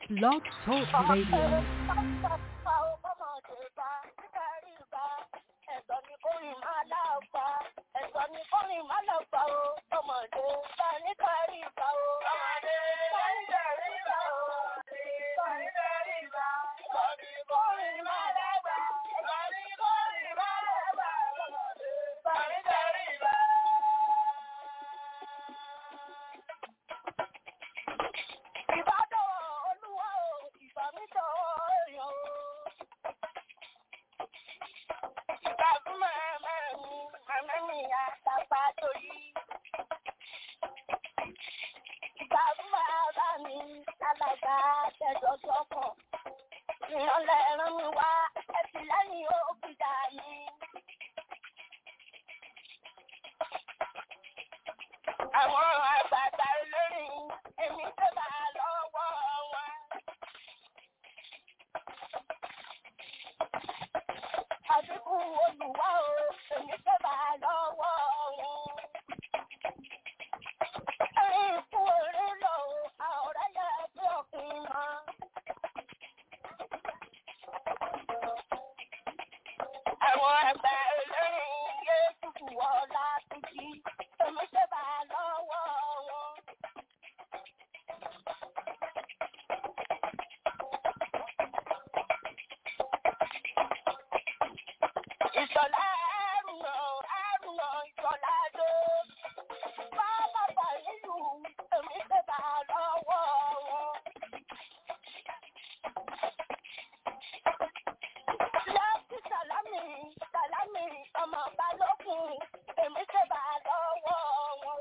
Blog Talk Radio. Àwọn àgbààgbà olórin èmi tó bá lọ́wọ́ wọn. Àdínkù olùwà o, èmi tó bá lọ́wọ́ wọn. Ẹ̀rín ikú orí lọ o, àọ̀rẹ́ yẹ bí òkun mọ́. Àwọn àgbà olórin yé tutù ọ̀la tuntun, èmi tó bá lọ́wọ́ wọn. Ìṣọ̀lá àrùnà àrùnà ìṣọ̀lá dó. Bàbá bà nínú èmi tó bá lọ́wọ́ wọn. Láti sàlámì sàlámì ọmọ balógun èmi tó bá lọ́wọ́ wọn.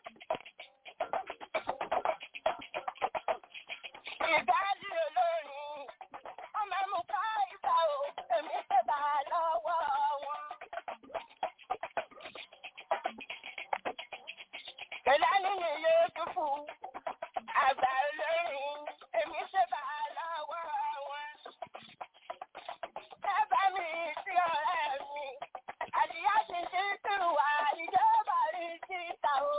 Ìdálé olórin ọmọ mú ká ìgbà o èmi tó bá lọ́wọ́ wọn. Ìlànà ìyè dúfù àgbà olórin èmi tó bá lọ́wọ́ wọn. Ẹ bá mi sí ọ̀rẹ́ mi, àdìyá ti ti tìrù wá ìjọba rí síta o.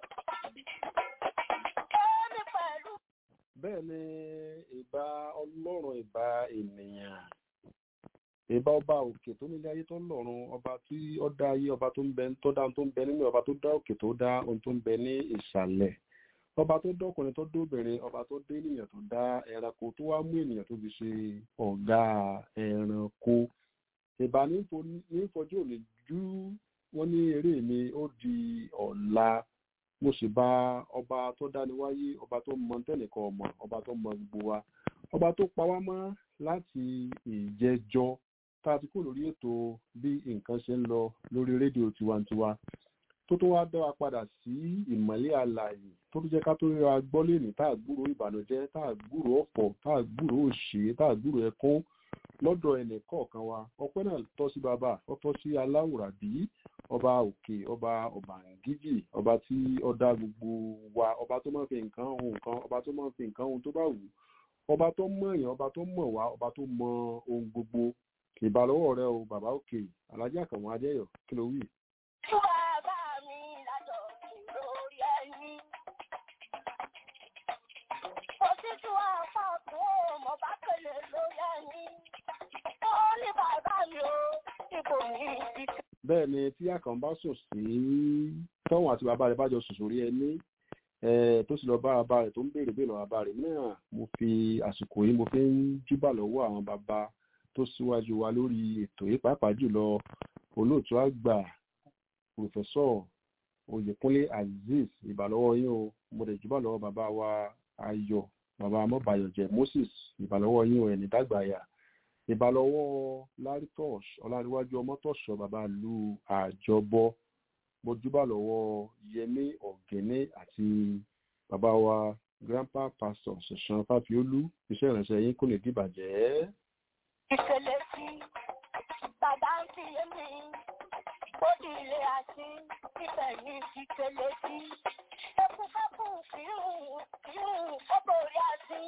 Èmi pẹ̀lú bẹ́ẹ̀ ni ìbà ọlọ́run ìbà ènìyàn ìbà ọba òkè tó nílé ayé tó ń lọ́run ọba tí ó dá ayé ọba tó ń bẹ tó dá ohun tó ń bẹ nínú ọba tó dá òkè tó dá ohun tó ń bẹ ní ìsàlẹ̀ ọba tó dọ́kùnrin tó dóbìnrin ọba tó dé ènìyàn tó dá ẹranko tó wá mú ènìyàn tó fi ṣe ọ̀gá ẹranko ìbà nífojú òní jú wọ́n ní eré mi ó di ọ̀la mo sì bá ọba tó dáni wáyé ọba tó mọ tẹnìkan ọmọ ọba tó mọ gbogbo wa ọba tó pa wá mọ́ láti ìjẹjọ tá a ti kó lórí ètò bí nǹkan ṣe ń lọ lórí rédíò tiwantiwa tó tó wá dá wa padà sí ìmọ́lẹ̀ àlàyé tó tó jẹ́ ká tó ríra gbọ́ lẹ́nìí tá a gbúrò ìbànújẹ́ tá a gbúrò ọ̀fọ̀ tá a gbúrò òṣè tá a gbúrò ẹkún lọ́dọ̀ ẹnì kọ̀ọ̀kan wa ọpẹ́ náà tọ́ sí bàbá ó tọ́ sí aláwùrábí ọba òkè ọba ọbàǹgíjì ọba tí ó dá gbogbo wa ọba tó máa ń fi nǹkan ohun nǹkan ọba tó máa ń fi nǹkan ohun tó bá wù ọba tó mọ̀ èèyàn ọba tó mọ̀ wá ọba tó mọ ohun gbogbo ìbálọ́wọ́ rẹ o bàbá òkè alájà kàwọn adéyọ kí ló wí. Tú bàbá mi lájọ lórí ẹni. Kò sí tú apá kan mo bá pèlè lórí ẹni. Ó ní bàbá mi o, ipò mi ti tẹ̀. bẹ́ẹ̀ ni tí àkàn bá sùn sí tọ́wọ̀n àti bàbá rẹ̀ bá jọ sùn sórí ẹni eh, tó sì lọ bá bàbá rẹ̀ tó ń béèrè béèrè lọ́wọ́ bàbá rẹ̀ náà mo fi àsìkò yìí mo fi ń júbà lọ́wọ́ àwọn bàbá tó síwájú wa lórí ètò yìí pàápàá jùlọ olóòtú àgbà pòfẹ́sọ̀ oyèkúnlé azeez ìbàlọ́wọ́ yín o mo lè júbà lọ́wọ́ bàbá wa ayọ̀ bàbá amọ́bàyọ̀jẹ̀ moses ìbàlọ́wọ́ yín o ẹ̀ní dàgbàyà ìbálọ́wọ́ lárítọ́ọ̀ṣ ọláríwájú ọmọtọ̀ṣọ́ bàbá ìlú àjọbọ mojúbà lọ́wọ́ yẹmí ọ̀gẹ́nẹ́ àti bàbá wa grandpa pastor ṣẹ̀ṣán fáfiólú iṣẹ́ ìrìnsẹ̀ yín kò lè dìbàjẹ́. Ìṣẹ̀lẹ̀ sí bàbá ń fi èmi. Ó di ilé àti ibẹ̀ ní ìṣẹ̀lẹ̀ sí. Ẹkún fẹ́kùn kírun kírun ó borí àti.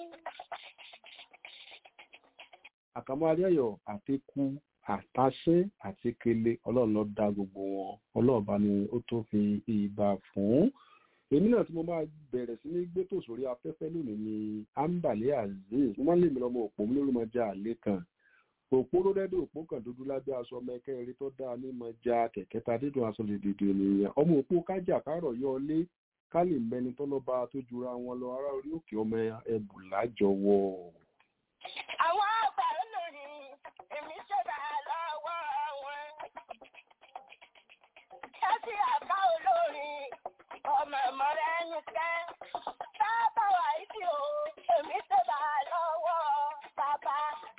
àkàmọ́ adéyọ̀ àtikú àtàṣe àti kele ọlọ́run ló dá gbogbo wọn ọlọ́run bá ní ó tó fi ìbà fún èmi náà tí mo máa bẹ̀rẹ̀ sí ní gbé tò sórí afẹ́fẹ́ lónìí ni ambale azeez mo máa ń lè mi lọ́mọ òpó mi lórí mọ́jà àlẹ́ kan òpó ló dẹ́dẹ́ òpó kan dúdú lábẹ́ aṣọ ọmọ ẹ̀kẹ́ eré tó dáa ní mọ́jà kẹ̀kẹ́ ta dídùn aṣọ lè dìde ènìyàn ọmọ òpó kájà kárọ̀ yọ ọlé ká lè mẹni tọ́lọ́ba tó jura wọn lọ ará orí òkè ọmọ ẹbù lájọwọ́. àwọn àgbà olórí èmi ṣẹ̀dá lọ́wọ́ wọn. Ṣẹ́sí àká olórí ọmọ ọmọ rẹ̀ ń kẹ́. Bàbá wa ìdí o, èmi ṣẹ̀dá lọ́wọ́ bàbá.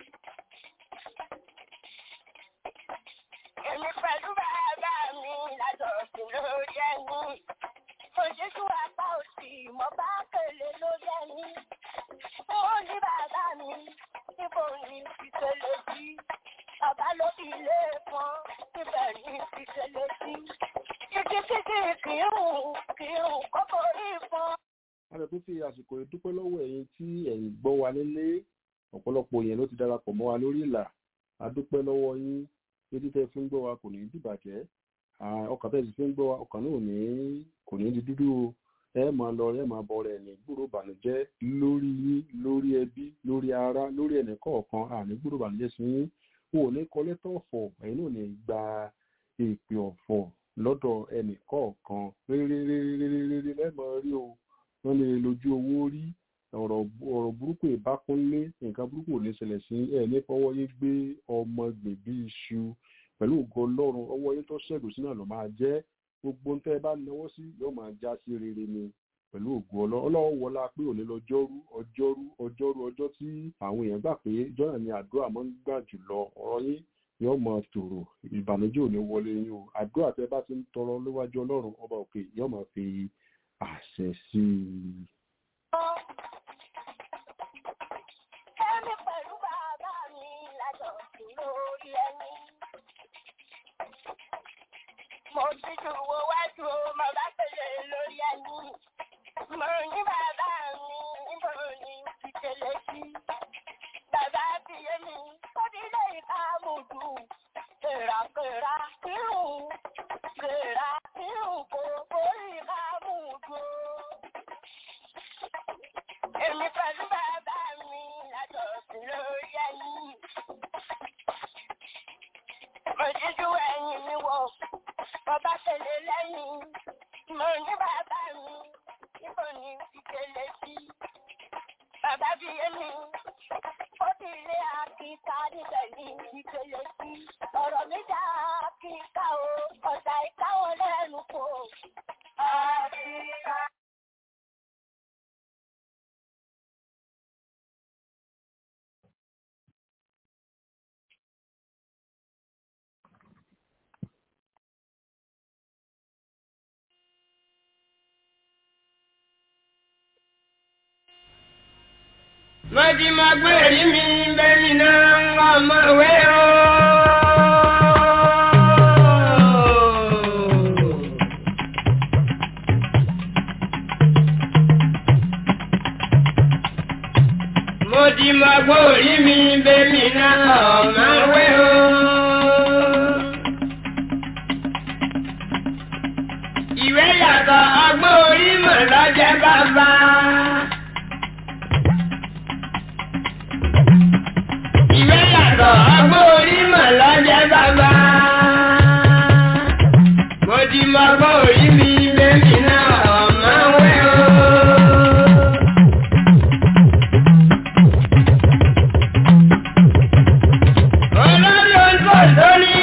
Èmi pẹ̀lú bàbá mi lájọ sí lórí ẹni. Òṣèṣù apá òsì mo bá kèlè lórí ẹni. Ó ní bàbá mi níbo ni ìṣẹ̀lẹ̀ sí. Bàbá ló fi ilé pọn níbẹ̀ ni ìṣẹ̀lẹ̀ sí. Títí títí kìírùn kìírùn kókó rí fún. a lè tún fi àsìkò yìí dúpẹ́ lọ́wọ́ ẹ̀yin tí ẹ̀yin gbọ́ wa nílé ọ̀pọ̀lọpọ̀ yẹn ló ti darapọ̀ mọ́ wa lórí ìlà a dúpẹ́ lọ́wọ́ yín etí tẹ́ fi ń gbọ́ wa kò ní dìbàjẹ́ Ah, ọkàn tẹ́ sì fi ń gbọ́ wa ọkàn náà ò ní kò ní di dúdú o ẹ máa lọ ẹ máa bọ rẹ ní gbúrò bànújẹ́ lórí yín lórí ẹbí lórí ara lórí ẹnì kọ̀ọ̀kan àní gbúrò bànújẹ́ sí yín wọn ò ní kọ lẹ́tọ̀ ọ̀fọ̀ ẹ̀yin náà ò ní gba èpè ọ̀fọ̀ lọ́dọ̀ ẹnì kọ̀ọ̀kan réréréréréré lẹ́mọ̀ rí o wọ́n lè lójú owó rí ọ̀rọ̀ ọ̀rọ̀ burúkú ìbákúnlé nǹkan burúkú ò ní ṣẹlẹ̀ sí ẹ̀ ní fọwọ́ yín gbé ọmọ gbèbí iṣu pẹ̀lú ògo ọlọ́run ọwọ́ yín tó ṣẹ́gun sínú àná máa jẹ́ gbogbo ń tẹ́ ẹ bá náwó sí yóò máa já sí rere ni pẹ̀lú ògo ọlọ́run ọlọ́run wọlá pé òní lọ́jọ́rú ọjọ́rú ọjọ́rú ọjọ́ tí àwọn èèyàn gbà pé jọ́nà ni àdúrà máa ń gbà jùlọ ọ̀rọ̀ yín yóò máa tòrò ìbànújẹ́ ò ní wọlé yín o àdúrà tẹ́ bá ti ń tọrọ níwájú ọlọ́run ọba òkè yóò máa fi àṣẹ sí i. Èmi pẹ̀lú bàbá mi lájọ sí lórí ẹni. Mo ti ju wo wájú o, mo bá pèlè lórí ẹni. Mo ní bàbá mi níbo ni ti tẹ̀lé sí. Bàbá fi yé mi, ó ní ilé ìka mùdù. Kèràkèrà kírun, kèrà kírun kò borí ìka mùdù. Èmi pẹ̀lú bàbá mi lájọ sí lórí ẹni. Mo jíjú ẹyin mi wò, bàbá tẹ̀lé lẹ́yìn. Mo ní bàbá mi, níbo ni ìkẹlẹ̀ sí? Bàbá bí èmi, ó ti lé àkíkà níbẹ̀ ní ìkẹlẹ̀ sí. Ọ̀rọ̀ mi dá àkíkà o, ọ̀dà ìkáwọ́ lẹ́nu kò. Àkíkà. Mọ́tí máa gbé èrí mi bẹ́ẹ̀ni náà ń wá ọmọ ìwé o. Mọ́tí máa gbé èrí mi bẹ́ẹ̀ni náà ọmọ ìwé o. Ìwé yàtọ̀ ọgbọ́n orí mọ̀ lọ́jẹ́ bàbá. Ìwé yàtọ̀ ọgbọ́n orí mọ̀ lọ́jẹ́ bàbá. Mo ti mọ ọgbọ́n orí mi lẹ́mí náà ọ̀mọ́ wẹ́ o. Olórí oṣù lórí.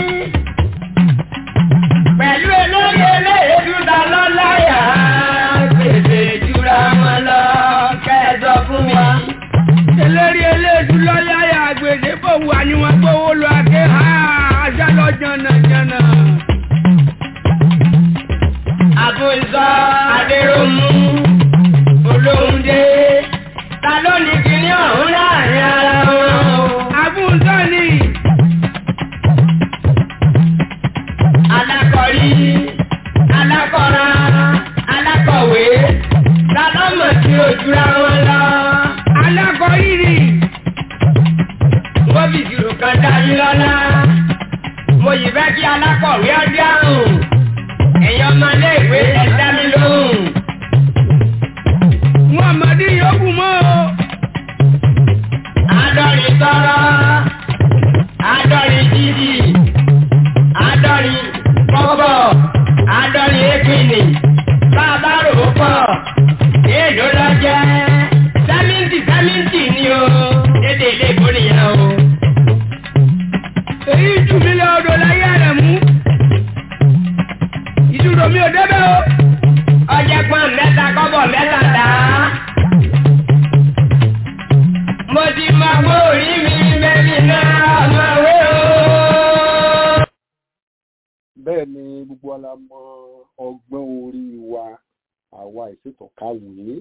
Pẹ̀lú olórí eléyèdú ta lọ́láyà. Gbèsè jura wọn lọ kẹ́ẹ̀dọ̀ fún mi eléré eléèdú lọ́yàyà àgbèdè bò wà ní wọn gbówó lọ àké ha ajá lọ jànàjànà. àbùsọ adéròmù olóhùndé ta ló ní kíní ọ̀hún láàrin ara wọn o. àbúntọ́ ni alákọ̀rí alákọ̀ra alákọ̀wé ta ló mọ̀ sí ojúra wọn lọ. alákọ̀rírì wọ́n fi ìṣirò kan dá yín lọ́lá. mo yìí fẹ́ kí alákọ̀wé ọdí àrùn. ẹ̀yin ọmọléèwé ẹ dá mi lóhùn. gbogbo ala mọ ọgbọ́n orí wa àwa ìṣètò kàwé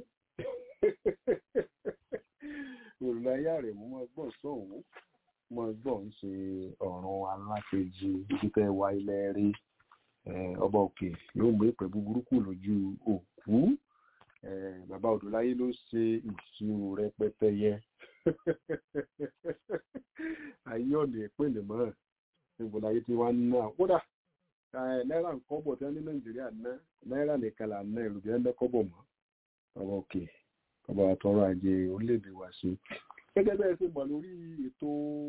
olùdáyà rẹ̀ mú mọ́ gbọ́n sọ̀hún mọ́ gbọ́n ń ṣe ọ̀run alákejì títẹ̀ wa ilẹ̀ rí ọba òkè yóò mú ìpè búburú kù lójú òkú bàbá odòláyé ló ṣe ìṣirò rẹpẹtẹ yẹ ayé ọ̀nà ìpínlẹ̀ mọ́ níbo láyé tí wọ́n ń ná kódà náírà ń kọ́bọ̀ tí wọ́n ní nàìjíríà ná náírà nìkan là ń ná ìlú bí wọ́n ń kọ́bọ̀ mọ́ ọba òkè ọba àtọrọ ajé orílẹ̀-èdè wa sí. gẹ́gẹ́ bẹ́ẹ̀ ṣe mọ̀ lórí ètò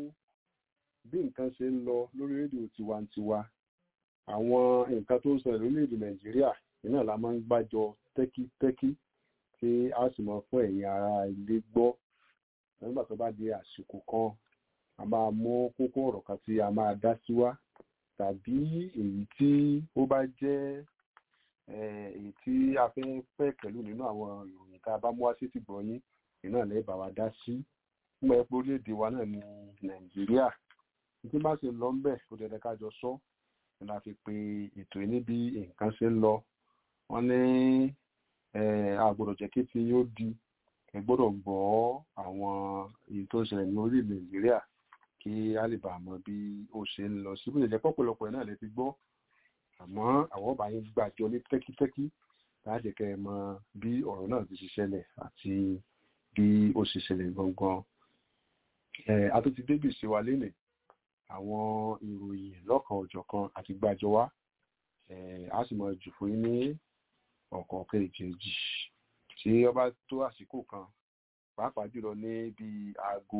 bí nǹkan ṣe ń lọ lórí rédíò tiwantiwa àwọn nǹkan tó ń sọ lórílẹ̀-èdè nàìjíríà iná la máa ń gbàjọ tẹ́kítẹ́kí tí a sì mọ̀ fún ẹ̀yin ará ilé gbọ́ nígbà tó bá di àsìkò kan a máa mú kókó ọ̀rọ̀ kan tí a máa dá sí wá tàbí èyí tí ó bá jẹ́ èyí tí a fẹ́ pẹ́ pẹ̀lú nínú àwọn ìròyìn tá a bá mú wá sí tìgbọ́ yín iná lẹ́ẹ̀ bá wa dá sí nígbà pé orílẹ̀-èdè wa náà ní nàìjíríà tí bá ṣe lọ ń bẹ̀ ó dẹ̀dẹ̀ ká jọ sọ ni la fi pe ètò yìí níbi nǹkan ṣe ń lọ wọ́n ní àgbọ̀dọ̀ jẹ́ kí tí yóò di ẹ gbọ́dọ̀ gbọ́ àwọn èyí tó ń ṣẹlẹ̀ ní orílẹ̀ nàìjíríà kí a lè bàa mọ bí ó ṣe ń lọ síbi ìjẹ́ pọ̀pọ̀lọpọ̀ náà lè ti gbọ́ àmọ́ àwọn ọba yín gbàjọ ní tẹ́kítẹ́kí láti kẹ́ ẹ mọ bí ọ̀rọ̀ náà ti ṣe ṣẹlẹ̀ àti bí ó ṣe ṣẹlẹ̀ gangan. a tó ti débì sí wa lénìí àwọn ìròyìn lọ́kan òjọ̀kan àti gbàjọ wa a sì mọ jù fún yín ní ọ̀kọ̀ọ̀kan èjèèjì tí ọba tó àsìkò kan pàápàá jùlọ ní bí aago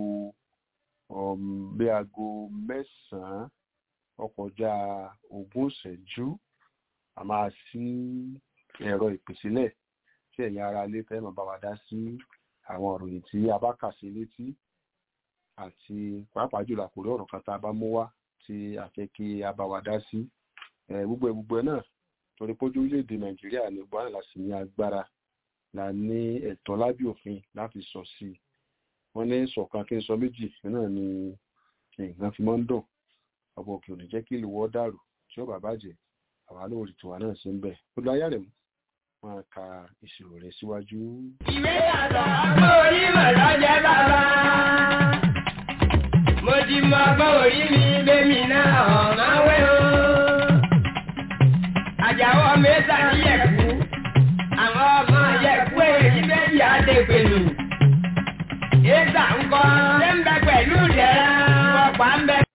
bí aago mẹ́sàn-án ọkọjá ogún ìṣẹ́jú a máa ṣí ẹ̀rọ ìpèsílẹ̀ tí ẹ̀yin ara ilé fẹ́ máa bá wa dá sí àwọn ìròyìn tí a bá kà sí létí àti pàápàá jùlọ àkórí ọ̀rọ̀ kan tá a bá mú wá tí a fẹ́ kí a bá wa dá sí gbogbo ẹ̀ gbogbo ẹ̀ náà torí pójú orílẹ̀-èdè nàìjíríà ní buhari la sì ní agbára la ní ẹ̀tọ́ lábẹ́ òfin láti sọ sí i wọ́n ní sọ̀kan kí n sọ méjì náà ni nǹkan fi máa ń dùn ọba òkè ò ní jẹ́ kí ìlú wọ́ dàrú tí ó bà bàjẹ́ àwa lóòrì tiwa náà sí ń bẹ̀ ó lọ ayá rẹ̀ mú máa ka ìṣirò rẹ̀ síwájú. ìwé yàtọ̀ ọgbọ́n orí mọ̀ lọ́jẹ́ bàbá mo ti mọ ọgbọ́n orí mi bẹ́mi náà ọ̀nà wẹ́ o àjàwọ́ mẹ́ta ní yẹ̀kú àwọn ọmọ yẹ̀kú èyí méjì àdèpèlú ètà ńkọ́ ṣé ń bẹ pẹ̀lú rẹ̀ ọ̀pá ń bẹ.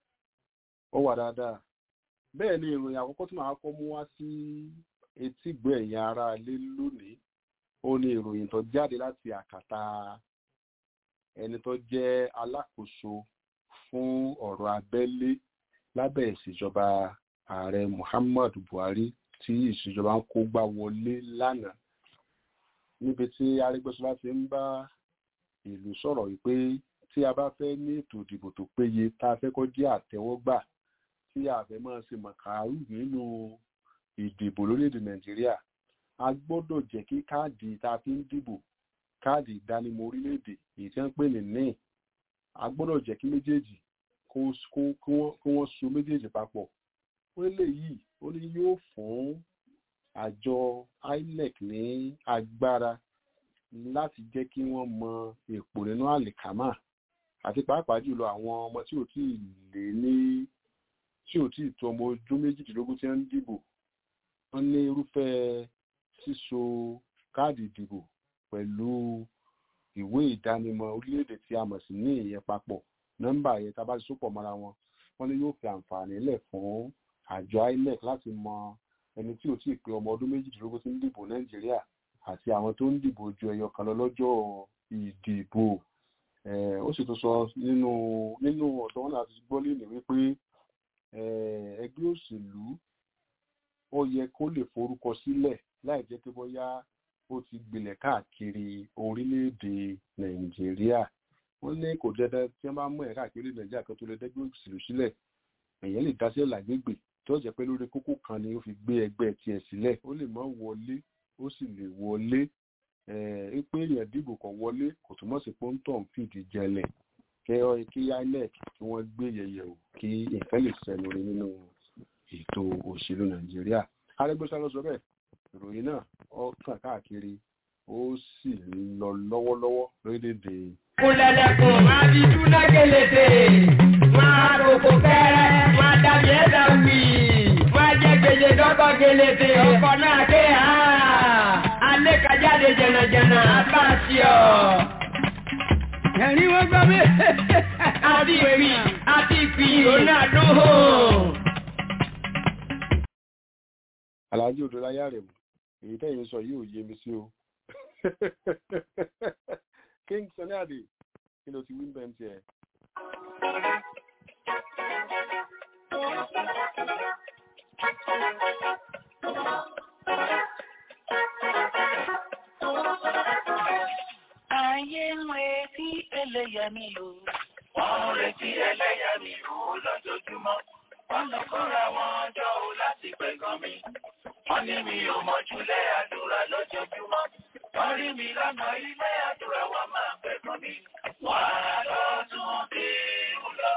ó wà dáadáa bẹ́ẹ̀ ni ìròyìn àkọ́kọ́ tí màá kọ́ mú wá sí etígbọ́ ẹ̀yìn ara ilé lónìí ó ní ìròyìn tó jáde láti àkàtà ẹni tó jẹ́ alákòóso fún ọ̀rọ̀ abẹ́lé lábẹ́ ìṣèjọba ààrẹ muhammadu buhari tí ìṣèjọba ń kó gbá wọlé lánàá níbi tí arẹ́gbẹ́sọlá ti ń bá ìlú sọ̀rọ̀ wípé tí a bá fẹ́ ní ètò ìdìbò tó péye tá a fẹ́ kó jẹ́ àtẹ́wọ́gbà tí a fẹ́ máa ṣe màkàrú nínú ìdìbò lórílẹ̀‐èdè nàìjíríà a gbọ́dọ̀ jẹ́ kí káàdì tá a fi ń dìbò káàdì ìdánimọ̀ orílẹ̀‐èdè èyí tí wọ́n ń pè ní ní a gbọ́dọ̀ jẹ́ kí méjèèjì kí wọ́n so méjèèjì papọ̀ ó lè yìí ó ní yóò fún àjọ inec ní agbára láti jẹ́ kí wọ́n mọ èpò nínú àlìkámà àti pàápàá jùlọ àwọn ọmọ tí ò tí ì lé ní tí ò tí ì tó ọmọ ọdún méjìdínlógún tí wọ́n ń dìbò wọ́n ní irúfẹ́ síso káàdì ìdìbò pẹ̀lú ìwé ìdánimọ̀ orílẹ̀-èdè tí a mọ̀ sí ní ìyẹn papọ̀ nọ́mbà yẹn tá a bá ti sopọ̀ mọ́ra wọn wọ́n ní yóò fi àǹfààní lẹ̀ fún àjọ inec láti mọ ẹni tí ò tí ì pé ọmọ ọdún méjìdínlógún tí ń dìbò nàìjíríà àti àwọn tó ń dìbò ju ẹyọ kan lọ lọ́jọ́ ìdìbò ó sì tún sọ nínú nínú ọ̀dọ́ wọn láti gbọ́ lẹ́nu wípé ẹgbẹ́ òṣèlú ó yẹ kó lè forúkọ sílẹ̀ láì jẹ́ pé bóyá ó ti gbilẹ̀ káàkiri orílẹ̀-èdè nàìjíríà wọ́n ní kò dandan tí wọ́n bá mú ẹ̀ káàkiri nàìjíríà kan tó lè dẹ́gbẹ́ òṣèlú sílẹ̀ èèyàn lè dáṣẹ́ làgbègbè tó jẹ́ pé lórí kókó kan ni ó fi gbé ẹgbẹ́ tiẹ̀ sílẹ̀ ó lè má wọlé ó sì lè wọlé ẹ pé èèyàn dìbò kan wọlé kò túmọ̀ sí pé ó ń tọ̀ ń fìdí jẹlẹ̀ kí kí inec kí wọ́n gbé yẹ̀yẹ̀ wò kí nǹkan lè sẹnu rí nínú ètò òṣèlú nàìjíríà arẹgbẹsà lọ sọ bẹ́ẹ̀ ìròyìn náà ó kàn káàkiri ó sì ń lọ lọ́wọ́lọ́wọ́ lórílẹ̀-èdè Kúnlẹ̀lẹ̀kùn máa fi dúná gẹlẹ́dẹ̀, máa kòkò kẹ́rẹ́, máa dàbí ẹ̀dá wì, máa jẹ́ gbèjè dọ́kọ̀ gẹlẹ́dẹ̀, ọkọ̀ náà ké ha, alẹ́ kájáde jẹ̀nàjẹ̀nà, abáàsì ọ̀. ẹ̀rín wọ́n gbọ́ mi. Àti ìpì, àti ìpì, òun náà dún hò. aláàjì odò láyà rẹ̀ mú èyí tẹ́yìn sọ yìí ò yé mi sí o king sunny ade kí ló ti wí bẹ́ẹ̀ ń tiẹ̀. Ayé ń retí ẹlẹ́yàmí o. Wọ́n ń retí ẹlẹ́yàmí o lójoojúmọ́. Wọ́n lọ kóra wọn jọ o láti pẹ̀gàn mi. Wọ́n ní mi ò mọ̀júlẹ̀ àdúrà lójoojúmọ́. Wọ́n rí mi lọ́nà ilé àdúrà wọn máa pẹ̀gàn mi. Wọ́n á lọ tún bí ń lọ.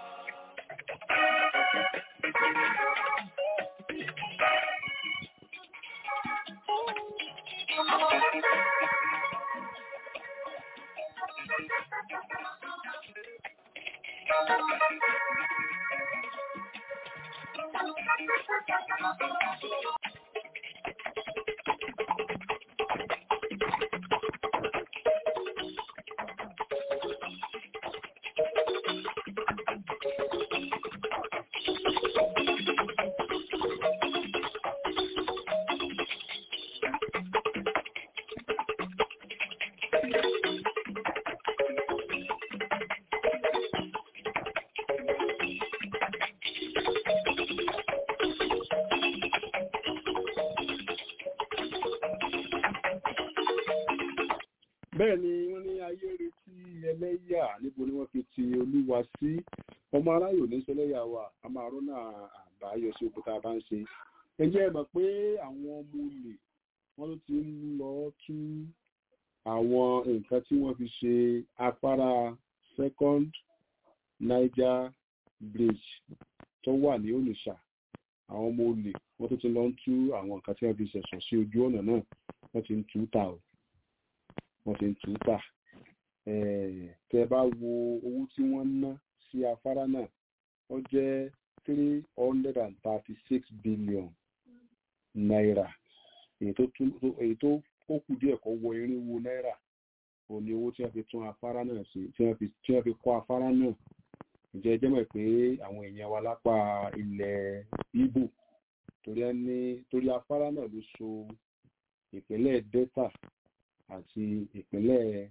bẹ́ẹ̀ ni wọ́n ní ayé retí ẹlẹ́yà níbo ni wọ́n fi ti olúwa sí ọmọ aráyò ní sẹlẹ́yà wa a máa rọ́nà àbáyọ sí òkúta bá ń ṣe ẹ jẹ́ ẹ mọ̀ pé àwọn ọmọ olè wọ́n ló ti ń lọ tú àwọn nǹkan tí wọ́n fi ṣe afárá second niger bridge tó wà ní onitsha àwọn ọmọ olè wọ́n tó ti lọ ń tú àwọn nǹkan tí wọ́n fi ṣẹ̀ṣọ̀ sí ojú ọ̀nà náà wọ́n ti ń tú ta o wọ́n ti ń tù ú tà tẹ bá wo owó tí wọ́n ná sí afárá náà ó jẹ́ three hundred and thirty six billion naira èyí tó tún èyí tó ó kù díẹ̀ kó wọ irinwó náírà òun ni owó tí wọ́n fi tún afárá náà ṣe tí wọ́n fi tí wọ́n fi kọ́ afárá náà ǹjẹ́ ẹ jẹ́ mọ̀ pé àwọn èèyàn wa lápá ilẹ̀ Ìgbò torí ẹ ní torí afárá náà ló so ìpínlẹ̀ Delta àti ìpínlẹ̀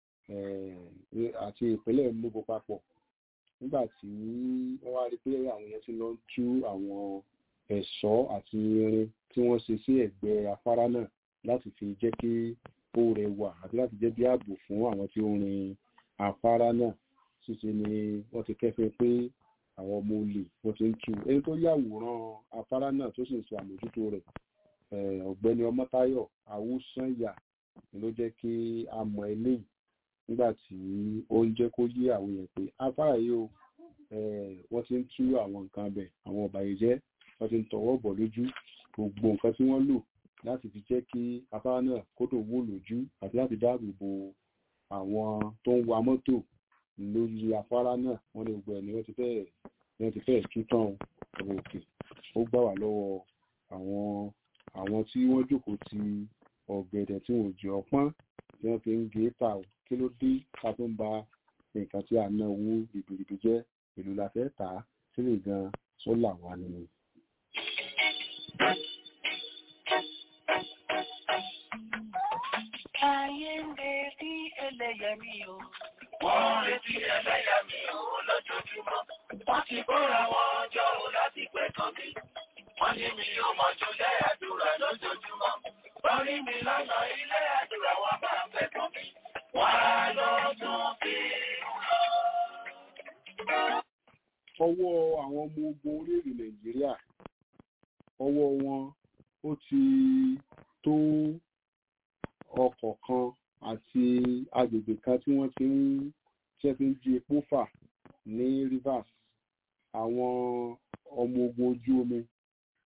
àti ìpínlẹ̀ Enugu papọ̀ nígbà tí wọ́n wá rí pé àwọn yẹn ti lọ ń tú àwọn ẹ̀ṣọ́ àti irin tí wọ́n ṣe sí ẹ̀gbẹ́ afárá náà láti fi jẹ́ kí ó rẹwà àti láti jẹ́ bí ààbò fún àwọn tí ó rin afárá náà ṣíṣe ni wọ́n ti kẹ́fẹ́ pé àwọn ọmọ olè wọ́n ti ń tú ẹni tó yàwòrán afárá náà tó sì ń ṣe àmójútó rẹ̀ ọ̀gbẹ́ni Ọmọ́táyọ̀ Awúsànyà ló jẹ́ kí a mọ eléyìí nígbà tí ó ń jẹ́ kó yé àwọn èèyàn pé afárá yìí o wọ́n ti ń tú àwọn nǹkan bẹ̀ àwọn ọ̀bàyéjẹ́ wọ́n ti ń tọwọ́ bọ̀ lójú gbogbo nǹkan tí wọ́n lò láti fi jẹ́ kí afárá náà kó tó wó lójú àti láti dáàbò bo àwọn tó ń wa mọ́tò lórí afárá náà wọ́n ní gbogbo ẹ̀ ni wọ́n ti fẹ́ẹ̀ wọ́n ti fẹ́ẹ̀ tú tán ọ̀rọ̀ òkè ó gbà wá lọ́wọ́ àwọn àwọn tí wọ́n jókòó ti ọ̀gẹ̀dẹ̀ tí wọ́n jẹ́ ọpọ́n tí wọ́n fi ń gé ta ò kí ló dé ká tó ń ba nǹkan tí a ná owó ribiribi jẹ́ èlò la fẹ́ tà á sílẹ̀ gan sólà wà nínú. Ayé ń retí ẹlẹ́yàmí o. Wọ́n ń retí ẹlẹ́yàmí o lójoojúmọ́. Wọ́n ti kóra wọn jọ o láti pẹ̀tàn mi. Wọ́n ní mi ò mọ̀jú lẹ́ àdúrà lójoojúmọ́. Wọ́n rí mi lọ́nà ilé àdúrà wọn máa ń pẹ̀tàn mi. Wọ́n á lọ tún fi lọ. ọwọ́ àwọn ọmọ ogun orílẹ̀-èdè nàìjíríà ọwọ́ wọn ó ti tó ọkọ̀ kan àti agbègbè kan tí wọ́n ti ń tí wọ́n ti ń jí epo fà ní rivers àwọn ọmọ ogun ojú omi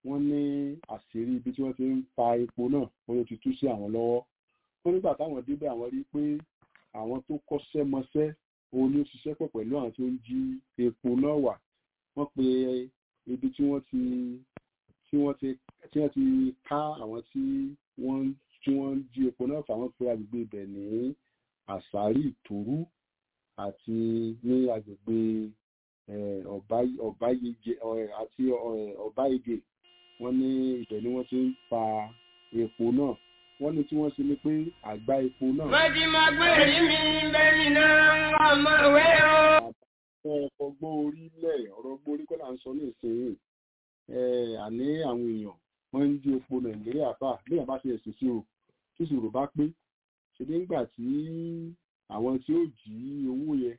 wọ́n ní àṣírí ibi tí wọ́n ti ń fa epo náà wọ́n ló ti tú sí àwọn lọ́wọ́ wọ́n nígbà táwọn débẹ̀ àwọn rí pé àwọn tó kọ́ṣẹ́ mọṣẹ́ òun ló ṣiṣẹ́ pọ̀ pẹ̀lú àwọn tó ń jí epo náà wà wọ́n pe ibi tí wọ́n ti tí wọ́n ti tí wọ́n ti ká àwọn tí wọ́n tí wọ́n ń jí epo náà fà wọ́n pe agbègbè ibẹ̀ ní àṣàrí ìtòrú àti ní agbègbè ọ̀báyéjẹ àti ọ̀báyéjẹ wọ́n ní ibẹ̀ ni wọ́n ti ń fa epo náà wọ́n ní tí wọ́n ṣe ni pé àgbá epo náà. wọ́n ti máa gbé èrí mi bẹ́ẹ̀ni náà ọmọ ìwé o. ọgbọ́n orílẹ̀ ọ̀rọ̀ ọgbọ́n orí kọ́ là ń sọ ní ìsinyìí àní àwọn èèyàn wọ́n ń jí epo nàìjíríà fà bí wọ́n bá ṣe ẹ̀sìn sí o tí ìṣòro bá pé ṣe nígbà tí àwọn tí ó jí owó yẹn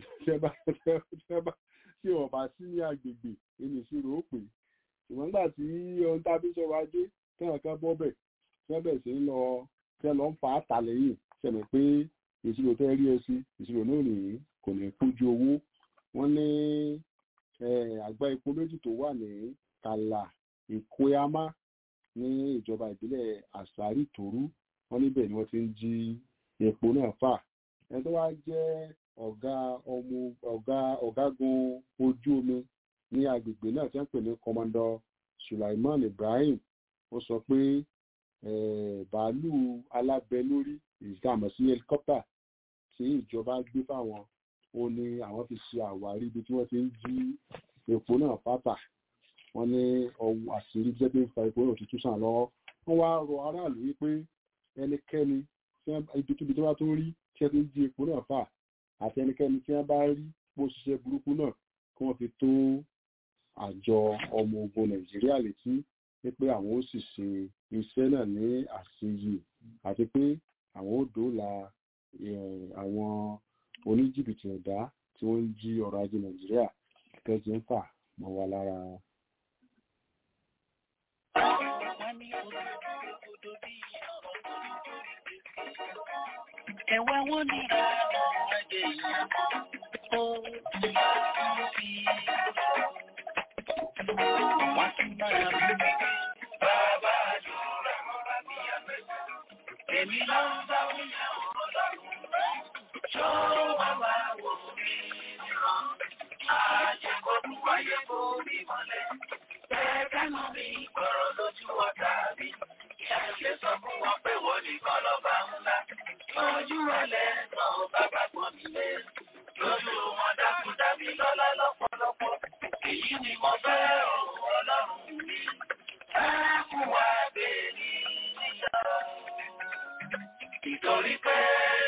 tí wọ́n bá sí ní agbègbè ẹni ìṣirò ó pè ṣùgbọ́n nígbà tí ohun tá a fi sọ̀rọ̀ ajé tẹ́wọ̀n kan bọ́ bẹ̀ tẹ́ bẹ̀ sí ń lọ tẹ́ lọ ń fa àtàlẹ́yìn sẹ̀mẹ̀ pé ìṣirò tẹ́ rí ẹ sí ìṣirò náà nìyí kò ní kójú owó wọ́n ní àgbá epo méjì tó wà ní kàlà ìkóyámá ní ìjọba ìbílẹ̀ àṣàrí tòrú wọ́n níbẹ̀ ni wọ́n ti ń jí epo náà fà ẹni tó wá jẹ́ ọ̀gá ọmọ ọ̀gá ọ̀gágun ojú omi ní agbègbè náà tí wọ́n pè ní kọmọdọ Sulaiman Ibrahim ó sọ pé bàálù alábẹ́lórí ìgbàmọ̀ sí helicopter tí ìjọba gbé fáwọn ó ní àwọn fi ṣe àwárí ibi tí wọ́n ti ń jí epo náà fátà wọ́n ní ọwọ́ àṣírí jẹ́ pé ń fa epo náà tuntun sàn lọ́wọ́ wọ́n wá rọ aráàlú wípé ẹnikẹ́ni ibikíbi tó bá tó rí tí wọ́n ti ń jí epo náà fà àti ẹnikẹ́ni tí wọ́n bá rí bó ṣiṣẹ́ burúkú náà kí wọ́n fi tó àjọ ọmọ ogun nàìjíríà létí pé àwọn ó sì ṣe iṣẹ́ náà ní àṣeyè àti pé àwọn ó dóòlà àwọn oníjìbìtì ẹ̀dá tí wọ́n ń jí ọrọ̀ ajé nàìjíríà tẹ́jú ń fà mọ́ wa lára. Ẹ̀wẹ̀ wọ́n ní ìrànà ẹgbẹ̀ ìyá ó fi wọ́n tún máa rí. Bàbá àjòrà mọ́ra bí àpẹẹrẹ. Èmi ló ń bá wíyà ọlọ́run. Ṣó wá wá wò mí nìran? Àjẹkọ̀ọ́dù wáyé kó mi mọ́lẹ̀. Bẹ́ẹ̀ mọ́ mi gbọ́rọ̀ lójú ọ̀tá mi. Ṣàṣẹ sọ fún wọn pé wọ́n nìkan lọ́ba ńlá. Ojú ẹlẹ́ náà bàbá gbọ́n mi lé. Lójú wọn dákú dábí lọ́lá lọ́pọ̀lọpọ̀. Èyí ni mo fẹ́ òun ọlọ́run mi. Ẹ kú wá gbé ní níyà. Ìtorí pé.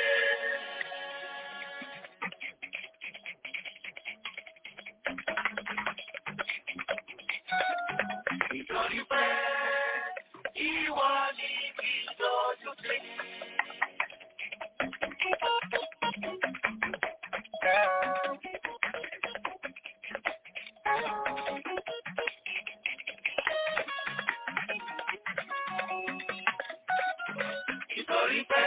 Ìtorí pé ìwọ ni kí lójú sí. Ìtorí pé.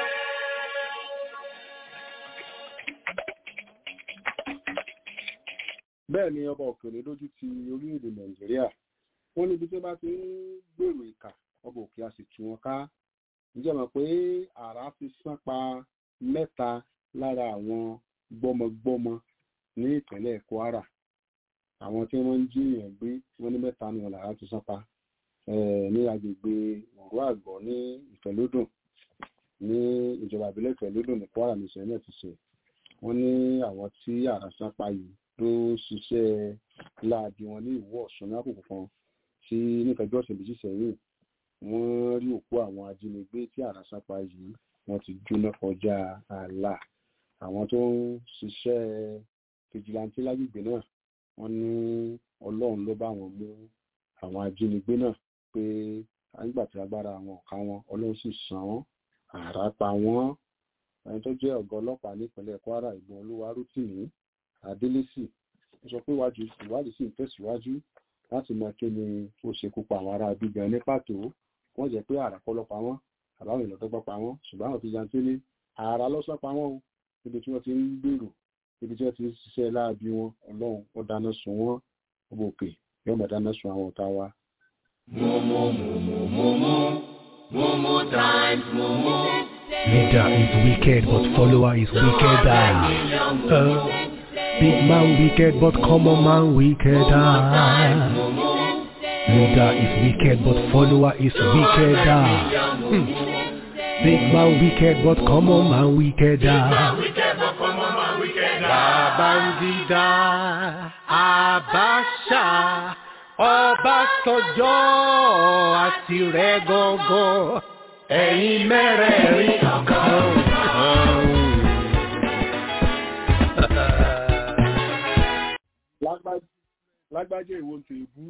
bẹ́ẹ̀ ni ọba òkèèrè lójú ti orílẹ̀-èdè nàìjíríà wọ́n níbi tí wọ́n bá ti ń gbèrò ìkà ọba òkè a sì tú wọn ká ǹjẹ́ mọ̀ pé àrá ti sán pa mẹ́ta lára àwọn gbọ́mọgbọ́mọ ní ìpínlẹ̀ kwara àwọn tí wọ́n ń jíyàn gbé wọ́n ní mẹ́ta ni wọn làrá ti sán pa ní agbègbè òru àgbọ̀ ní ìfẹ́lódùn ní ìjọba ìbílẹ̀ ìfẹ́lódùn ní kwara ní ìṣẹ̀lẹ̀ ti ṣe wọ́n ní àwọn tí àrá sán pa yìí ló ṣiṣẹ́ láabi wọn ní ìwọ ọ̀sán ní àkókò kan tí nífẹ̀ẹ́jọ́ ọ̀sẹ̀ méjì sẹ́yìn wọ́n rí òkú àwọn ajínigbé tí àrá sán pa yìí wọ́n ti jóná kọjá ààlà àwọn tó ń ṣiṣẹ́ fìjìláńtì lágbègbè náà wọ́n ní ọlọ́run ló bá wọn mú àwọn ajínigbé náà pé nígbà tí agbára àwọn ọ̀ka wọn ọlọ́run sì san wọ́n àrá pa wọ́n ẹni tó jẹ́ ọ̀gá ọlọ́pàá nípínlẹ̀ kwara ìgbọ̀n olúwa rútìní adélésì ó sọ pé ìwádìí sì ń tẹ̀síwájú láti mọ kí ni ó ṣekú pa àwọn ará bígan ní pàtó wọ́n jẹ́ pé àrà kọ́ ló pa wọ́n àbáwọn èèyàn tó gbọ́ pa wọ́n ṣùgbọ́n àwọn ti yanté ní ààrà lọ́sàn pa wọ́n o níbi tí wọ́n ti ń gbèrò níbi tí wọ́n ti ń ṣiṣẹ́ láàbí wọn ọlọ́run ó dáná sun wọ́n ọmọ òkè yóò mọ̀ dáná sun àwọn ọ̀tá wa Mumu, mumu, mumu, mumu times mumu. Leader is wicked, but follower is wickeder. Uh, big man wicked, but common man wickeder. Leader is wicked, but follower is wickeder. Hmm. Big man wicked, but common man wickeder. Wicked, but come on, man, wicked. Babangida, Abacha, Ọbásanjọ́ àti rẹ̀ gọ́gọ́, ẹ̀yin mẹ́rẹ̀ẹ̀rin ọ̀kan. Lágbájá lágbájá èwo ń tèébú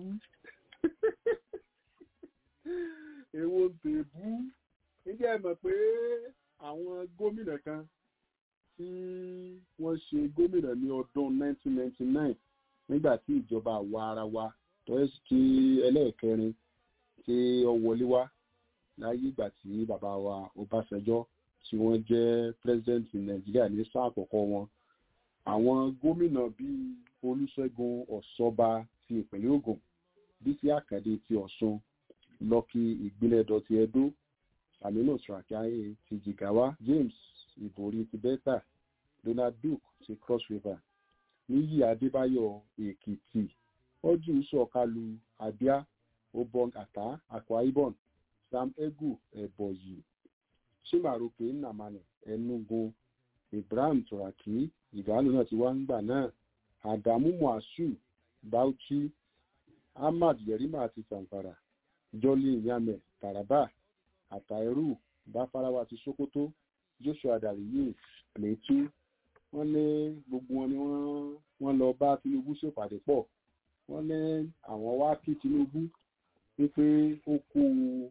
èwo ń tèébú níjẹ́ ẹ mọ̀ pé àwọn gómìnà kan tí wọ́n ṣe gómìnà ní ọdún 1999 nígbà tí ìjọba àwa ara wa tó ẹ́ tí ẹlẹ́ẹ̀kẹrin tí ó wọlé wá láyé ìgbà tí bàbá wa Ọbásanjọ́ tí wọ́n jẹ́ president Nàìjíríà ní sáà àkọ́kọ́ wọn àwọn gómìnà bíi olùṣègùn ọ̀ṣọ́ba ti ìpínlẹ̀ Ògùn bísí àkàdé ti ọ̀ṣun lọ́kì ìgbìlẹ̀dọ̀ ti ẹdó aminu srakiaye ti jigawa james ìbòrí ti delta donald duke ti cross river níyì adébáyọ̀ èkìtì ọdún sọ̀kalu abia obong ata akwa ibom sam egu ẹ̀bọ̀yì chimaroke nnamani enugu ibrahim turaki ìgbàlù náà ti wá ń gbà náà adamu muasu bauchi ahmad yerima ti zamfara jolly nyame taraba àtàírù báfarawa ti sokoto joshua dariye plateau wọ́n ní gbogbo wọn ni wọ́n wọ́n lọ bá tinubu ṣèpàdé pọ̀ wọ́n ní àwọn wá kí tinubu wípé ó kú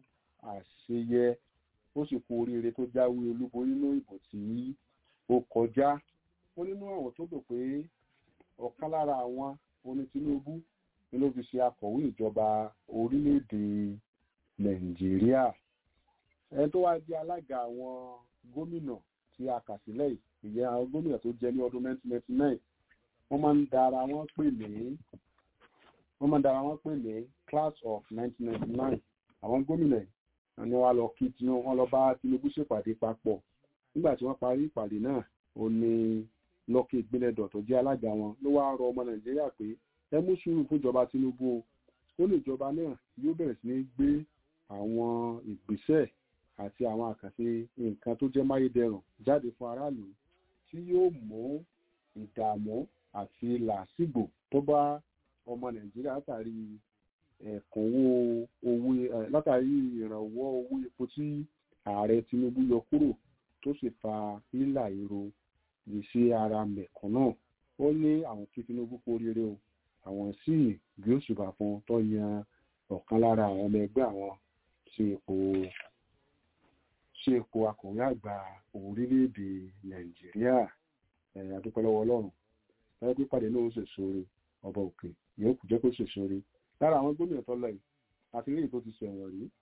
àṣeyẹ ó sì kú oríire tó jáwé olúborí nínú ìbò tí ó kọjá wọ́n nínú àwọn tó dò pé ọ̀kan lára àwọn oní tinubu ni ló fi ṣe akọ̀wé ìjọba orílẹ̀-èdè nàìjíríà ẹni tó wá jẹ́ alága àwọn gómìnà tí a kà sílẹ̀ yìí ìyẹn àwọn gómìnà tó jẹ ní ọdún 1999 wọ́n máa ń dára wọ́n pè ní wọ́n máa ń dára wọ́n pè ní class of 1999 àwọn gómìnà yìí ni wọ́n lọ kí tinubu wọ́n lọ bá tinubu ṣèpàdé papọ̀ nígbà tí wọ́n parí ìpàdé náà ó ní lọ́kì ìgbélẹ̀dọ̀ tó jẹ́ alága wọn ló wá rọ ọmọ nàìjíríà pé ẹ mú sùúrù fúnjọba tinubu o ó lè jọba náà yóò bẹ̀rẹ̀ sí ní gbé àwọn ìgbésẹ̀ àti àwọn àkànṣe nǹkan tó jẹ́ máyédẹrùn jáde fún aráàlú tí yóò mú ìdààmú àti làásìgbò tó bá ọmọ nàìjíríà látàrí ẹ̀kúnwó owó látàrí ìrànwọ́ owó epo tí ààrẹ tinubu yọ kúrò tó sì fa hílà èrò ìṣe ara mẹ̀kúnnù ó ní àwọn kí tinubu kú oríire o àwọn sì gbé òṣùbà fún tó yan ọ̀kan lára àwọn ọmọ ẹgbẹ́ àwọn sí ipò ṣe ipò akọ̀wé àgbà orílẹ̀-èdè nàìjíríà ẹ̀yà dúpẹ́ lọ́wọ́ ọlọ́run láyé pé pàdé náà ó ṣe sóore ọba òkè yóò kù jẹ́ kó ṣe sóore lára àwọn gómìnà tó lọ yìí àti rí èyí tó ti ṣẹ̀wọ̀n rí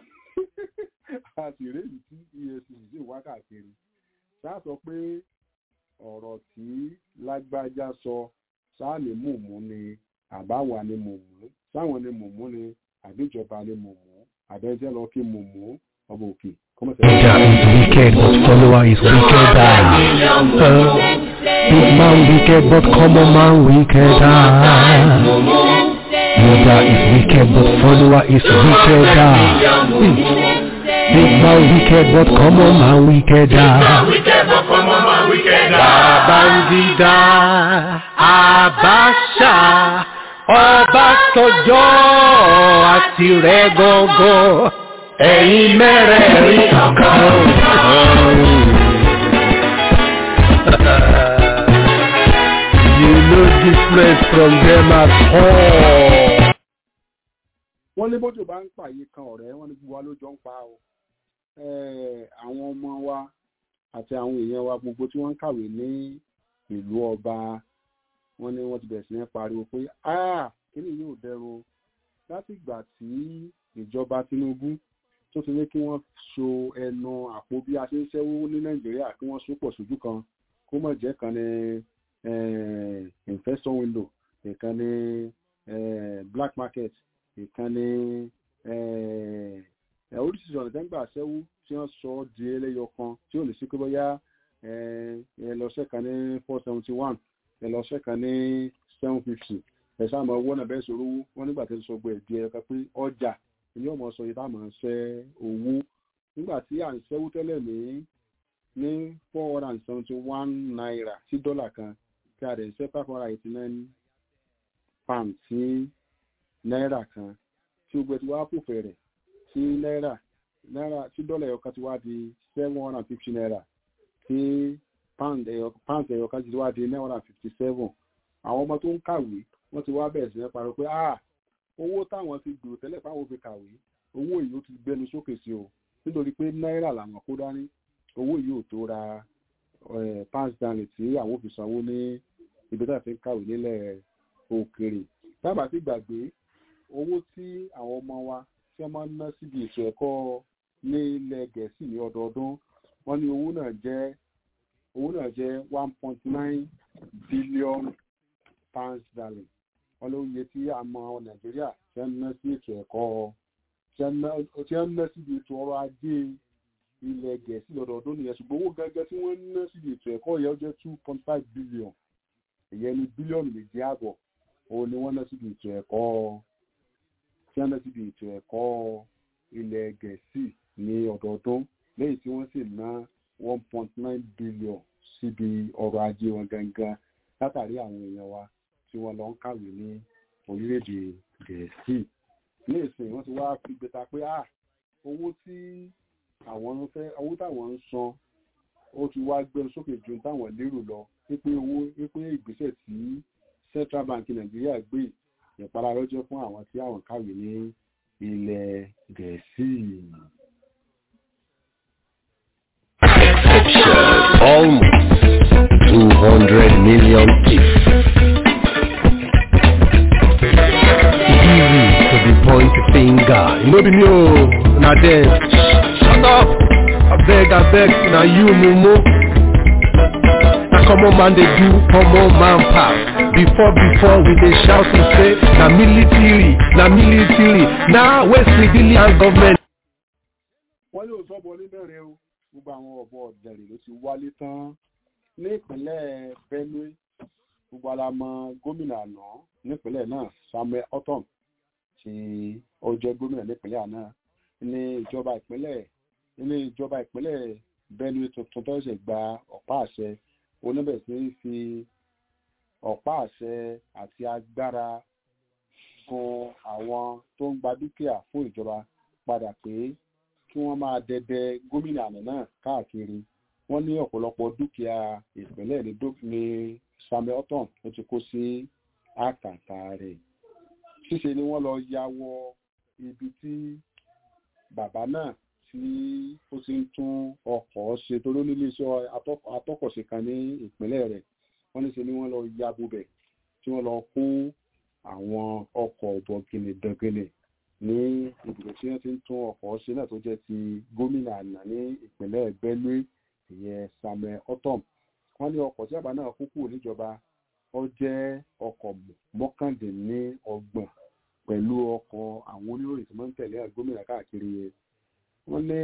àti rí èyí tí efcc sì wá káàkiri ṣáà sọ pé ọ̀rọ̀ tí lágbájá sọ sáà ní mùmú ni àbáwa ni mùmú sáwọn ni mùmú ni àbíjọba ni mùmú àbẹ́jẹ́ lọ kí mùmú ọba òkè Leader is wicked, but follower is wickeder. Uh, big man wicked, but common man wickeder. Leader is wicked, but follower is wickeder. Hmm. Big man wicked, but common man wickeder. Wicked, but come on, man, wicked. Babangida, Abacha, Ọbásanjọ́ àti rẹ̀ gọ́gọ́, ẹ̀yin mẹ́rẹ̀ẹ̀rin ọ̀kan. You no different from them at all. wọ́n ní bójú bá ń pààyè kan ọ̀rẹ́ wọ́n ní gbogbo wa ló jọ ń pa o Eh, àwọn ọmọ wa àti àwọn èèyàn wa gbogbo tí wọ́n ń kàwé ní ìlú ọba wọ́n ní wọ́n ti bẹ̀rẹ̀ sí ní pariwo pé ah kíni yóò dẹrùn láti ìgbà tí ìjọba Tinubu tó ti ní kí wọ́n so ẹnu àpò bí a ṣe ń ṣẹ́wó ní Nàìjíríà kí wọ́n so pọ̀ sójú kan kó mọ̀ jẹ́ kan ní eh, investor window ìkan ní eh, black market ìkan ní eh, eh, oríṣiríṣi ọ̀nà tẹ́ ń gbà ṣẹ́wó tí wọ́n sọ ọ́ di ẹlẹ́yọ kan tí ò ní sí pé bóyá eh, ẹ lọ ṣẹ́kan ní four seventy one ẹ lọ ṣẹ́kan ní seven fifty ẹ sáàmù owó náà bẹ́ẹ̀ sọ̀rọ̀ owó wọn nígbà tí ń sọ gbọ́ ẹ̀dí ẹ̀yọ kan pé ọjà ilé ọmọ sọ yìí táwọn ń ṣẹ́ owó nígbà tí à ń ṣẹ́wó tẹ́lẹ̀ ní ní four hundred and seventy one naira sí dọ́là kan kí a rẹ̀ ṣẹ́ five hundred eighty nine pound sí náírà kan tí ó gbẹ tí wàá kò fẹ̀rẹ̀ sí náírà náírà tí dọ́là ẹ̀yọ kan ti wá di seven hundred and fifty naira tí pound ẹ̀yọ pound ẹ̀yọ kan ti wá di nine hundred and fifty seven àwọn ọmọ tó ń kàwé wọ́n ti wá bẹ̀rẹ̀ sí ní parọ́ pé ah owó táwọn ti gbèrò tẹ́lẹ̀ fáwọn fi kàwé owó yìí ó ti gbẹnu sókè sí o nítorí pé náírà làwọn kó dání owó yìí ò tó ra pound stanley tí àwọn ò fi sanwó ní ibi tí a ti ń kàwé nílẹ̀ òkèrè tábà sì gbàgbé owó tí àwọn ọmọ wa tí wọ́n máa ń ná síbi ètò ẹ̀kọ́ ní ilẹ̀ gẹ̀ẹ́sì ní ọdọọdún wọ́n ní owó náà jẹ́ owó náà jẹ́ one point nine billion pounds sterling wọ́n ló yẹ tí a mọ nàìjíríà tí wọ́n ná sí ètò ẹ̀kọ́ tí wọ́n ná síbi ètò ọrọ̀ ajé ilẹ̀ gẹ̀ẹ́sì lọ́dọọdún nìyẹn ṣùgbọ́n owó gẹ́gẹ́ tí wọ́n ná síbi ètò ẹ̀kọ́ yẹn ó jẹ́ two point five billion ìyẹn ní bílíọ̀nù méjì àbọ̀ òun ni wọ́n ná síbi ètò ẹ̀kọ́ tí wọ́n ná síbi ètò ẹ̀kọ́ ilẹ̀ gẹ̀ẹ́sì ní ọdọọdún lẹ́yìn tí wọ́n sì ná one point nine billion síbi ọrọ̀ ajé wọn gangan látàrí àwọn èèyàn wa tí wọ́n lọ ń kàwé ní orílẹ̀-èdè gẹ̀ẹ́sì ní ìsìn wọ́n ti wá fi gbẹta pé ah owó tí àwọn ń fẹ́ owó táwọn ń san ó ti wá gbẹnu sókè ju táwọn lérò lọ wípé owó wípé ìgbésẹ̀ tí central bank nàìjíríà gbé ìpara lọ́jọ́ fún àwọn tí àwọn kàwé ní ilẹ̀ gẹ̀ẹ́sì. Almost 200 million people. Easy to be point finger. You know be me oh, na them. Shut up. I beg, I beg, na you mumu. Na common man dey do common man pass. Before before we dey shout and say na military, na military. Now wey civilian government wọ́n ní òótọ́ bọ níbẹ̀rẹ̀ o gbogbo àwọn ọ̀bọ ọ̀dẹ̀rẹ̀ ló ti wálé tán ní ìpínlẹ̀ benue gbogbo ara mọ gómìnà àná nípínlẹ̀ náà samuel otom tí ó jẹ́ gómìnà nípínlẹ̀ àná ní ìjọba ìpínlẹ̀ ní ìjọba ìpínlẹ̀ benue tuntun tó ṣẹ̀ gba ọ̀pá àṣẹ oníbẹ̀ sí ń fi ọ̀pá àṣẹ àti agbára gun àwọn tó ń gba dúkìá fún ìjọba padà pé kí wọ́n máa dẹdẹ gómìnà àná náà káàkiri wọ́n ní ọ̀pọ̀lọpọ̀ dúkìá ìpínlẹ̀ ní ní samuel otom ó ti kó sí àkàtà rẹ̀ ṣíṣe ni wọ́n lọ ya wọ ibi tí bàbá náà tí ó ti ń tún ọkọ̀ ṣe tó ló nílé iṣẹ́ atọ́kọ̀ṣe kan ní ìpínlẹ̀ rẹ̀ wọ́n ní ṣe ni wọ́n lọ ya bubẹ̀ tí wọ́n lọ kó àwọn ọkọ̀ bọ̀gìnì dọ̀gìnì ní ìdìbò tí wọ́n ti ń tún ọkọ̀ ṣe náà tó jẹ́ ti gómìnà àná ní ìpínlẹ̀ benue ìyẹn samuel otom wọ́n ní ọkọ̀ tí àbá náà kú kúrò níjọba ó jẹ́ ọkọ̀ mọ́kàndínlọ́gbọ̀n pẹ̀lú ọkọ̀ àwọn oníròyìn tí wọ́n ń tẹ̀lé gómìnà káàkiri yẹn wọ́n ní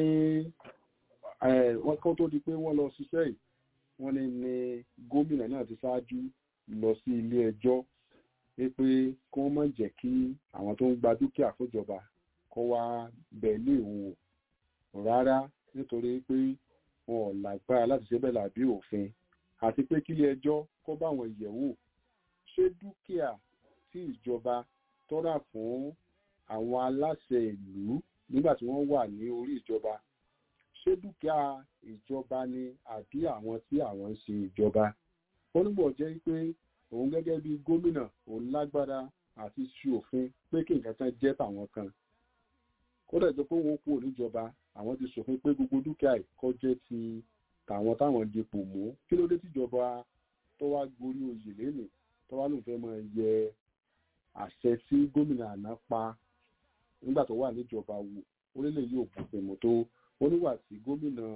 wọ́n kó tó di pé wọ́n lọ ṣiṣẹ́ yìí wọ́n ní ní gómìnà náà ti ṣáájú lọ sí ilé ẹjọ́ pé kí wọ́n má jẹ́ kí àwọn tó ń gba dúkìá fúnjọba kó wá bẹ̀ ní ìwò rárá nítorí pé wọn ò lágbára láti ṣe bẹ́ẹ̀ làbí òfin àti pé kílé ẹjọ́ kó bá wọn yẹ̀wò ṣé dúkìá tí ìjọba tọ́ra fún àwọn aláṣẹ ìlú nígbà tí wọ́n wà ní orí ìjọba ṣé dúkìá ìjọba ni àbí àwọn tí àwọn ń ṣe ìjọba ó nígbà jẹ́ pé òun gẹ́gẹ́ bí gómìnà òun lágbára àti ṣe òfin pé kí nǹkan kan jẹ́ tàwọn kan kódà tó pé wọn kú níjọba àwọn ti ṣòfin pé gbogbo dúkìá ìkọ́ jẹ́ ti tàwọn táwọn dipò mú kí ló dé tíjọba tó wá gorí oyè lénìí tó wá lóun fẹ́ máa yẹ àṣẹ tí gómìnà àná pa nígbà tó wà níjọba wò orílẹ̀ yóò bùfẹ̀ mọ́ tó oníwà tí gómìnà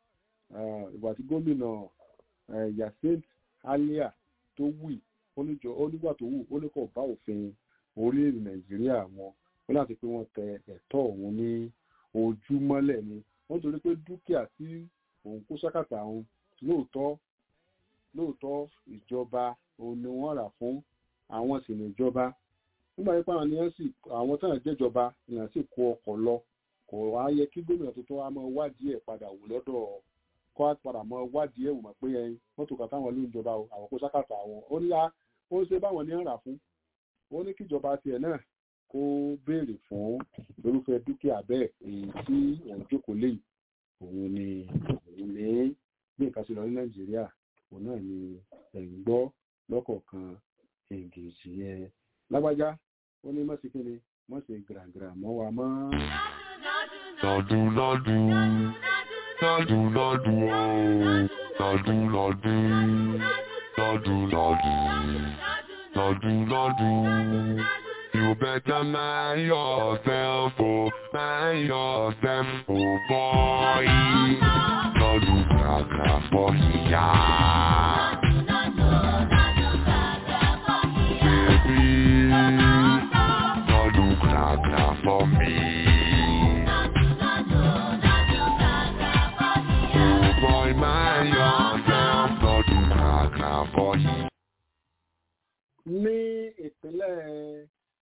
ìwà tí gómìnà yasint alia tó wù oníjọ onígbà tó wù ó ní kò bá òfin orílẹ̀-èdè nàìjíríà wọn ó láti pé wọ́n tẹ ẹ̀tọ́ òun ní ojúmọ́lẹ̀ ni wọ́n torí pé dúkìá tí òun kó sákàtà òun lóòótọ́ lóòótọ́ ìjọba òun ni wọ́n rà fún àwọn sì ní ìjọba nígbà yẹn pàwọn nìyẹn sì àwọn táwọn jẹ́jọba nìyẹn sì kó ọkọ̀ lọ kò wá yẹ kí gómìnà tuntun wa máa wádìí ẹ̀ padà wò lọ́dọ̀ kọ́ á padà máa wádìí ẹ̀ wò mọ̀ pé ẹyin mọ́tò kan táwọn ló ń jọba o àwọn kó sákàtà àwọn ó ní ó ń ṣe báwọn ní ń rà fún ó ní kíjọba tiẹ̀ náà kó béèrè fún irúfẹ́ dúkìá bẹ́ẹ̀ èyí tí òun jókòó lé òun ni òun ní bí nǹkan ṣe lọ ní nàìjíríà òun náà ni ẹ̀ ń gbọ́ lọ́kọ̀ọ̀kan èngèjì yẹn lágbájá ó ní mọ̀sí kí ni mọ̀sí gàràgàrà mọ́ wa mọ́. lọ́dún lọ́dún lọ́dún lọ́dún ooo lọ́dún lọ́dún lọ́dún lọ́dún lọ́dún lọ́dún. You better mind yourself, oh, mind yourself, oh boy. Lọ́dún gàgà fọ́ ìyá. Baby, lọ́dún gàgà fọ́ mi. Oh boy, mind yourself, lọ́dún gàgà fọ́ ìyá. ní ìpínlẹ̀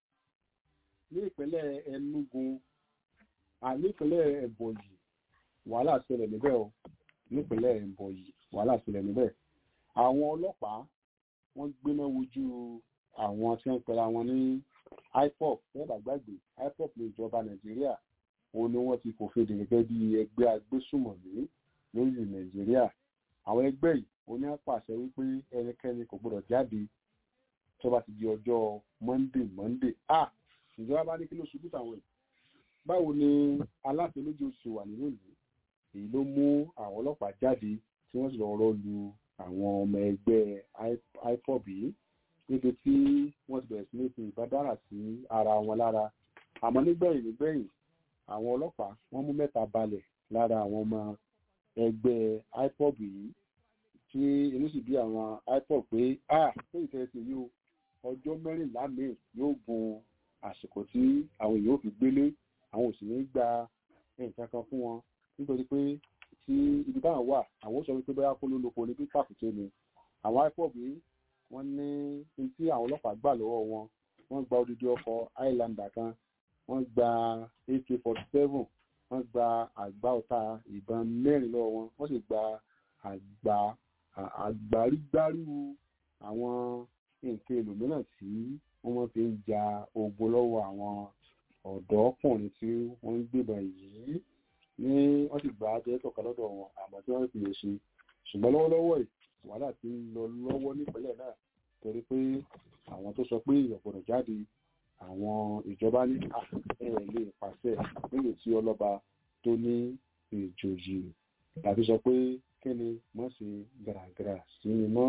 ní ìpínlẹ̀ Enugu àní ìpínlẹ̀ Ebonyi wàhálà ṣẹlẹ̀ níbẹ̀ o nípínlẹ̀ Ebonyi wàhálà ṣẹlẹ̀ níbẹ̀ àwọn ọlọ́pàá wọ́n gbéná wojú àwọn tí wọ́n pera wọn ní IPOB fẹ́ẹ̀bà gbàgbé IPOB ní ìjọba Nàìjíríà òun ni wọ́n ti fòfin dè gẹ́gẹ́ bí ẹgbẹ́ agbésùmọ̀mí lórí Nàìjíríà àwọn ẹgbẹ́ yìí oní àpàṣẹ wípé ẹnikẹ́ni kò gbọdọ̀ jáde tó bá ti di ọjọ́ monday monday ah ìjọba bá ní kí ló ṣubú táwọn yìí báwo ni aláṣẹ méjì oṣù wà nínú ìlú èyí ló mú àwọn ọlọ́pàá jáde tí wọ́n sì lọ rọ́ lu àwọn ọmọ ẹgbẹ́ ipob yìí níbi tí wọ́n ti bẹ̀rẹ̀ sí ní fi ìbádára sí ara wọn lára àmọ́ nígbẹ̀yìn nígbẹ̀yìn àwọn ọlọ́pàá wọ́n mú mẹ́ta balẹ̀ lára àwọn ọmọ ẹgbẹ́ ipob yìí tí inú sì bí àwọn ipob pé ah pé ìtẹ́sí yìí o ọjọ́ mẹ́rìnlá míì yóò gun àsìkò tí àwọn èèyàn ò fi gbélé àwọn òsì ní gba nǹkan kan fún wọn nítorí pé tí ibi táwọn wà àwọn sọ wípé bóyá kó ló lóko ní bí pàkúté ni àwọn ipob yìí wọ́n ní ní tí àwọn ọlọ́pàá gbà lọ́wọ́ wọn wọ́n gba odidi ọkọ̀ highlander kan wọ́n gba ak forty seven wọ́n gba àgbá ọ̀tá ìbọn mẹ́rin lọ́wọ́ wọn wọ́n sì gba àgbà àgbárígbárù àwọn nǹkan èlò mìíràn tí wọ́n fi ń ja ogun lọ́wọ́ àwọn ọ̀dọ́kùnrin tí wọ́n ń gbébọn yìí ní wọ́n sì gba ajẹ́ tọ̀ka lọ́dọ̀ wọn àmọ́ tí wọ́n fi lè ṣe ṣùgbọ́n lọ́wọ́lọ́wọ́ yìí wàhálà ti ń lọ lọ́wọ́ nípínlẹ̀ náà torí pé àwọn tó sọ pé èèyàn gbọ́dọ̀ jáde àwọn ìjọba ní ẹ̀ lè pàṣẹ nílò tí ọlọ́ba tó ní ìjòyè tàbí sọ pé kí ni mọ̀ sí gàràgàrà sí ni mọ́.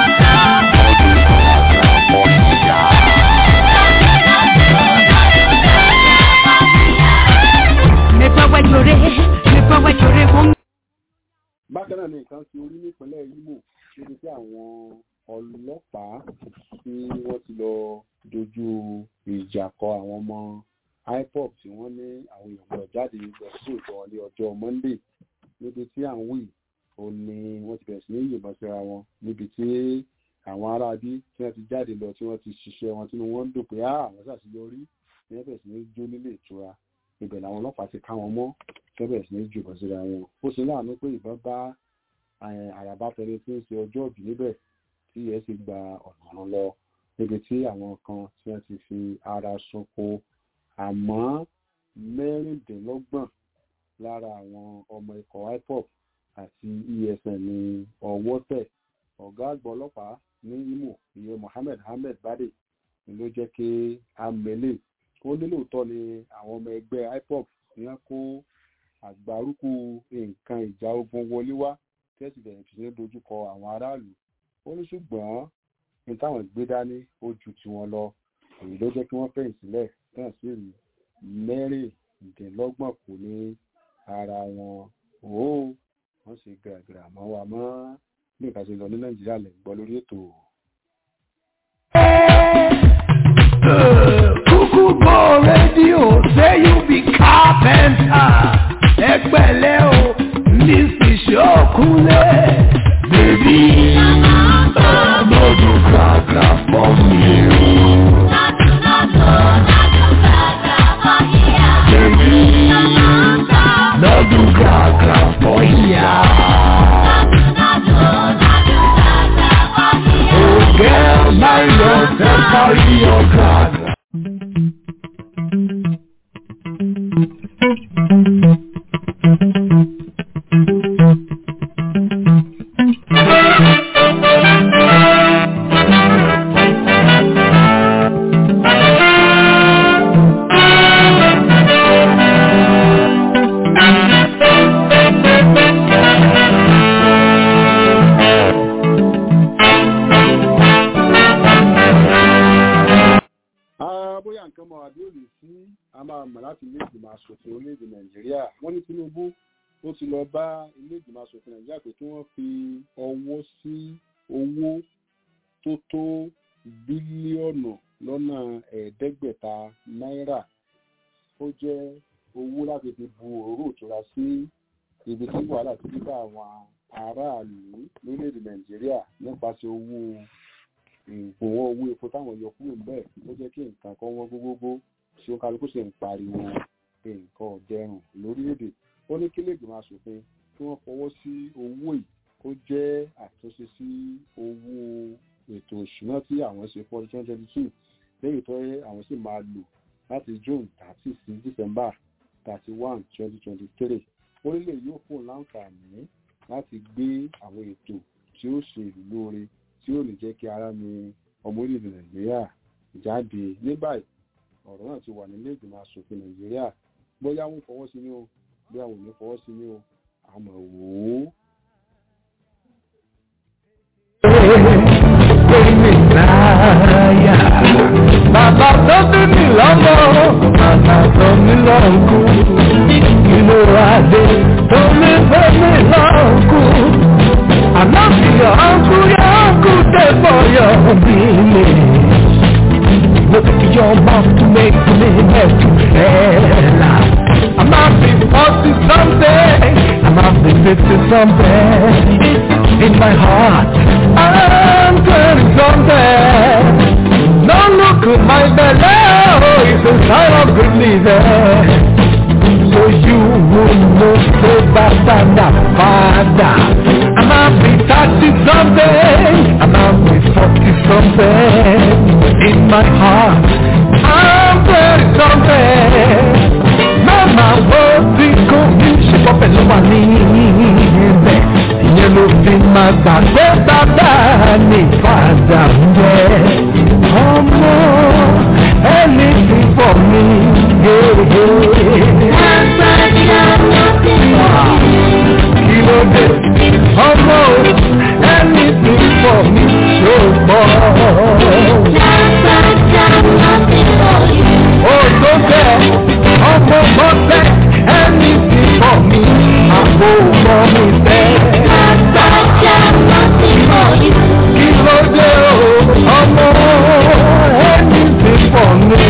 bákan náà ni nǹkan ti orí nípínlẹ̀ Imo níbi tí àwọn ọlọ́pàá tí wọ́n ti lọ dojú ìjà kọ àwọn ọmọ IPOB tí wọ́n ní àwọn èèyàn gbọ́dọ̀ jáde lọ sí ìjọ ní ọjọ́ Monday níbi tí à ń wí ó ní wọ́n ti bẹ̀rẹ̀ sí ní yìnbọn síra wọn níbi tí àwọn aráabí tí wọ́n ti jáde lọ tí wọ́n ti ṣiṣẹ́ wọn tínú wọn ń dùn pé àwọn ṣàṣeyọrí ní wọ́n bẹ̀rẹ̀ sí ní jó nílé ìtura ibẹ̀ làwọn ọlọ́pàá ti ká wọn mọ́ tí wọ́n bẹ̀rẹ̀ sí ní jùbọ̀ síra wọn ó ṣe láàánú pé ìbọn bá àràbá tẹni tí ń ṣe ọjọ́ òbí níbẹ̀ tí ẹ sì gba ọ̀nà lọ níbi tí àwọn kan tí wọ́n ti fi ara sunko àmọ́ mẹ́rìndínlọ́gbọ̀n lára àwọn ọmọ ikọ̀ IPOB àti ESN ní ọwọ́ tẹ̀ ọ̀gá àgbà ọlọ́pàá ní Imo ìyẹn Mohammed Ahmed Bade ni ló jẹ́ kí amẹ́lẹ̀ ó ní lóòótọ́ ni àwọn ọmọ ẹgbẹ́ IPOB ní wọ́n kó àgbárùkù nǹkan ìjà ogun wọlé wá tẹ́sí bẹ̀rẹ̀ sí ní dojúkọ àwọn aráàlú ó ní ṣùgbọ́n ní táwọn gbé dání ó ju tiwọn lọ èyí ló jẹ́ kí wọ́n fẹ̀yìn sílẹ̀ náà sì rí mẹ́rìndínlọ́gbọ̀n kù ní ara wọn ó wọ́n sì gàgàrà mọ́ wa mọ́ bí nǹkan ṣe lọ ní nàìjíríà lè gbọ́ lórí ètò. kúkú gbọ́ rédíò say you be carpenter ẹgbẹ́lẹ́ o mrs ṣókúnlẹ̀. bèbí lọ́dún kàkà fọ́ mi o. bèbí lọ́dún kàkà fọ́ ìyá. Oh girl, mind yourself, carry your card. Ah, bóyá nǹkan mọ àbí òní sí a máa mọ̀ láti ilé ìgbìmọ̀ asòfin orílẹ̀-èdè nàìjíríà wọ́n ní tinubu ó ti lọ bá ilé ìgbìmọ̀ asòfin nàìjíríà pé kí wọ́n fi ọwọ́ sí owó tó tó bílíọ̀nù lọ́nà ẹ̀ẹ́dẹ́gbẹ̀ta náírà ó jẹ́ owó láti fi bu òróró ìtura sí ibi tí wàhálà ti dé bá àwọn aráàlú lórílẹ̀-èdè nàìjíríà nípasẹ̀ owó ìgbòho owó epo táwọn yọ kúrò ń bẹ́ẹ̀ ó jẹ́ kí nǹkan kan wọ́n gbogbogbò tí ó kálukú sì ń pariwo nǹkan ọ̀dẹrùn lórílẹ̀‐èdè ó ní kí lèègbìmọ̀ asòfin kí wọ́n fọwọ́ sí owó yìí kó jẹ́ àtúnṣe sí owó ètò òṣùná tí àwọn ṣe fún ọdún twenty twenty two lẹ́yìn tó yẹ àwọn sì máa lò láti june thirty sí december thirty one twenty twenty three orílẹ̀ yóò fún láǹfààní láti gbé àwọn ètò tí ó ṣe ìlú lóore tí ó lè jẹ́ kí ara ní ọmọ orílẹ̀-èdè nàìjíríà jáde ní báyìí ọ̀rọ̀ náà ti wà nílé ìgbìmọ̀ asòfin nàìjíríà bóyá wọn fọwọ́ sí ní o bóyá wọn ò ní fọwọ́ sí ní o àmọ́ wò ó. Bàbá tó bí mi lọ́mọ, bàbá tó mi lọ́nkú. Inú adé tó mi fẹ́ mi lọ́nkú. Àná fi ọ̀nkú yọ ọ̀nkú dé bọ̀yọ̀ bí mi. Look at your mouth to make me have to fail. I might be forty something, I might be fifty something. In my heart, I'm twenty something. No look at my belly, oh, it's a sign of good living. So you will know the bad and the father. I might be thirty something, I might be forty something. In my heart, I'm twenty something. Mama wo ti kò ní ṣe pọ̀ pẹ̀lú wa ní ibẹ̀. Ìyẹn ló fi máa gbàgbé bàbá ní padà ń jẹ́. Ọmọ ẹni tí bọ̀ mí. Kí ló dé? Ọmọ ẹni tí bọ̀ mí ṣó gbọ́. Ó tó bẹ́ẹ̀, ọmọ mọ́tẹ́ ẹni tí bọ̀ mí. Àbò mọ́ mi fẹ́. Kí ló dé o? Ọmọ ẹni tí bọ̀ mí.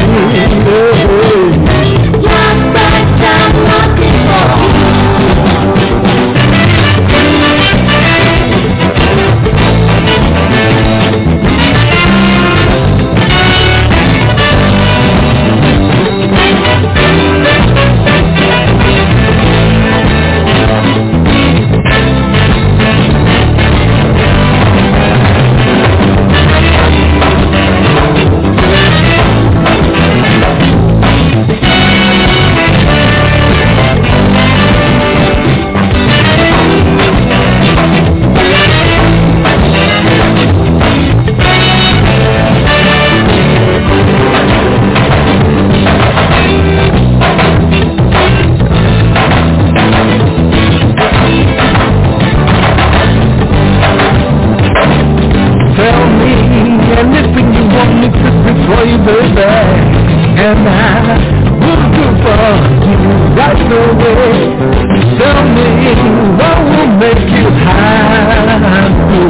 Tell me anything you want me to do for you, baby. And I will do for you right away. Tell me what will make you happy.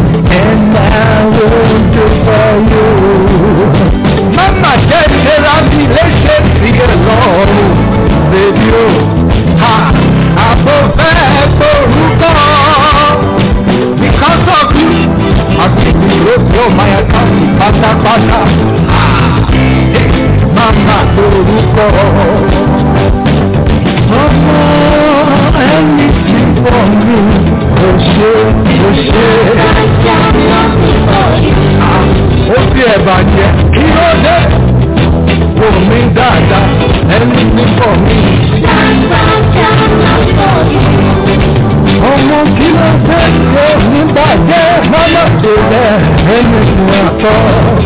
And I will do for you. Mama, get it up yóò máa yẹ káàkiri pátápátá. Màmá lórúkọ. Ọmọ ẹni tí pọ̀ mí kò ṣe kò ṣe. Ó fi ẹ̀bà jẹ kí ló dé? Wò mí dáadáa ẹni tí pọ̀ mí. Ọmọ kí ló dé tó ní bàjẹ́ lọ́nà tó lẹ̀ ẹni fún àtọ́.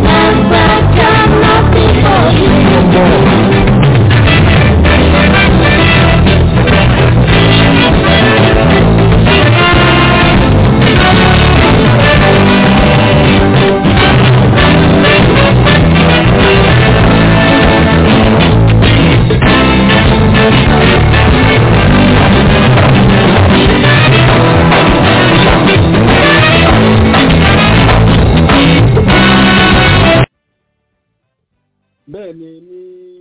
bẹ́ẹ̀ ni ní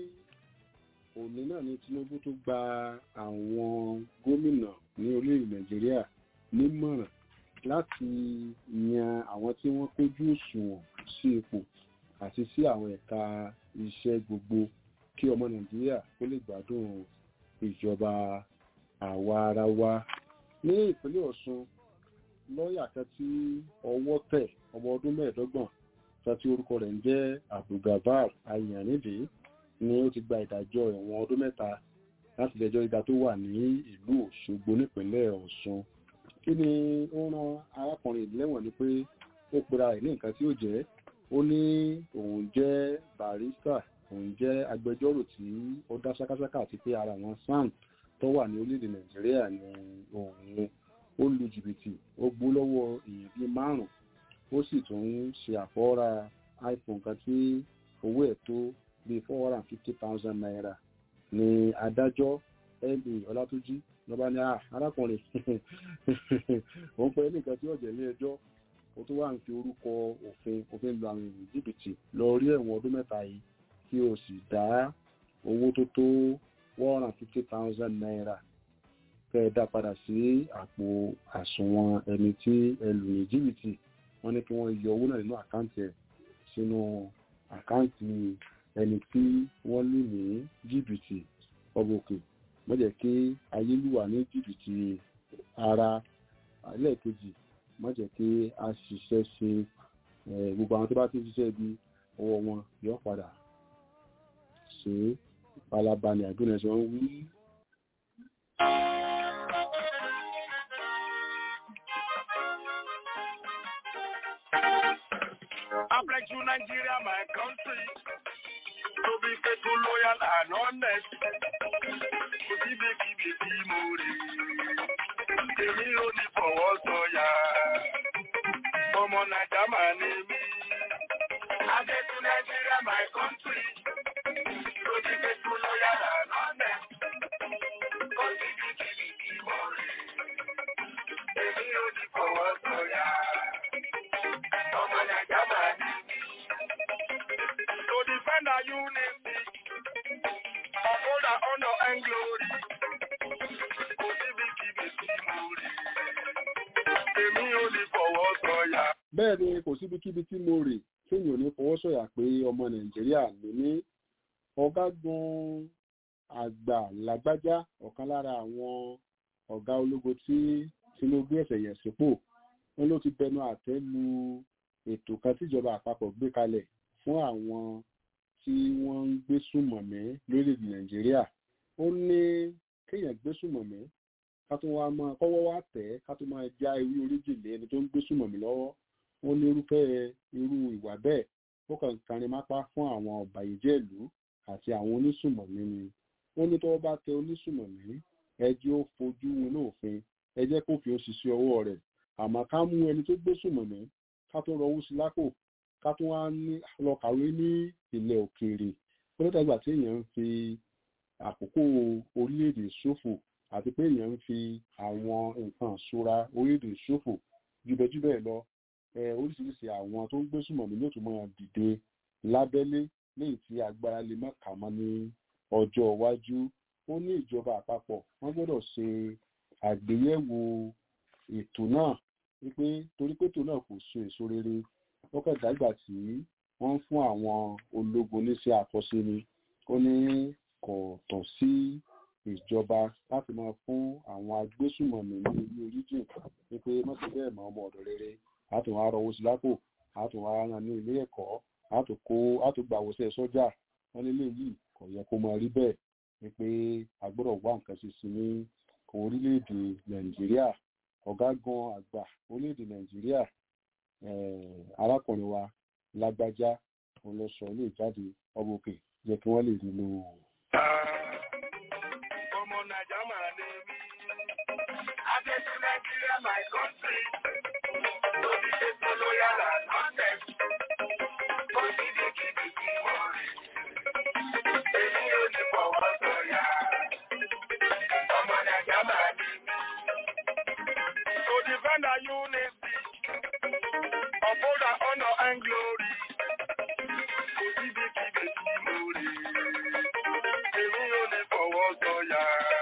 òní náà ni Tinubu tó gba àwọn gómìnà ní orílẹ̀ Nàìjíríà nímọ̀ràn láti yan àwọn tí wọ́n kójú òṣùwọ̀n sí ipò àti sí àwọn ẹ̀ka iṣẹ́ gbogbo kí ọmọ Nàìjíríà kó lè gbádùn ìjọba àwa ara wa ní ìpínlẹ̀ Ọ̀ṣun lọ́ọ̀yà kan tí ọwọ́ tẹ̀ ọmọ ọdún mẹ́ẹ̀ẹ́dọ́gbọ̀n tí orúkọ rẹ̀ ń jẹ́ abdulgafar ayanide ni ó ti gba ìdájọ́ ẹ̀wọ̀n ọdún mẹ́ta láti ilé-ẹjọ́ gíga tó wà ní ìlú òṣogbo nípínlẹ̀ ọ̀ṣun kí ni ó rán arákùnrin ìlẹ́wọ̀n ni pé ó pera ẹ̀ ní nǹkan tí ó jẹ́ ó ní òun jẹ́ barista òun jẹ́ agbẹjọ́rò tí ó dá ṣákáṣáká àti pé ara wọn sam tó wà ní orílẹ̀-èdè nàìjíríà ni òun ó lu jìbìtì ó gbó lọ́wọ́ èèyàn bíi márùn-ún ó sì tún ń ṣe àfọwọ́ra iphone kan tí owó ẹ̀ tó bíi four hundred and fifty thousand naira ní adájọ́ ẹ̀mí ọlátúnjí lọ́ba ní arákùnrin òun pẹ́ nìkan tí ọ̀jẹ̀ ilé ẹjọ́ ó tún wà ń fi orúkọ òfin òfin lu àwọn èèyàn jìbìtì lọ rí ẹ̀wọ̀n ọdún mẹ́ta yìí kí o sì dá owó tó tó one hundred and fifty thousand naira kẹ́ ẹ dá padà sí àpò àsùnwọ̀n ẹni tí ẹ lù ní jìbìtì wọ́n ní kí wọ́n yọ owó náà nínú àkáǹtì ẹ̀ sínú àkáǹtì ẹni tí wọ́n lù ní jìbìtì ọgbọ̀kè mọ́jẹ̀ kí ayélúwà ní jìbìtì ara ẹlẹ́ẹ̀kejì mọ́jẹ̀ kí a ṣiṣẹ́ ṣe gbogbo àwọn tó bá ti ṣiṣẹ́ bí ọwọ́ wọn yọ padà ṣe palaba ní àgbẹ̀nẹ̀ tí wọ́n wí. I pledge to Nigeria, my country, to be faithful, loyal, and honest. To be the key, be more. Èmi ò ní fọwọ́ sọ̀yà. Ọmọ Nàìjà máa ní mí. I pledge to Nigeria, my country, to be faithful, loyal, and honest. To be the key, be more. Èmi ò ní fọwọ́ sọ̀yà. Ọmọ Nàìjà máa ní mí. To defend our unity, uphold our honor and glory. Kò síbi kíbi sí mo rí. Èmi ò ní fọwọ́ sọ̀yà. bẹ́ẹ̀ ni kò síbikíbi tí mo rè kéèyàn ò ní fọwọ́ sọ̀yà pé ọmọ nàìjíríà ló ní ọ̀gágun àgbà lágbájá ọ̀kan lára àwọn ọ̀gá ológun tí tinubu ẹ̀sẹ̀ yẹ̀ sípò wọn ló ti bẹnu àtẹ́ lu ètò kan tíjọba àpapọ̀ gbé kalẹ̀ fún àwọn tí wọ́n ń gbé sùmọ̀mí lórílẹ̀‐èdè nàìjíríà ó ní kéèyàn gbé sùmọ̀mí ká tó wá máa kọ́wọ́ wá tẹ̀ ká tó máa já ewé oríjìlé ẹni tó ń gbé sùmọ̀mí lọ́wọ́ ó ní irúfẹ́ irú ìwà bẹ́ẹ̀ ó kàn kárin mápá fún àwọn ọ̀bàyéjẹ́ ìlú àti àwọn onísùmọ̀mí ni ó ní tọ́wọ́ bá tẹ onísùmọ̀mí ẹ jẹ́ ó fojú inú òfin ẹ jẹ́ kó fi ó ṣiṣẹ́ ọwọ́ rẹ̀ àmọ́ ká mú ẹni tó gbé sùmọ̀mí ká tó rọwọ́ sí lápò ká tó wá ní lọ kàwé ní ilẹ̀ òkèèrè ó ló dàgbà tí èèyàn ń fi àkókò orílẹ̀-èdè ṣòfò àti pé èèyàn ń fi àwọn nǹkan ìṣúra orílẹ̀-èdè ṣòfò jùbẹ́jùbẹ́ lọ oríṣiríṣi àwọn tó ń gbé sùmọ̀mí ló tún máa dìde lábẹ́lé léyìí tí agbára lè má kà mọ́ ní ọjọ́ iwájú ó ní ìjọba àpapọ̀ wọ́n gbọ́dọ̀ ṣe àgbéyẹ̀wò ètò náà wípé torí pé ètò náà kò so èso rere ó kàn dágbà tí wọ́n ń fún àwọn ológun níṣẹ́ àkọsí ni ó ní kò tọ́ sí ìjọba láti máa fún àwọn agbésùmọ̀mí ní ilé oríjìn wípé mọ́tò bẹ́ẹ̀ mọ́ ọmọ ọ̀dọ̀ rere àtún wá rọwọ́ sí lápò àtún wá rán ní ilé ẹ̀kọ́ àtún kó àtún gbà wọ́sẹ̀ sọ́jà wọ́n nílé yìí kò yẹ kó máa rí bẹ́ẹ̀ wípé a gbọ́dọ̀ wá nǹkan ṣe sí ní orílẹ̀-èdè nàìjíríà ọ̀gágun àgbà orílẹ̀-èdè nàìjíríà arákùnrin wa lágbájá òun lọ sọ ilé ìjáde ọmọ òkè yẹ kí wọ́n lè rí lò ó. ọmọ nàìjà máa ní mí. Adéṣu Nàìjíríà my country. Lóbi ṣe tó loyal and honest. Ó sì ní kíbi kí wọ́n rí. Èmi ò ní fọwọ́ sọ̀yà. Ọmọ nàìjà máa ní mí. To defend our unity. Uphold our honor and glory. Kò síbi kíbi kí mo rí. Èmi ò ní fọwọ́ sọ̀yà.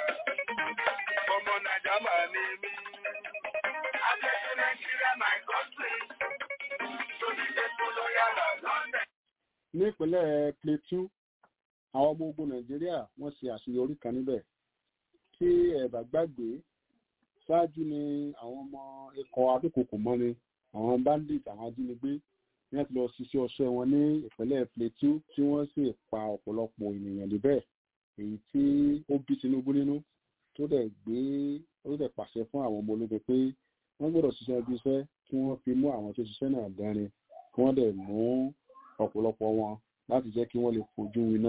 Ọmọ Nàìjà máa ní mí. Adéṣe Nàìjíríà my country. Lóbi ṣe tó loyal and honest. ní ìpínlẹ̀ plateau àwọn ọmọ ogun nàìjíríà wọ́n ṣe àṣeyọrí kan níbẹ̀ tí ẹ bá gbàgbé ṣáájú ni àwọn ọmọ ikọ̀ adókòkò mọ́ni àwọn bandit àwọn ajínigbé ní wọ́n ti lọ ṣiṣẹ́ ọṣẹ́ wọn ní ìpínlẹ̀ plateau tí wọ́n sì pa ọ̀pọ̀lọpọ̀ ènìyàn níbẹ̀ èyí tí ó bí tinubu nínú tó dẹ̀ gbé ó dẹ̀ pàṣẹ fún àwọn ọmọ ológun pé wọ́n gbọ́dọ̀ ṣiṣẹ́ ibi iṣẹ́ kí wọ́n fi mú àwọn tó ṣiṣẹ́ náà dánrin kí wọ́n dẹ̀ mú ọ̀pọ̀lọpọ̀ wọn láti jẹ́ kí wọ́n lè fojú winá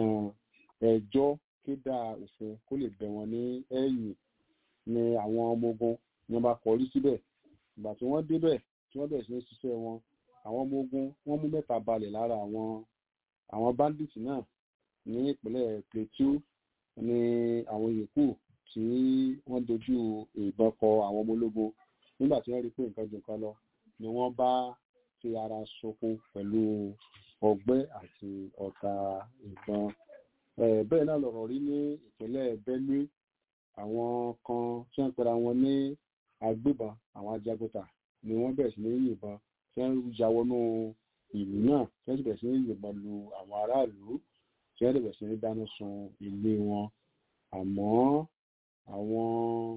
ẹjọ́ kéda òfin kó lè bẹ̀ wọ́n ní ẹ̀yìn ni àwọn ọmọ ogun ni wọ́n bá kọrí síbẹ̀ ìgbà tí wọ́n débẹ̀ tí wọ́n bẹ̀rẹ̀ sí ní ṣiṣẹ́ wọn àwọn ọmọ ogun wọ́n mú mẹ́ta balẹ̀ lára àwọn àwọn bandits náà ní ìpínlẹ̀ plateau ní àwọn yòókù tí wọ́n dojú ìbọn kọ àwọn ọmọ ológun nígbà tí wọ́n rí pé nǹkan jù nǹkan lọ ni wọ́n bá fi ara ṣoko pẹ̀lú ọgbẹ́ àti ọ̀tá ìbọn Eh, bẹ́ẹ̀ náà lọ̀rọ̀ rí ní ìpínlẹ̀ benue àwọn kan tí wọ́n pera wọn ní agbébọn àwọn ajagunta ni wọ́n bẹ̀rẹ̀ sí ní yìnbọn tí wọ́n ya wọnú ìlú náà tí wọ́n sì bẹ̀rẹ̀ sí ní yìnbọn lu àwọn aráàlú tí wọ́n bẹ̀rẹ̀ sí ní dáná sun ilé wọn àmọ́ àwọn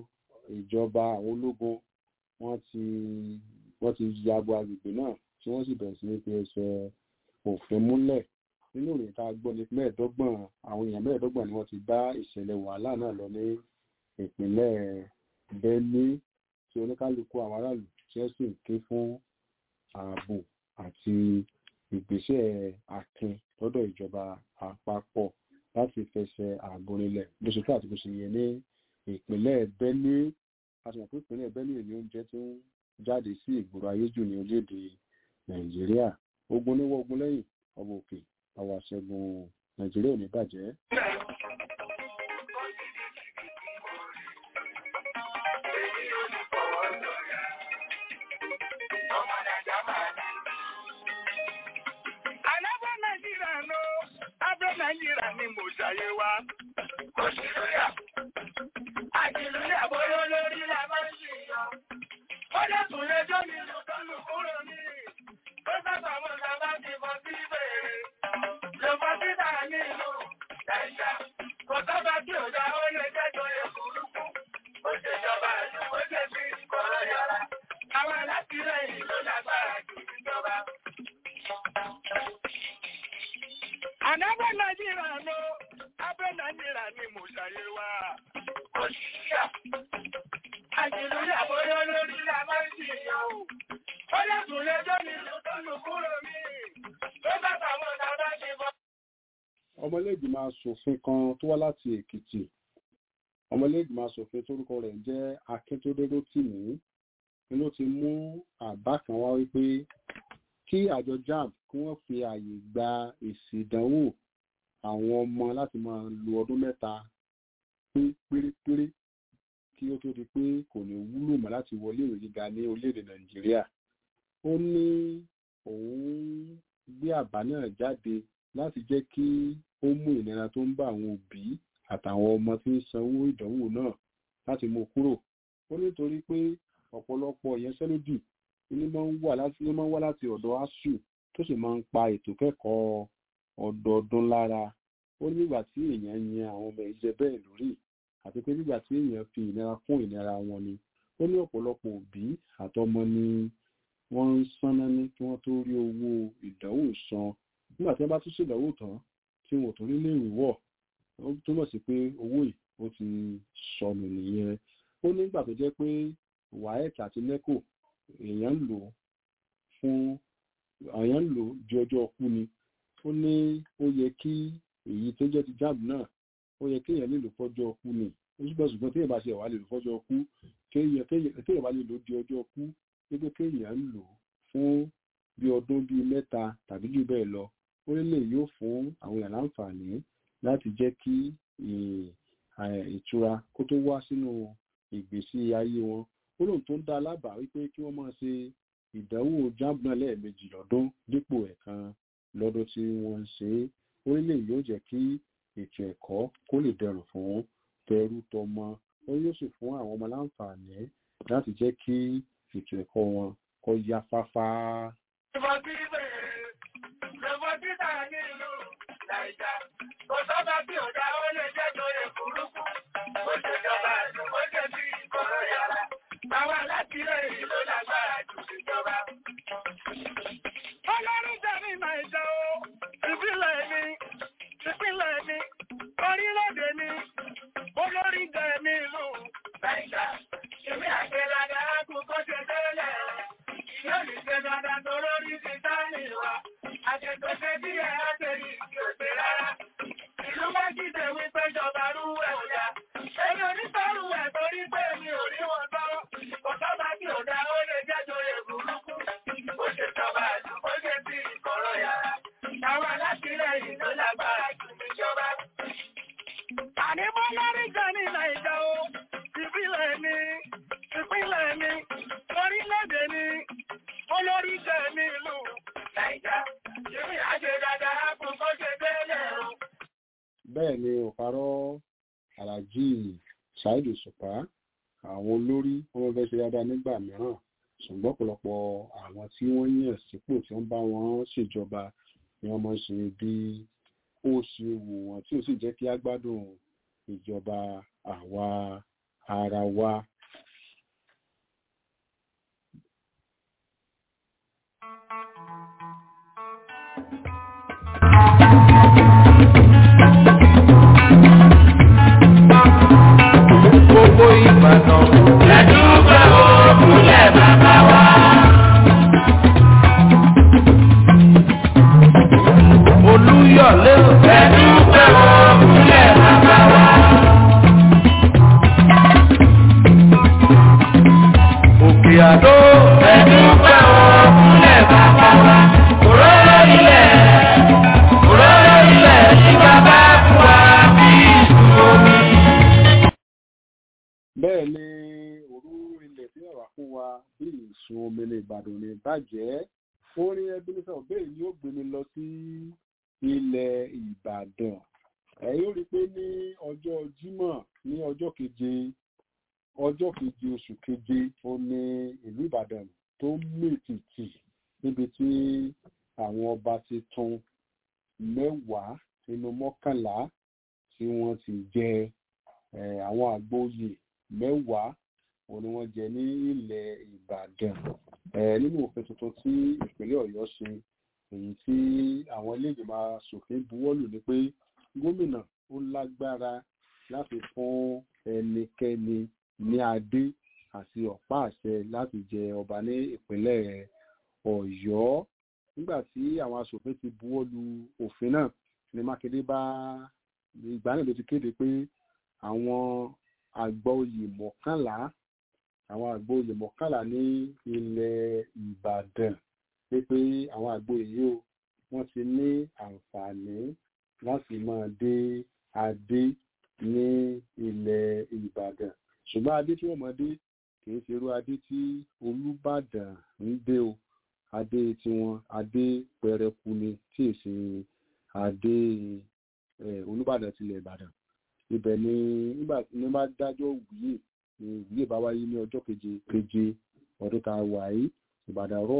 ìjọba àwọn ológun wọ́n ti wọ́n ti ya bo agbègbè náà tí wọ́n sì bẹ̀rẹ̀ sí ní fi ẹsẹ̀ òfin múlẹ̀ nínú ìròyìn tá a gbọ́ ní mẹ́ẹ̀ẹ́dọ́gbọ̀n àwọn èèyàn mẹ́ẹ̀ẹ́dọ́gbọ̀n ni wọ́n ti bá ìṣẹ̀lẹ̀ wàhálà náà lọ ní ìpínlẹ̀ benue tí oníkálukú àwọn aráàlú tí wọ́n sì ń ké fún ààbò àti ìgbésẹ̀ akin lọ́dọ̀ ìjọba àpapọ̀ láti fẹsẹ̀ ààbò rinlẹ̀ bó ṣe tó àti bó ṣe yẹ ní ìpínlẹ̀ benue a sì mọ̀ pé ìpínlẹ̀ benue ni oúnjẹ tó ń jáde sí ìgboro ayé jù ní orílẹ̀-èdè nàìjíríà ogun níwọ̀ ogun lẹ́yìn ọmọ òkè àwọn àṣẹgun nàìjíríà ò ní bàjẹ́. Alábọ̀ Nàìjíríà ló, abẹ́ Nàìjíríà ni mo ṣàyẹ̀ wá. Òṣìlúyà, àjìlúyà bóyá lórí la máa ń ṣe yan. Ó dẹ̀kun lẹ́jọ́ mi lò tọ́lù kúrò ní. Ó sábà mọ̀ ká bá ti bọ́ sí bèrè. Lò bọ́ sí tàà ní ìlú Nàìjíríà. Kò sábà tí ò dá ó lè jẹ́jọ́ yẹ burúkú. Ó ṣe ìjọba ìlú ó ṣe fi ìkọ̀rọ̀ yọra. Àwọn alátìlẹyìn ló lágbára jù níjọba. Ànábẹ́ Nàìjíríà ló, abẹ́ Nàìjíríà ni mo ṣàyẹ̀ wá. Òṣìṣẹ́ àjìlúyà bóyá lórí la máa ń ṣèyàn o. Ó lẹ́kùn lẹ́jọ́ mi ló tọ́nu kúrò mí. Ló bá tàwọn ọ̀tá bá ṣe bọ́. ọmọlẹ́gbìmọ̀ asòfin kan tó wá láti èkìtì ọmọlẹ́gbìmọ̀ asòfin tórúkọ rẹ̀ jẹ́ akíntúndé rótìmí ni ló ti mú àbá kan wá wípé kí àjọ jamb kí wọ́n fi ààyè gba èsì ìdánwò àwọn ọmọ láti máa lo ọdún mẹ́ta pé pérépéré kí ó tó di pé kò ní wúlò mọ́ láti wọlé ìwé gíga ní orílẹ̀-èdè nàìjíríà ó ní òun gbé àbá náà jáde láti jẹ́ kí ó mú ìnira tó ń bá àwọn òbí àtàwọn ọmọ tí ń sanwó ìdánwò náà láti mú kúrò ó nítorí pé ọ̀pọ̀lọpọ̀ ìyanṣẹ́lódì ní máa ń wà láti ní máa ń wá láti ọ̀dọ̀ asuu tó sì máa ń pa ètò kẹ́kọ̀ọ́ ọdọọdún lára ó ní nígbà tí èèyàn yan àwọn ọmọ ìjẹ bẹ́ẹ̀ lórí àti pé nígbà tí èèyàn fi ìnira kún ìnira wọn ni ó ní ọ̀pọ̀lọpọ̀ òbí àtọmọ ni wọ́n ń sánná ní kí wọ́n tó rí owó ìdánwò san nígbà tí wọ́n bá tún ṣèdánwò tán tí wọn ò tó nílé ìwọ̀ ó túmọ̀ sí pé owó yìí ó ti sọnù nìyẹn ó nígbà tó jẹ́ pé waec àti neco èèyàn ń lò fún èèyàn ń lò di ọjọ́ ọkú ni ó ní ó yẹ kí èyí tó jẹ́ ti jáàbù náà ó yẹ kéèyàn lè lò fọ́jọ́ ọkú ni ó ṣùgbọ́n ṣùgbọ́n téèyàn bá ṣe wà lè lò fọ́jọ́ ọkú téèyàn bá lè lò di ọjọ́ ọkú wípé kéèyàn ń lò fún bí ọdún bíi mẹ́ta tàbí jù bẹ́ẹ̀ lọ ó lè yóò fún àwọn èèyàn láǹfààní láti jẹ́ kí ìtura kó tó wá sínú ìgbésí ayé wọn ó lóun tó ń dá alábàá wípé kí wọ́n máa ṣe ìdánwò jáàmù náà lẹ́ẹ̀mejì lọ́dún dípò ẹ̀kan lọ́dún tí wọ́n ń ṣe é orílẹ̀ yóò jẹ́ kí ètò ẹ̀kọ́ kó lè dẹrùn fún tẹrú tọmọ ó yóò sì fún àwọn ọmọ láǹfààní láti jẹ́ kí ètò ẹ̀kọ́ wọn kó yá fáfá. Kò sọ́ba tí ò dá ó lè jẹ́ lóye burúkú. Ó ṣe jọba àdùn, ó jẹ́ bí ìkọ̀rọ̀ yàrá. Báwa láti rẹ̀ yìí ló lágbára jù ìjọba. Ọlọ́run jẹ́ ní Nàìjà o, ìbílẹ̀ mi, ìpínlẹ̀ mi, orílẹ̀-èdè mi, olórí jẹ́ ní ìlú Nàìjà. Ìwé àgbẹ̀dàdà kò kó ṣe tẹ́lẹ̀. Yóò ní ṣe dáadáa tó lórí ti sáàmì wa. Àjẹ̀tọ̀ ṣe bí ẹ̀ á ṣe yìí kí o ṣe rárá. Ìlú Májídé wípé jọba rú ẹ̀ ò yá. Èmi ò ní sọ́rù ẹ̀ torí pé mi ò rí wọn sọ. Kò sọ́ba tí ò dá ó lè jẹ́ joyè burúkú. Ó ṣe jọba àdùn, ó ṣe bí ìkọ̀rọ̀ yàrá. Àwọn alátìlẹyìn ló lágbára jù níjọba. Àní mo lórí jẹ ní Nàìjà o, ìbílẹ̀ mi, ìpínlẹ̀ mi, orílẹ̀-èdè mi, olórí jẹ ní ìlú Nàìjà. Ìbí àṣẹ dáadáa kò kó ṣe bẹ́ẹ̀ o. bẹ́ẹ̀ ni òparọ́ aláàjì ṣáìdì ṣùpá àwọn olórí wọn fẹ́ ṣe dáadáa nígbà mìíràn ṣùgbọ́n ọ̀pọ̀lọpọ̀ àwọn tí wọ́n yàn sípò tí wọ́n bá wọn ṣèjọba ni wọ́n máa ń ṣe bí ó ṣe wù wọ́n tí ó sì jẹ́ kí á gbádùn ìjọba àwa ara wa. gbogbo ìbàdàn. Lẹ́dúgbẹ́ òkúlẹ̀ bàbá wa. olúyọ̀lé Lẹ́dúgbẹ́ òkúlẹ̀ bàbá wa. òkè àdó. Lẹ́dúgbẹ́ òkúlẹ̀ bàbá wa. Òróró ilẹ̀, òróró ilẹ̀ tí bàbá fún wa bí ìṣù omi. bẹ́ẹ̀ ni òru ilẹ̀ tí wà fún wa bí ìsun omi ní ìbàdàn ní bàjẹ́ orin ebenezer obey ni ó gbé mi lọ sí ilẹ̀ ìbàdàn ẹ̀yin ó rí i pé ní ọjọ́ jímọ̀ ní ọjọ́ keje ọjọ́ keje oṣù keje ó ní ìlú ìbàdàn tó mètìtì níbi tí àwọn ọba tuntun mẹ́wàá nínú mọ́kànlá tí wọ́n ti jẹ eh, àwọn àgbóyè mẹ́wàá òun ni wọ́n jẹ ní ilẹ̀ ìbàdàn eh, nínú òfin tuntun tí ìpínlẹ̀ ọ̀yọ́ ṣe èyí tí àwọn iléègbìmọ̀ asòfin buwọ́lù ni pé gómìnà ó lágbára láti fún ẹnikẹ́ni ní adé àti ọ̀pá àṣẹ láti jẹ ọba ní ìpínlẹ̀ ọ̀yọ́ nígbà tí àwọn asòfin ti buwọ́lù òfin náà ni mákindé bá ìgbà náà ló ti kéde pé àwọn àgbà oyè mọ́kànlá àwọn àgbà oyè mọ́kànlá ní ilẹ̀ ìbàdàn pé pé àwọn àgbà oyè yìí o wọ́n ti ní àǹfààní láti máa dé adé ní ilẹ̀ ìbàdàn ṣùgbọ́n adé tí wọ́n máa dé kì í ṣe irú adé tí olùbàdàn ń dé o adé tiwọn adé pẹrẹku ni tí ì ṣe adé eh, olùbàdàn tilẹ̀ ìbàdàn ibẹ̀ ni nígbà tí wọ́n bá dájọ́ wíyè ni wíyè bá wáyé ní ọjọ́ keje keje ọdún tá a wà yìí ìbàdàn rọ̀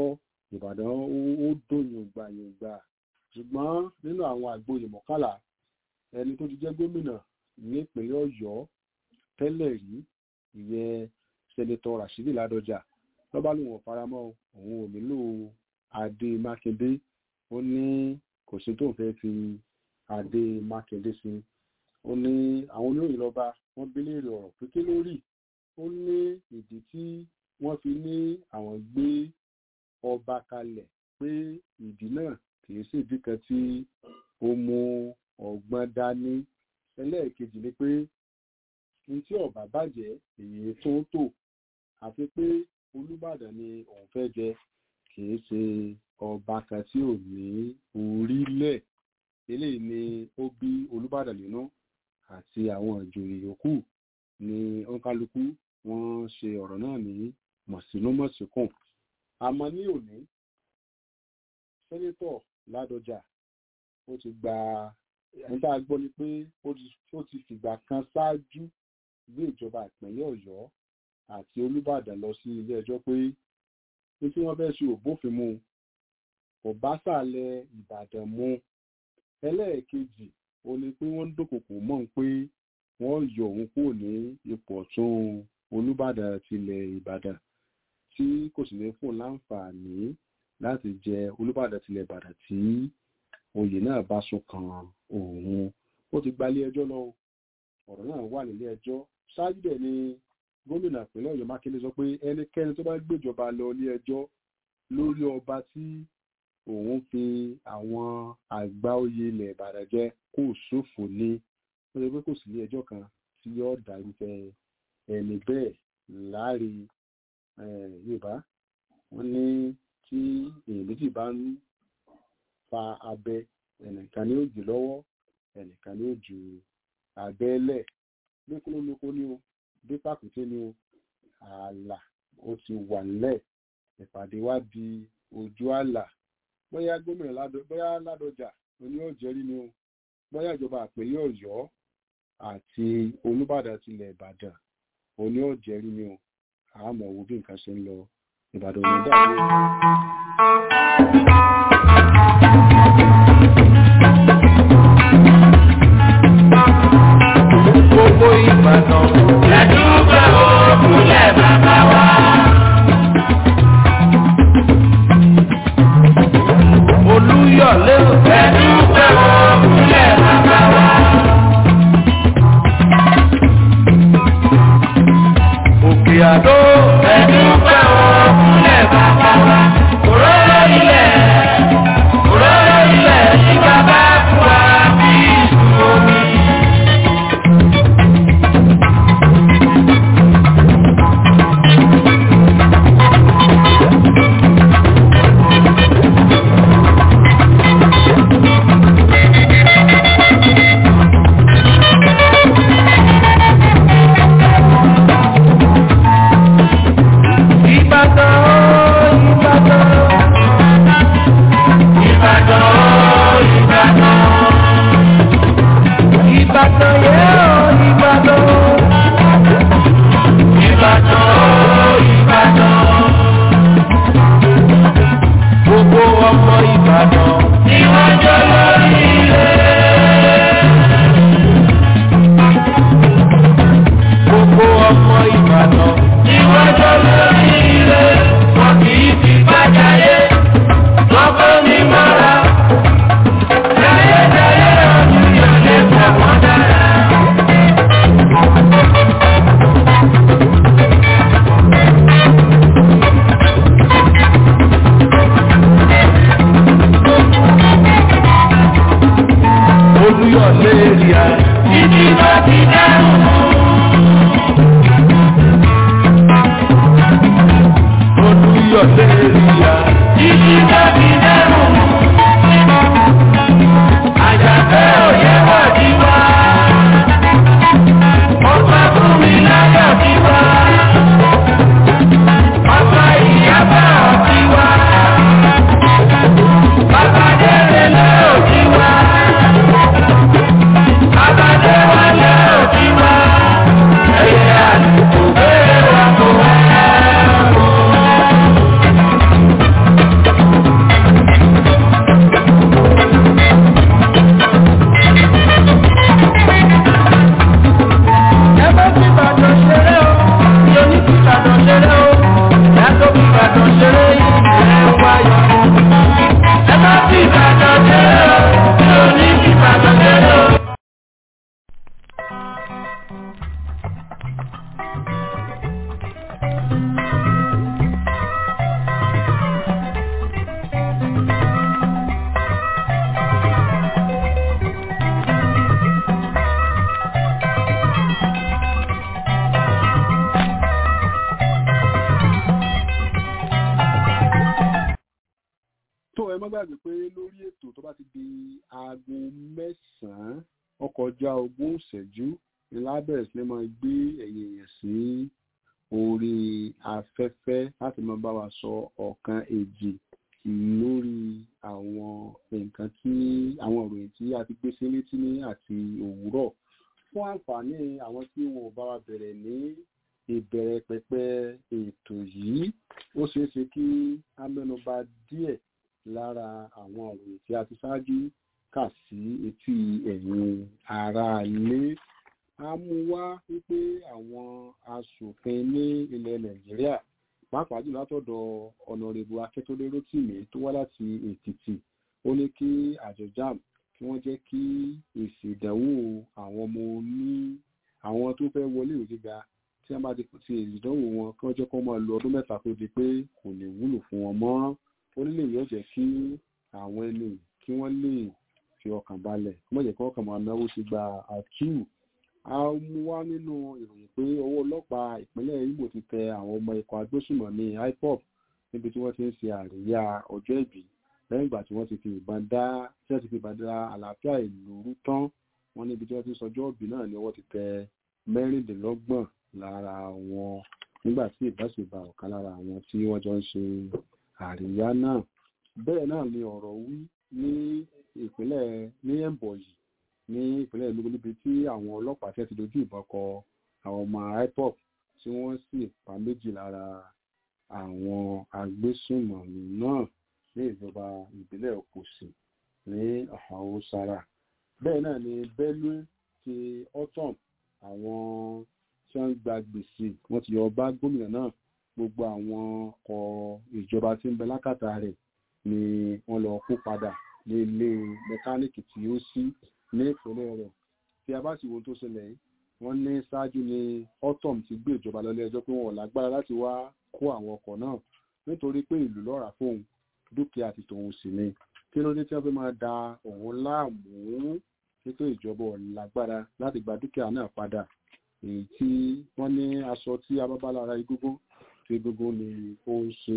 ìbàdàn ó dùn yòǹgbà yòǹgbà ṣùgbọ́n nínú àwọn àgboyè mọ́kànlá ẹni tó ti jẹ́ gómìnà nípínlẹ̀ ọ̀yọ́ tẹ́lẹ̀ rí ìyẹn sẹ́nitọ́ rashidi ládọjà lọ́ba lòun ò faramọ́ òun ò nílò adé mákindé ó ní kò sí tóun fẹ́ fi adé mákindé sí ó ní àwọn oníròyìn lọ́ba wọ́n bí léèrè ọ̀rọ̀ pé kí ló rí ó ní ìdí tí wọ́n fi ní àwọn gbé ọba kalẹ̀ pé ìdí náà kìí sí ìdí kan tí ó mú ọgbọ́n dání ẹlẹ́ẹ̀kejì ni pé ní tí ọba bàjẹ́ èyí tó ń tò àti pé olùbàdàn ni òun fẹ́ jẹ kìí ṣe ọba kan tí ò ní orílẹ̀ eléyìí ni ó bí olùbàdàn nínú àti àwọn ìjòyè yòókù ní ọ̀nkálukú wọ́n ṣe ọ̀rọ̀ náà ní mọ̀sínúmọ̀síkùn àmọ́ ní òní sẹ́nẹ́tọ̀ ládọjà ó ti gba ẹni tá a gbọ́ ni pé ó ti fìgbà kan ṣáájú gbé ìjọba ìpínlẹ̀ ọ̀yọ́ àti olùbàdàn lọ sí ilé ẹjọ́ pé ní tí wọ́n fẹ́ ṣe òbófin mu kò bá sàlẹ̀ ìbàdàn mu ẹlẹ́ẹ̀kejì ó ní pé wọ́n ń dúnkòkò mọ́ ń pé wọ́n yọ òun kúrò ní ipò ọ̀tún olùbàdàn tilẹ̀ ìbàdàn tí kò sì ní fún láǹfààní láti jẹ olùbàdàn tilẹ̀ ìbàdàn tí oyè náà bá sún kan òun ó ti gba ilé ẹjọ́ lọ ọ̀rọ̀ náà wà nílé ẹjọ́ ṣáájú dẹ̀ ni gómìnà ìpínlẹ̀ ọ̀yọ́ mákindé sọ pé ẹnikẹ́ni tó bá gbéjọba lọ ilé ẹjọ́ lórí ọba tí òun fi àwọn àgbà oyè ilẹ̀ ìbàdàn jẹ kó ṣòfò ní ó lè pé kò sí ilé ẹjọ́ kan tí yóò dárúfẹ́ ẹni bẹ́ẹ̀ láàrin yorùbá wọ́n ní tí èèyàn méjì bá ń fa abẹ ẹnìkan ní òjò lọ́wọ́ ẹnìkan ní òjò abẹ́lẹ̀ lókólólókó ní o bí pàkúté ní o ààlà ó ti wà nílẹ̀ ìpàdé wá di ojú ààlà bóyá gómìnà ládọ bóyá ládọjà oní ọ̀jẹ̀rí ni o bóyá ìjọba àpèlé ọ̀yọ́ àti olùbàdàn tilẹ̀ ìbàdàn oní ọ̀jẹ̀rí ni o àmọ́ wo bí nǹkan ṣe ń lọ ìbàdàn ní dàbí. gbogbo ìbàdàn. Lẹ́dúgbẹ́ òkúlẹ̀ bàbá wa. olúyọ̀lé Lẹ́dúgbẹ́ òkúlẹ̀ bàbá wa. òkè àdó. Lẹ́dúgbẹ́ òkúlẹ̀ bàbá wa. Òróró ilẹ̀, òróró ilẹ̀ tí bàbá fún wa bí ìsú omi. ìbàdàn ìbàdàn. Ìbàdàn, Ìbàdàn, ìbàdàn yẹ́ ọ́ ìbàdàn. Ìbàdàn, Ìbàdàn. gbogbo ọmọ ìbàdàn. Tí wọ́n jọ lórí ilé. gbogbo ọmọ ìbàdàn. Tí wọ́n jọ lórí ilé. Wọ́n kì í fi bájáyé. Wọ́n kọ́ ní mọ́ra. Jayéjayé ọdún yóò lè pọ̀ wọ́n dára. olúyọ̀lé èrìà. Títí bá ti dẹ́rù. olúyọ̀lé èrìà. Títí bá ti dẹ́rù. Àjàfẹ́ òye wà ní wá. Ọba fún mi láyọ̀ ní wá. Ọba ìyábà ní wá. Bàbá délé lé òní wá. Bàbá dé wálé òní wá. Ẹyẹ àdúgbò bẹ́ẹ̀ wà kó wá. lórí ètò tó bá ti di aago mẹ́sàn-án ọkọjá ogún ìṣẹ́jú ni lábẹ́rẹ̀ sí ni máa gbé ẹ̀yìn èèyàn sí orí afẹ́fẹ́ láti máa bá wa sọ ọ̀kan èjì lórí àwọn nǹkan tí àwọn ìròyìn tí a ti gbé sí létí ní àti òwúrọ̀ fún àǹfààní àwọn tí wọn ò bá wa bẹ̀rẹ̀ ní ìbẹ̀rẹ̀ pẹpẹ ètò yìí ó ṣeé ṣe kí a mẹ́nuba díẹ̀ lára àwọn ìròyìn tí a ti ṣáájú kà sí etí ẹ̀yin ará ilé a mú wá wípé àwọn aṣòfin ní ilẹ̀ nàìjíríà pàápàá jù látọ̀dọ̀ ọ̀nàrẹ́bù akẹ́tọ́lé rótìmí tó wá láti èkìtì ó ní kí àjọ jam kí wọ́n jẹ́ kí èsì ìdánwò àwọn ọmọ ní àwọn tó fẹ́ wọlé ìwé gíga tí wọ́n bá ti ti èsì ìdánwò wọn kí wọ́n jẹ́ kó máa lo ọdún mẹ́ta tó di pé kò lè wúlò fún wọn mọ́ ó nílé yóò jẹ́ kí àwọn ẹni kí wọ́n lè fi ọkàn balẹ̀ kí wọ́n jẹ́ kí wọ́n kàn máa náwó sí gba àtúù a mú wá nínú ìròyìn pé ọwọ́ ọlọ́pàá ìpínlẹ̀ Imo ti tẹ àwọn ọmọ ikọ̀ agbésùmọ̀mí IPOB níbi tí wọ́n ti ń ṣe àríyá ọjọ́ ìbí lẹ́yìn ìgbà tí wọ́n ti fi ìbọn dá tí wọ́n ti fi ìbọn dá àlàáfíà ìlú rú tán wọ́n níbi tí wọ́n ti sọjọ́ ìbí náà ni ọwọ́ ti tẹ mẹ́rìndínlọ́gbọ̀n lára wọn nígbà tí ìbáṣepọ̀ ọ̀kan lára àwọn tí wọ́n jọ ń ṣe àríyá náà bẹ́ẹ̀ náà ni ọ̀rọ̀ wí ní ìpínlẹ̀ ní Ẹ̀mbọ̀yì ní ìpínlẹ̀ Enugu níbi tí àwọn ọlọ́pàá tẹ́ ti dojú ìbọn kọ àwọn ọmọ IPOB tí wọ́n sì pa méjì lára àwọn agbésùnmọ̀mí náà ní ìjọba ìbílẹ̀ Òkòsì ní Haúsára bẹ́ẹ̀ náà ni Benue ti autumn àwọn tí wọ́n ń gba gbèsè wọ́n ti yọ bá gómìnà náà gbogbo àwọn ọkọ̀ ìjọba tí ń bẹ lákàtà rẹ̀ ni wọ́n lọ kó padà ní ilé mẹkáníìkì tí ó sí ní ìpínlẹ̀ rẹ̀ tí a bá sì wo tó ṣẹlẹ̀ yìí wọ́n ní ṣáájú ní autumn ti gbé ìjọba lọ ilé-ẹjọ́ pé wọn ò lágbára láti wá kó àwọn ọkọ̀ náà nítorí pé ìlú lọ́ra fóun dúkìá àti tòun sì ni kí ló dé tí wọ́n fi máa da òun láàmú nítorí ìjọba ò lágbára láti gba dúkìá náà padà èyí tí wọ́n ní aṣọ tí a bá bá lára egúngún tí egúngún ni ó ń ṣe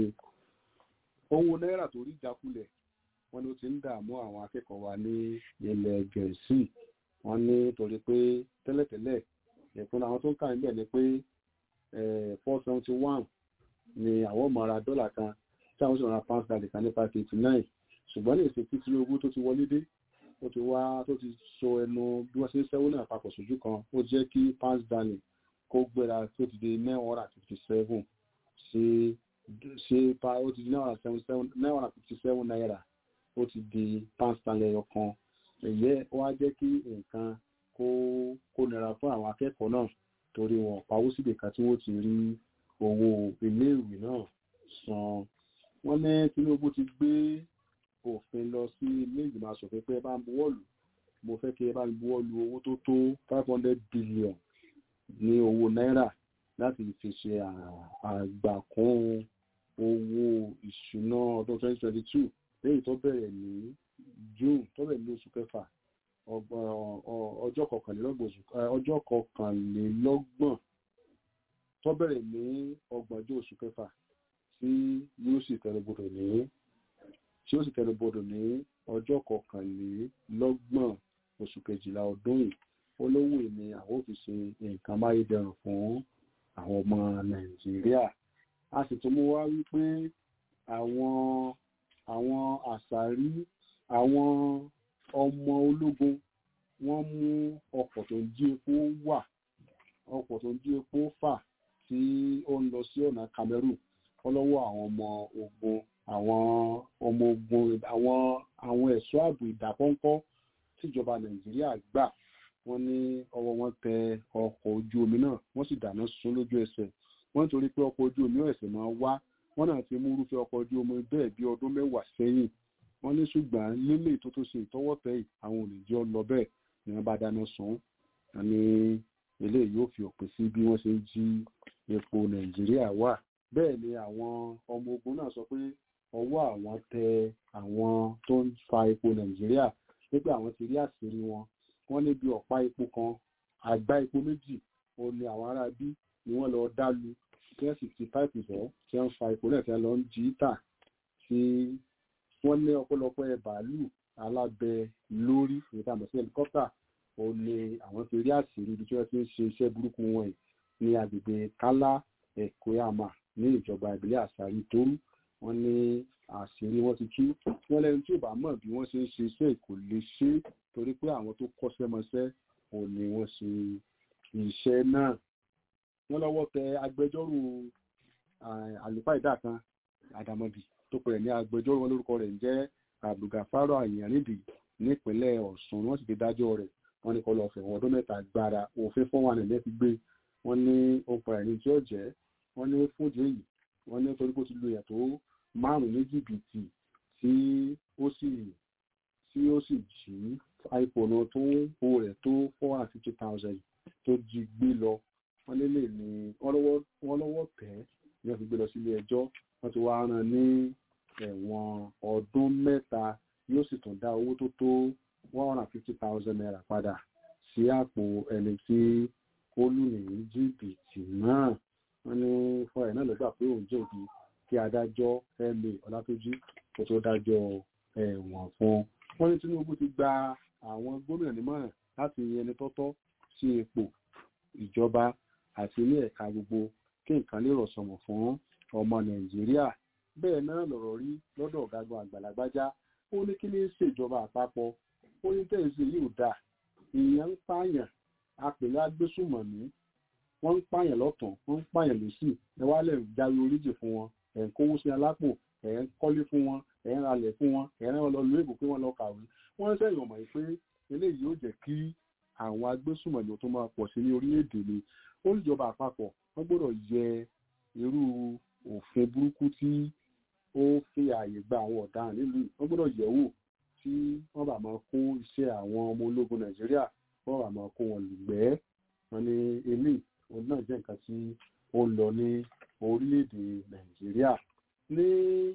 owó náírà tó rí ìjákulẹ̀ wọ́n ní ó ti ń dààmú àwọn akẹ́kọ̀ọ́ wa ní ilẹ̀ gẹ̀ẹ́sì wọ́n ní torí pé tẹ́lẹ̀tẹ́lẹ̀ ẹ̀kún àwọn tó ń kà níbẹ̀ ni pé four seventy one ni àwọn ọmọ ara dọ́là kan tí àwọn sì ra pound sterling kan ní five eighty nine ṣùgbọ́n ní èsì tí Tinubu tó ti wọlé dé ó ti wá tó ti so ẹnu bí wọ́n ṣe ń sẹ́wọ́n náà papọ̀ sójú kan ó jẹ́ kí pound sterling kó gbéra tó ti di nine hundred and fifty seven sí ṣe pa ó ti di nine hundred and seventy seven nine hundred and fifty seven naira ó ti di pound sterling ẹyọ kan èyí wá jẹ́ kí nǹkan kó kó nira fún àwọn akẹ́kọ̀ọ́ náà torí wọn pawó síbì kan tí wọ́n ti rí owó iléèwé náà san wọ́n ní Tinubu ti gbé òfin lọ sí ilé ìgbìmọ̀ asòfin pé ẹ bá ń buwọ́lù mo fẹ́ kí ẹ bá ń buwọ́lù owó tó tó five hundred billion ní owó náírà láti fi ṣe àgbàkún owó ìṣúná ọdún twenty twenty two lẹ́yìn tó bẹ̀rẹ̀ ní June tó bẹ̀rẹ̀ ní oṣù kẹfà ọjọ́ kọkànlélọ́gbọ̀n ọjọ́ kọkànlélọ́gbọ̀n tó bẹ̀rẹ̀ ní ọgbọ̀njọ́ oṣù kẹfà tí yóò sì tẹnubodò ní tí ó sì tẹnubodò ní ọjọ́ kọkànlélọ́gbọ̀n oṣù kejìlá ọdún yìí olówó ni àwọn òfin ṣe nǹkan máyédẹrùn fún àwọn ọmọ Nàìjíríà a sì tún mú wá wípé àwọn àwọn àṣàrí àwọn ọmọ ológun wọ́n mú ọkọ̀ tó ń jí epo wà ọkọ̀ tó ń jí epo fà tí ó ń lọ sí ọ̀nà Cameroon ọlọ́wọ́ àwọn ọmọ ogun àwọn ọmọ ogun àwọn àwọn ẹ̀ṣọ́ ààbò ìdákọ́ńkọ́ tíjọba Nàìjíríà gbà wọ́n ní ọwọ́ wọn tẹ ọkọ̀ ojú omi náà wọ́n sì dáná sun lójú ẹsẹ̀ wọ́n nítorí pé ọkọ̀ ojú omi ẹ̀sẹ̀ máa wá wọ́n náà ti mú irúfẹ́ ọkọ̀ ojú omi bẹ́ẹ̀ bí ọdún mẹ́wàá sẹ́yìn wọ́n ní ṣùgbọ́n nílé tó tó ṣe ìtọ́wọ́tẹ́ yìí àwọn olùjọ́ lọ bẹ́ẹ̀ ni wọ́n bá dáná sun ní eléyìí yóò fi òpin sí bí wọ́n ṣe ń jí epo Nàìjíríà wà bẹ́ẹ̀ ni àwọn ọmọ ogun náà sọ pé ọwọ́ àwọn tẹ àwọn tó ń fa epo Nàìjíríà pé àwọn ti rí àṣírí wọn wọ́n ní bí ọ̀pá epo kan àgbá epo méjì ó ní àwọn ará bí ni wọ́n lọ dálu tí wọ́n sì ti páìpù fọ́ tí wọ́n fa epo náà tí wọ́n lọ ń jí tà sí wọ́n ní ọ̀pọ̀lọpọ̀ ẹ̀ bàálù alábẹ lórí níta mọ̀ sí helicopter ó ní àwọn ti rí àṣírí ibi tí wọ́n ti ń ṣe iṣẹ́ burúkú wọn yìí ní agbègbè kálá ẹ̀kọ́yàmà ní ìjọba ìbílẹ̀ àṣàrí tóru wọ́n ní àṣírí wọn ti tú wọ́n lẹ́nu tí ò bá mọ̀ bí wọ́n ṣe ń ṣe iṣẹ́ kò lè ṣe é torí pé àwọn tó kọ́ṣẹ́mọṣẹ́ ò ní wọ́n ṣe iṣẹ́ náà wọ́n lọ́wọ́ tẹ agbẹjọ́rò àlùfáà ìdá kan àdàmọ̀dì tó pẹ̀lẹ̀ ní agbẹjọ́rò wọn lórúkọ rẹ̀ ń jẹ́ abdulgafaro ayanrìndì nípínlẹ̀ ọ̀ṣun wọ́n sì fi dájọ́ rẹ̀ wọ́n ní kó lọ fẹ̀wọ̀n ọdún mẹ́ta gbára òfin fún wọn nílẹ̀ fi gbé wọ́n ní okùn ẹ̀rín tí ó jẹ́ wọ́n ní fúdì èyí wọ́n ní torí kó ti lo èèyàn tó márùn-ún ní jìbìtì tí ó sì tí ó sì jí iphone tó ń ho rẹ̀ tó four hundred fifty thousand tó jí gbé lọ wọ́n lélẹ̀ ní wọ́n lọ́wọ́ tẹ̀ ní wọ́n fi gbé lọ sílé ẹjọ́ wọ́n ti wá rán ní ẹ̀wọ̀n ọdún mẹ́ta yóò sì tún dá owó tó tó one hundred and fifty thousand naira padà sí àpò ẹni tí ó lù ní jìbìtì náà wọ́n ní fún ẹ̀ náà lọ́gbà pé òun jẹ̀bi kí adájọ́ ma ọlátúnjì kó tó dájọ́ ẹ̀wọ̀n fún un. wọ́n ní tinubu ti gba àwọn gómìnà nímọ̀ràn láti ẹni tọ́tọ́ sí ipò ìjọba àti ní ẹ̀ka gbogbo kí nǹkan lè rọ̀ sọ̀mọ̀ fún ọmọ nàìjíríà bẹ́ẹ̀ náà lọ̀rọ̀ rí lọ́dọ̀ ọ̀gágun àgbàlagbájá ó ní kí ní ṣèjọba àpapọ̀ ó ní tẹ̀sí yìí ò dáa èèyàn ń pààyàn apèlé agbésùmọ̀mí wọ́n ń pààyàn lọ́tàn wọ́n ń pààyàn lọ́sì ẹ wá lẹ̀ jáwé oríjì fún wọn ẹ̀ ń kówó sí alápò ẹ̀ ń kọ́lé fún wọn ẹ̀ ń ralẹ̀ fún wọn ẹ̀ ń rán wọn lọ lu èbò pé wọ́n lọ kàwé wọ́n ń sẹ́yìn ọmọ yìí pé eléyìí yóò jẹ́ kí àwọn agbésùmọ̀mí tó máa pọ̀ sí ní orílẹ̀-èdè ni ó ní ìjọba àpapọ̀ wọ́n gbọ́dọ̀ yẹ irú òfin burúkú tí ó fi ààyè gba àwọn ọ̀daràn nílùú wọ́n gbọ́dọ̀ yẹ̀ wò tí wọ́n bá máa kó iṣẹ́ àwọn ọmọ ológun nàìjíríà wọ́n bá máa kó wọn lùgbẹ́ wọn ní eléyìí òun náà jẹ́ nǹkan tí ó ń lọ ní orílẹ̀-èdè nàìjíríà ní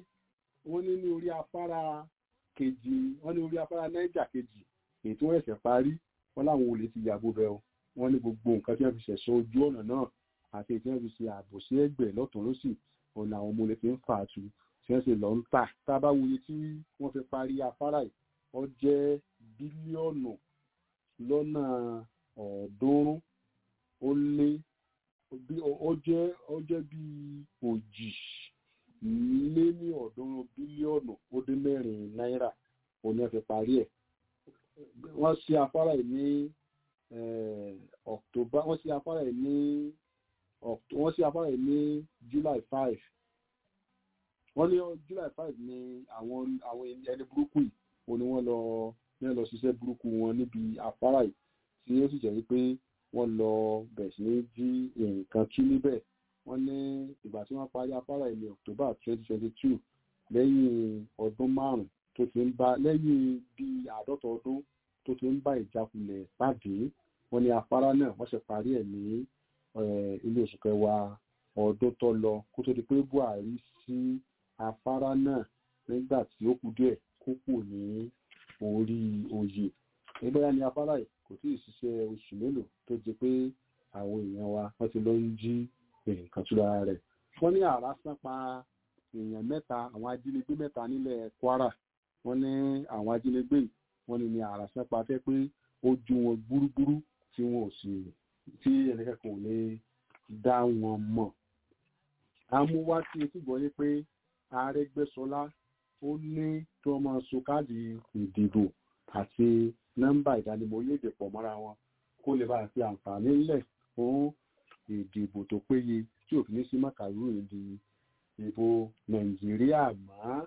wọ́n ní ní orí afárá kejì wọ́n ní orí afárá náíjà kejì èyí tí wọ́n ẹ̀sẹ̀ parí wọ́n láwọn olè ti yàgò bẹ́ẹ̀ o wọ́n ní gbogbo nǹkan tí wọ́n fi ṣẹ̀ṣọ́ ojú ọ̀nà náà àti èyí tí wọ́n fi ṣe ààbò sí ẹgbẹ́ lọ́tún lọ́sì òun làwọn ọmọ olè fi ń fà á tu tí wọ́n sì lọ ń tà tá a bá wuye tí wọ́n fi parí afárá yìí ó jẹ́ bílíọ̀nù lọ́nà ọ̀ọ́dúnrún ó lé ó jẹ́ ó jẹ́ bí òjì lé ní ọ̀ọ́dúnrún bílíọ̀nù ó dé mẹ́rin náírà òun ni wọ́n fi parí ẹ̀ wọ́n ṣe afárá yìí ní october wọ́n ṣe afárá yìí ní wọ́n ṣe afárá yìí ní july five wọ́n ní july five ní àwọn àwọn ẹni burúkú yìí ó ní wọ́n lọ ní lọ ṣiṣẹ́ burúkú wọn níbi afárá yìí tí ó sì jẹ́ wípé wọ́n lọ bẹ̀rẹ̀ sí ní jí nǹkan tú níbẹ̀ wọ́n ní ìgbà tí wọ́n parí afárá yìí ní october twenty twenty two lẹ́yìn ọdún márùn-ún tó ti ń bá lẹ́yìn bíi àádọ́ta ọdún tó ti ń bá ìjákulẹ̀ pàdé wọ́n ní afárá náà wọ́n ṣe parí ẹ̀ ní ilé oṣù kẹwàá ọdún tó lọ kó tó di pé buhari sí afárá náà nígbà tí ó kù díẹ̀ kó kù ní orí oyè ẹgbẹ́ra ní afárá yìí kò tí ì ṣiṣẹ́ oṣù mélòó tó jẹ pé àwọn èèyàn wa wọ́n ti lọ ń jí nǹkan túra rẹ̀ wọ́n ní àrá sán pa èèyàn mẹ́ta àwọn ajínigbé mẹ́ta nílẹ̀ kwara wọ́n ní àwọn ajínigbé yìí wọ́n ní ní àrá sán pa fẹ́ pé ó ju wọn gbúrúgbúrú tí wọn ò sì tí ẹnìkẹ́kọ̀ọ́ ò lè dá wọn mọ̀ amúwá tí etí gbọ́ yé pé Arẹ́gbẹ́ṣọlá ó ní kí wọ́n máa so káàdì ìdìbò àti nọ́mbà ìdánimọ̀ orílẹ̀-èdè pọ̀ mọ́ra wọn kó lè bá fi àǹfààní lẹ̀ fún ìdìbò tó péye tí òfin ní sí màkàrú ìdí ìbò Nàìjíríà mọ́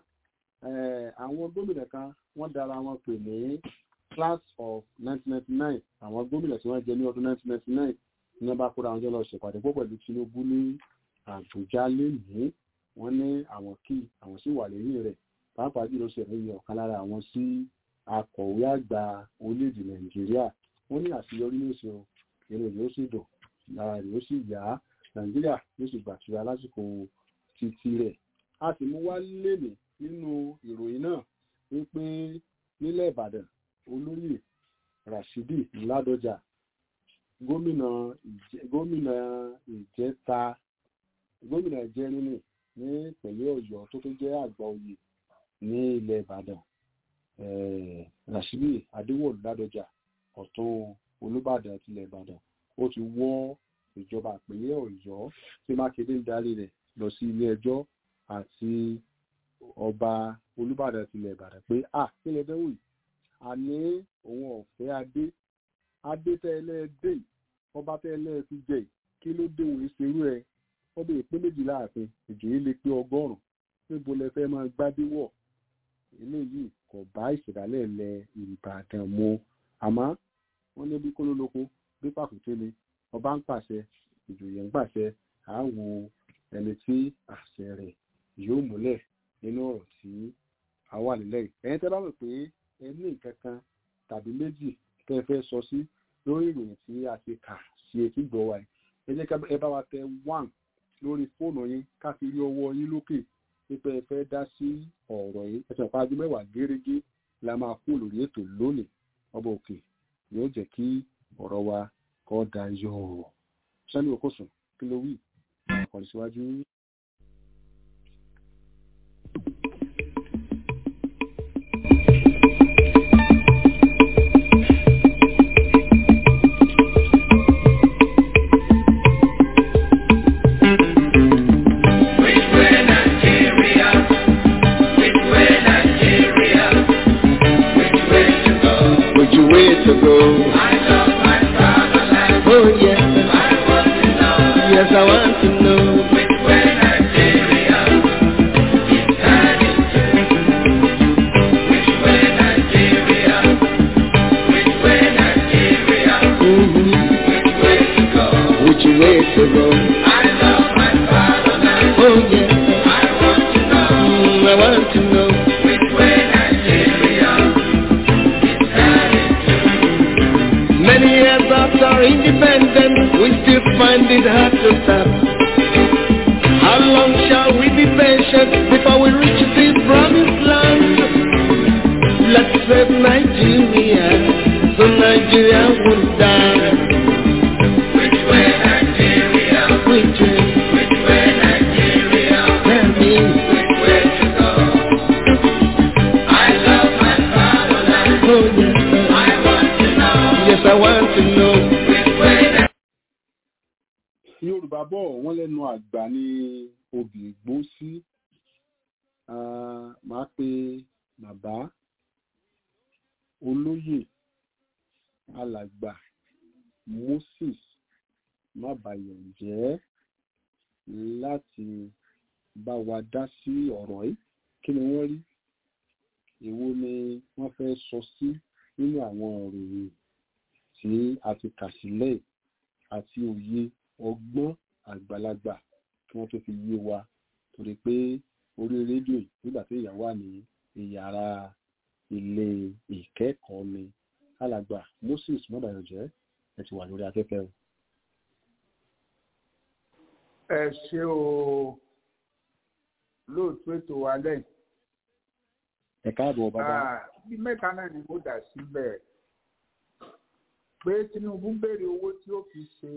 àwọn gómìnà kan wọ́n dára wọn pè ní class of 1999 àwọn gómìnà tí wọ́n jẹ ní ọdún 1999 ní wọ́n bá kóra wọn jọ lọ ṣèpàdé pọ̀ pẹ̀lú Tinubu ní Àbújá lénìí wọ́n ní àwọn kí àwọn sì wà lẹ́yìn rẹ̀ pàápàá jùlọ ṣẹlẹ̀ yẹ ọ̀kan lára àwọn sí akọ̀wé àgbà orílẹ̀-èdè nàìjíríà wọ́n ní àṣeyọrí ní oṣù èrè rẹ̀ ó sì dùn lára rẹ̀ ó sì yá nàìjíríà yóò sì gbàtura lásìkò títí rẹ̀ a sì mú wá lélẹ̀ nínú ìròyìn náà wípé nílẹ̀ ìbàdàn olóyè rashidi ládọjà gómìnà gómìnà ìjẹta gómìnà ìjẹrin ní ìpínlẹ̀ ọ̀yọ́ tó tó jẹ́ àgbà oyè ní ilẹ̀ ìbàdàn rashidi adéwọ̀lú ládọjà ọ̀tún olùbàdàn tilẹ̀ ìbàdàn ó ti wọ́ ìjọba ìpínlẹ̀ ọ̀yọ́ tí mákindé ń darí rẹ̀ lọ sí ilé ẹjọ́ àti ọba olùbàdàn tilẹ̀ ìbàdàn pé à kílẹ̀ dẹ́wò yìí àní òun ọ̀fẹ́ adé adé tẹ́lẹ̀ dé ọba tẹ́lẹ̀ ti jẹ kí ló dé òun ìṣerú ẹ ọbẹ̀ ìpín méjìlá ààfin ìjòyè lè pé ọgọ́rùn-ún níbo lẹ fẹ́ máa gbádé wọ̀ eléyìí kò bá ìṣẹ̀dálẹ̀ lẹ ìbàdàn mu àmọ́ wọ́n ní bí kólólóko bí pàkúté ni ọba ń pàṣẹ ìjòyè ń pàṣẹ àáwo ẹni tí àṣẹ rẹ̀ yóò múlẹ̀ nínú ọ̀rọ̀ tí a wà nílẹ̀ yìí ẹ̀yin tẹ́ bá mọ̀ pé ẹ ní nǹkan kan tàbí méjì tẹ́ ẹ fẹ́ sọ sí lórí ìròyìn tí a ti kà sí etí gbọ́ wa yìí ẹ jẹ́ ẹ bá wa tẹ one lórí fóònù yín ká fi rí ọwọ́ yín lókè pípẹ ẹ fẹ́ dá sí ọ̀rọ̀ yìí ẹsẹ ìpàdé mẹ́wàá gẹ́rẹ́gẹ́ la máa kú lórí ètò lónìí ọba òkè yóò jẹ́ kí ọ̀rọ̀ wa kọ dayọ̀ sani okosun kí ló wí ọkàn síwájú. Which way to go? Oh yes, yes I want to know. Mhm. Which way to go? Oh yes, Mm, I want to know. Many years after our independence, we still find it hard to stop. How long shall we be patient before we reach the promised land? Let's save Nigeria, so Nigeria won't die. Which way Nigeria? Which way? Which way Nigeria? Tell me. Which way to go? I love my fatherland. Oh yes, sir. I want to know. Yes, I want to know. Which way yorùbá bọ̀ wọ́n lẹ́nu àgbà ní obì gbó sí máa pe bàbá olóyè alàgbà moses mábàyọ̀jẹ́ láti bá wa dá sí ọ̀rọ̀ yìí kí ni wọ́n rí èwo ni wọ́n fẹ́ sọ sí nínú àwọn ìròyìn tí a ti kà sílẹ̀ àti òye ọgbọ́n àgbàlagbà kí wọ́n tó fi yé wa torí pé orí rédíò yìí nígbà tí ìyá wà ní ìyàrá ilé ìkẹ́kọ̀ọ́ ni alàgbà moses mọ́bàyànjẹ́ ẹ ti wà lórí afẹ́fẹ́ o. ẹ ṣe o lóòtú ètò wa lẹ́yìn. ẹ káàbọ̀ bàbá. Ah, bí mẹ́ta náà ni mo dà síbẹ̀ pé tinubu ń béèrè owó tí ó fi ṣe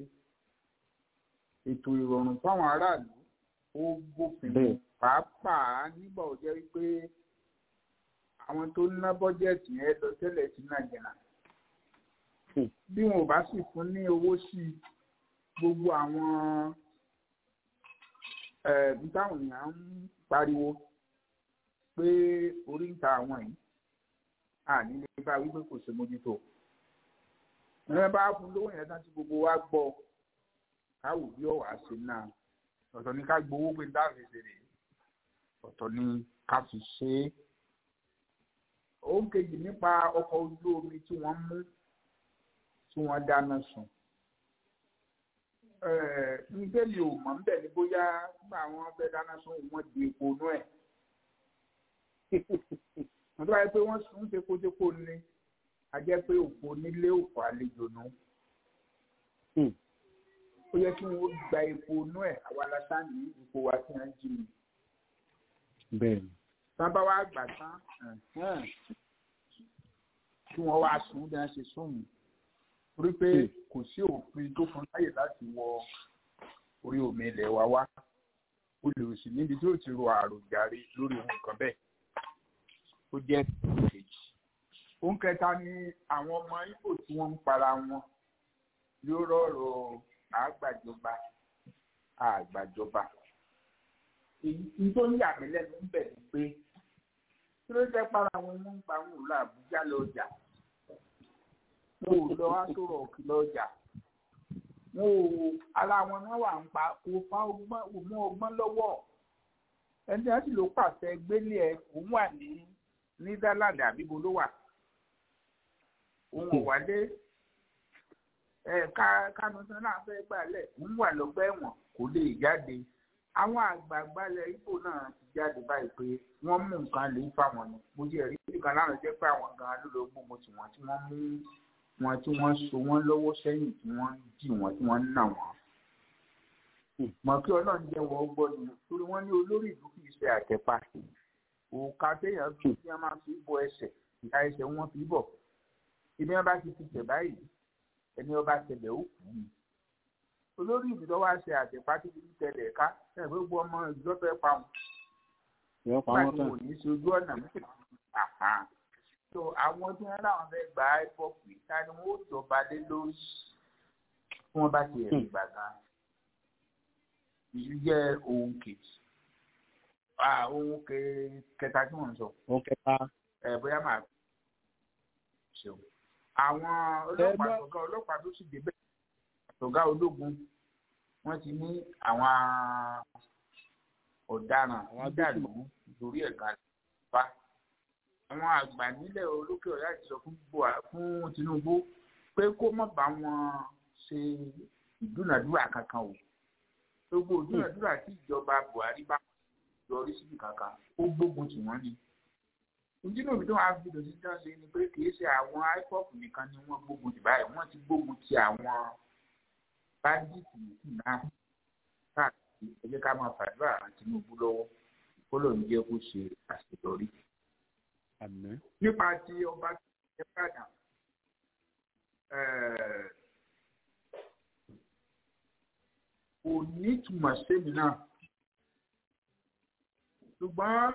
ètò ìrọ̀rùn fáwọn aráàlú ó bófin mu Bẹ́ẹ̀. pàápàá nígbà ó jẹ́ wípé àwọn tó ń ná bọ́jẹ̀tì yẹn lọ tẹ́lẹ̀ sí nàìjíríà Hmm. bí wọn ò bá sì fún ní owó sí i gbogbo àwọn ẹ̀ bí táwọn èèyàn ń pariwo pé orí ń ta àwọn yìí àní lè bá wípé kò ṣe mójútó ẹ bá fún lówó yẹn tán tí gbogbo wa gbọ́ káwò bí ọwà ṣe náà ọ̀tọ̀ ní ká gbowó pé dáàbò ṣe rèé ọ̀tọ̀ ní ká fi ṣe é òun kejì nípa ọkọ̀ ojú omi tí wọ́n mú tí wọ́n dáná sun nígbà mi ò mọ̀ níbẹ̀ ni bóyá nígbà wọn fẹ́ dáná sun wọ́n di epo inú ẹ̀ wọ́n tó bá yẹ pé wọ́n sún tekotepo ni a jẹ́ pé òfò nílé òfò àlejò nù Hmm. ó yẹ kí wọ́n gba epo inú ẹ̀ àwa lásán ní ipò wa tí wọ́n jí mi bẹ́ẹ̀ ni tán bá wá gbà tán ẹ̀hẹ́n, kí wọ́n wá sùn bí wọ́n ṣe sùn torí pé Hmm. kò sí òfin tó fún láyè láti wọ orí omi ilẹ̀ wa wá o lè sì níbi tí ó ti ro àròjàre lórí ohun kan bẹ́ẹ̀ ó jẹ́ kejì ohun kẹta ni àwọn ọmọ Ìgbò tí wọ́n ń para wọn yóò rọrọ àgbàjọba àgbàjọba èyí tó ń yà mí lẹ́nu ń bẹ̀ ni pé kí ló jẹ́ para wọn wọ́n ń pa wọn lọ Àbújá lọ́jà wọn ò lọ àtòrò òkè lọ́jà wọn ò ara wọn náà wà ń pa kò fa ọgbọ́n kò mú ọgbọ́n lọ́wọ́ ẹni tí ló pàṣẹ gbélé ẹ òun wà ní Netherlands àbíbo ló wà òun ò wálé ẹ̀ka kánú tán náà fẹ́ gbàlẹ̀ ń wà lọ́gbà ẹ̀wọ̀n kò lè jáde àwọn àgbààgbà ilẹ̀ Ìgbò náà ti jáde báyìí pé wọ́n mú nǹkan lè fáwọn ni mo jẹ́ rí nǹkan láwọn jẹ́ pé àwọn gan-an ló lọ gbógun tí wọ́n tí wọ́n mú wọn tí wọ́n so wọ́n lọ́wọ́ sẹ́yìn tí wọ́n dì wọ́n tí wọ́n nà wọ́n. mọ̀ kí ọlọ́run jẹ́ wọ́n gbọ́ ni torí wọ́n ní olórí ìlú kì í ṣe àtẹ̀pá òòkà téèyàn fi tí wọ́n máa fi bọ ẹsẹ̀ ìka ẹsẹ̀ wọn fi bọ̀ ibi wọn bá ti fi tẹ̀ báyìí ẹni ọba tẹ̀lẹ̀ ó kù í olórí ìlú tó wá ṣe àtẹ̀pá tí kì í tẹ̀lẹ̀ ká ẹ̀ gbogbo ọmọ ìjọ fẹ́ pa wọn. nígbà tí wọn ò ní ṣe ojú ọ̀nà mẹ́ta so àwọn tí wọn láwọn fẹẹ gba ipop yìí ta ni wọn ó jọba lé lórí tí wọn bá ti ẹrí gbà gan ìlú jẹ ohun kejì ohun kẹta tí wọn sọ. ohun kẹta. ẹ bóyá máa ṣeun àwọn ọlọ́pàá ọ̀gá ọlọ́pàá tó sì débẹ̀ ọ̀gá ológun wọ́n ti ní àwọn ọ̀daràn nídàlú lórí ẹ̀ka ìfà àwọn àgbà nílẹ̀ olókè ọ̀yá ti sọ fún Tinubu pé kó má bá wọn ṣe ìdúnàdúrà kankan o gbogbo ìdúnàdúrà tí ìjọba Buhari bá yọrí síbi kankan ó gbógun tì wọ́n ni ìdínà òbí tó wàá fi dòtí tán ṣe ni pé kì í ṣe àwọn IPOB nìkan ni wọ́n gbógun tì báyìí wọ́n ti gbógun ti àwọn báńdíìtì yìí náà káàkiri ẹ jẹ́ ká máa fàdúrà àwọn Tinubu lọ́wọ́ kó lóun jẹ́ kó ṣe àṣeyọrí nípa ti ọba ìbàdàn kò ní ìtumọ̀ sẹ́mi náà ṣùgbọ́n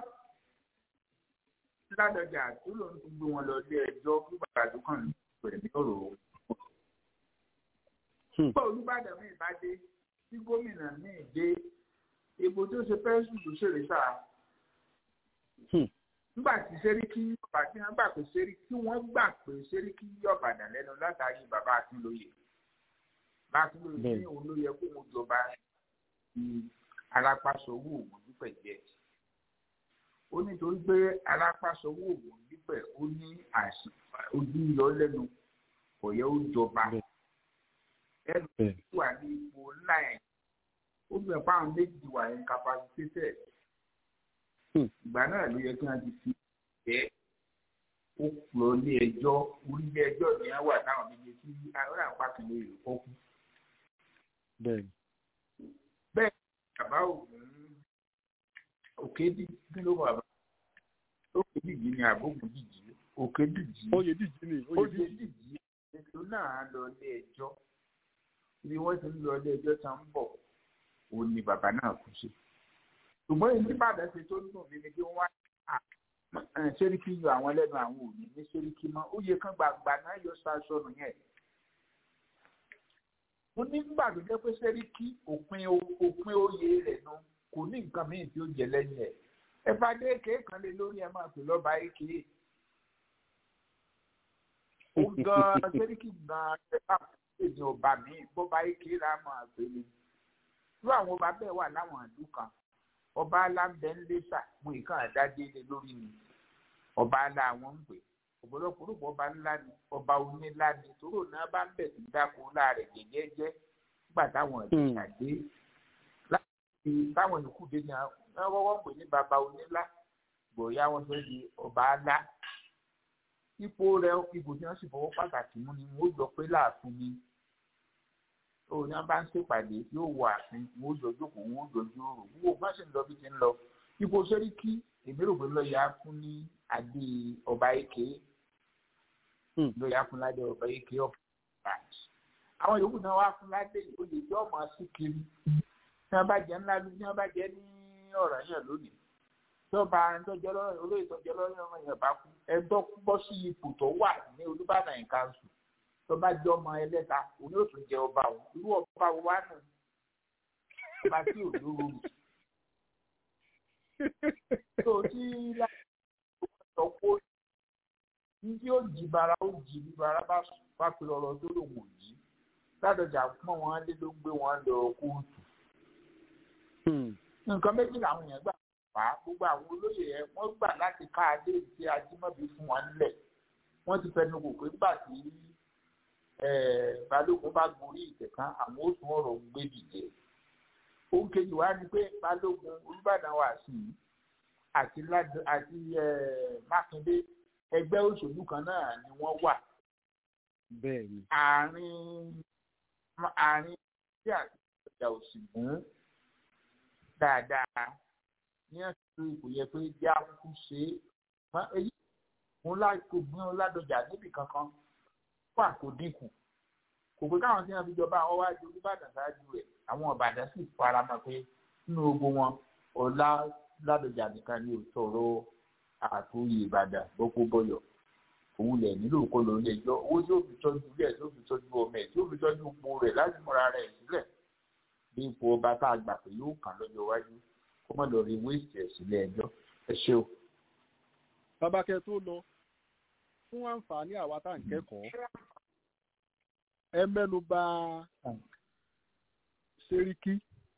ládọjà tó lòun ti gbé wọn lọ ilé ẹjọ́ fún bàbá tó kàn ní pẹ̀lú ọ̀rọ̀ òun. nígbà olùbàdàn mi bá dé tí gómìnà mi dé èbò tó ṣe fẹ́ sùn tó ṣèrè sáà nígbà tí sẹ́ríkì ọba tí wọ́n gbà pé sẹ́ríkì wọ́n gbà pé sẹ́ríkì yọ̀bàdàn lẹ́nu látàrí bàbá Akínlóye Akínlóye ní òun ló yẹ kó wọn jọba ti alápàṣọwọ́ ògùn dípẹ̀ jẹ́ ó nítorí pé alápàṣọwọ́ ògùn dípẹ̀ ó ní ojú yọ lẹ́nu kò yẹ ó jọba ẹnu tó wà ní ipò ńlá ẹ̀ ó gbẹ̀ fáwọn méjì wà incapacitated ìgbà náà ló yẹ kí wọn ti fi jẹ ó lọ ilé ẹjọ́ orílẹ̀ ẹjọ́ ni wọn wà táwọn méje tí àwọn àpapọ̀ ìlú kọ kú. bẹ́ẹ̀ bẹ́ẹ̀ bàbá ògùn òkè dídí ló wà bá òkè dídí ni àbógun dídí òkè dídí oyè dídí ni oyè dídí ètò náà lọ ilé ẹjọ́ ibi wọ́n ti ń lọ ilé ẹjọ́ tá ń bọ̀ òun ni bàbá náà kú sí ṣùgbọ́n èyí tí bàdàn ṣe tó dùn mí ni kí wọ́n wá ṣéríkì yọ àwọn lẹ́nu àwọn òní ní ṣéríkì mọ́ ó yẹ kán gbàgbà náà yọ ṣaṣọ nù yẹn. mo ní nígbà tó jẹ́ pé ṣéríkì òpin òpin oyè rẹ̀ nu kò ní nǹkan míì tí ó jẹ lẹ́yìn ẹ̀ ẹ bá dé èké kan lé lórí ẹ máa pè lọ́ba èké. ó gan ṣéríkì gan ẹ bá èdè ọba mi bọ́ba èké rà máa pè ní. irú àwọn ọba bẹ́ẹ̀ wà láwọn àdúgbò kan ọba alábẹ́ńlẹ́sà mú ìka àdádélé lórí mi ọba alá àwọn ń pè ọ̀pọ̀lọpọ̀ ọba ńlá ni ọba onílá ni tóró náà bá ń bẹ̀ sí dáko láàrẹ̀ jẹ́jẹ́jẹ́ nígbà táwọn ìjà dé láti táwọn ìkú dé ní àwọn wọ́wọ́ pè ní baba onílá gbòòyà wọn fẹ́ di ọba alá ipò rẹ̀ ipò tí wọ́n sì fọwọ́ pàtàkì mú ni wọ́n jọ pé láàfin ni òun ni wọn bá ń ṣèpàdé yóò wọ àfin wọn ó jọ jókòó wọn ó jọ jíròrò wọn ò má ṣe ń lọ bí ti ń lọ ipò sẹ́ríkì èmi rò pé lọ́ọ̀yà fún ní adé ọba èké lọ́ọ̀yà fún ládé ọba èké of branch àwọn yòókù náà wá fún ládé oyè tí ọmọ sí kiri tí wọn bá jẹ ńlá ní wọn bá jẹ ní ọ̀rọ̀ yẹn lónìí tọ́ba ẹ̀ńtọ́jọ́ lọ́rọ̀ olóyè tọ́jọ́ lọ́rọ̀ ọmọ yẹn bá kú ẹ̀ńtọ́ bọ́ sí ipò tó wà ní olùbàdàn yìí kanṣu tọ́ba jẹ́ ọmọ ẹlẹ́ta òun yóò tún jẹ ọba òun irú ọba wo wá nù ọba tí ò lóró rù tó tí láti kó ní tí ó jí bara ó jí bí bara bá bá pe ọ̀rọ̀ tó lòun ò yí ládọjà pọ́n wọn lé ló ń gbé wọn lọ kóòtù nǹkan méjì làwọn èèyàn gbà fà á gbogbo àwọn olóyè ẹ wọ́n gbà láti ká adé tí ajímọ̀bí fún wọn nílẹ̀ wọ́n ti fẹnu kò pé nígbà tí balógun bá gorí ìtẹ̀kán àwọn ó tún ọ̀rọ̀ gbé dìde ohun kejì wá ni pé balógun olùbàdàn wà sí i àti àti mákindé ẹgbẹ́ òṣèlú kan náà ni wọ́n wà bẹ́ẹ̀ni àárín àárín tí àti ìjà òsì gún dáadáa ní àsìkò ìkò yẹ pé jẹ́ àkókò ṣe é èyí òun láìpẹ́ gbọ́n ọ̀làdọ̀jà níbì kankan wà kó dínkù kò pé káwọn tí wọn fi jọba àwọn wájú olùbàdàn ṣáájú rẹ̀ àwọn ọ̀bàdàn sì fara mọ́ pé nínú ogun wọn ọ̀la ládọjà nìkan ni ò sọ̀rọ̀ àtúnyè ìbàdàn gbogbo bọyọ òun lẹ nílò kó lọ ilé ẹjọ́ owó tí ó fi tọ́jú ilé ẹ tí ó fi tọ́jú ọmọ ẹ tí ó fi tọ́jú ipò rẹ̀ láti múra rẹ̀ sílẹ̀ bí ipò ọba tá a gbà pé yóò kàn lọ́jọ́ iwájú kó má lọ rí wéèsì ẹ sílé ẹjọ́ ẹ ṣé o. babakẹ tó lọ fún àǹfààní àwa tá à ń kẹ́kọ̀ọ́ ẹ mẹ́nu bà sẹ́ríkì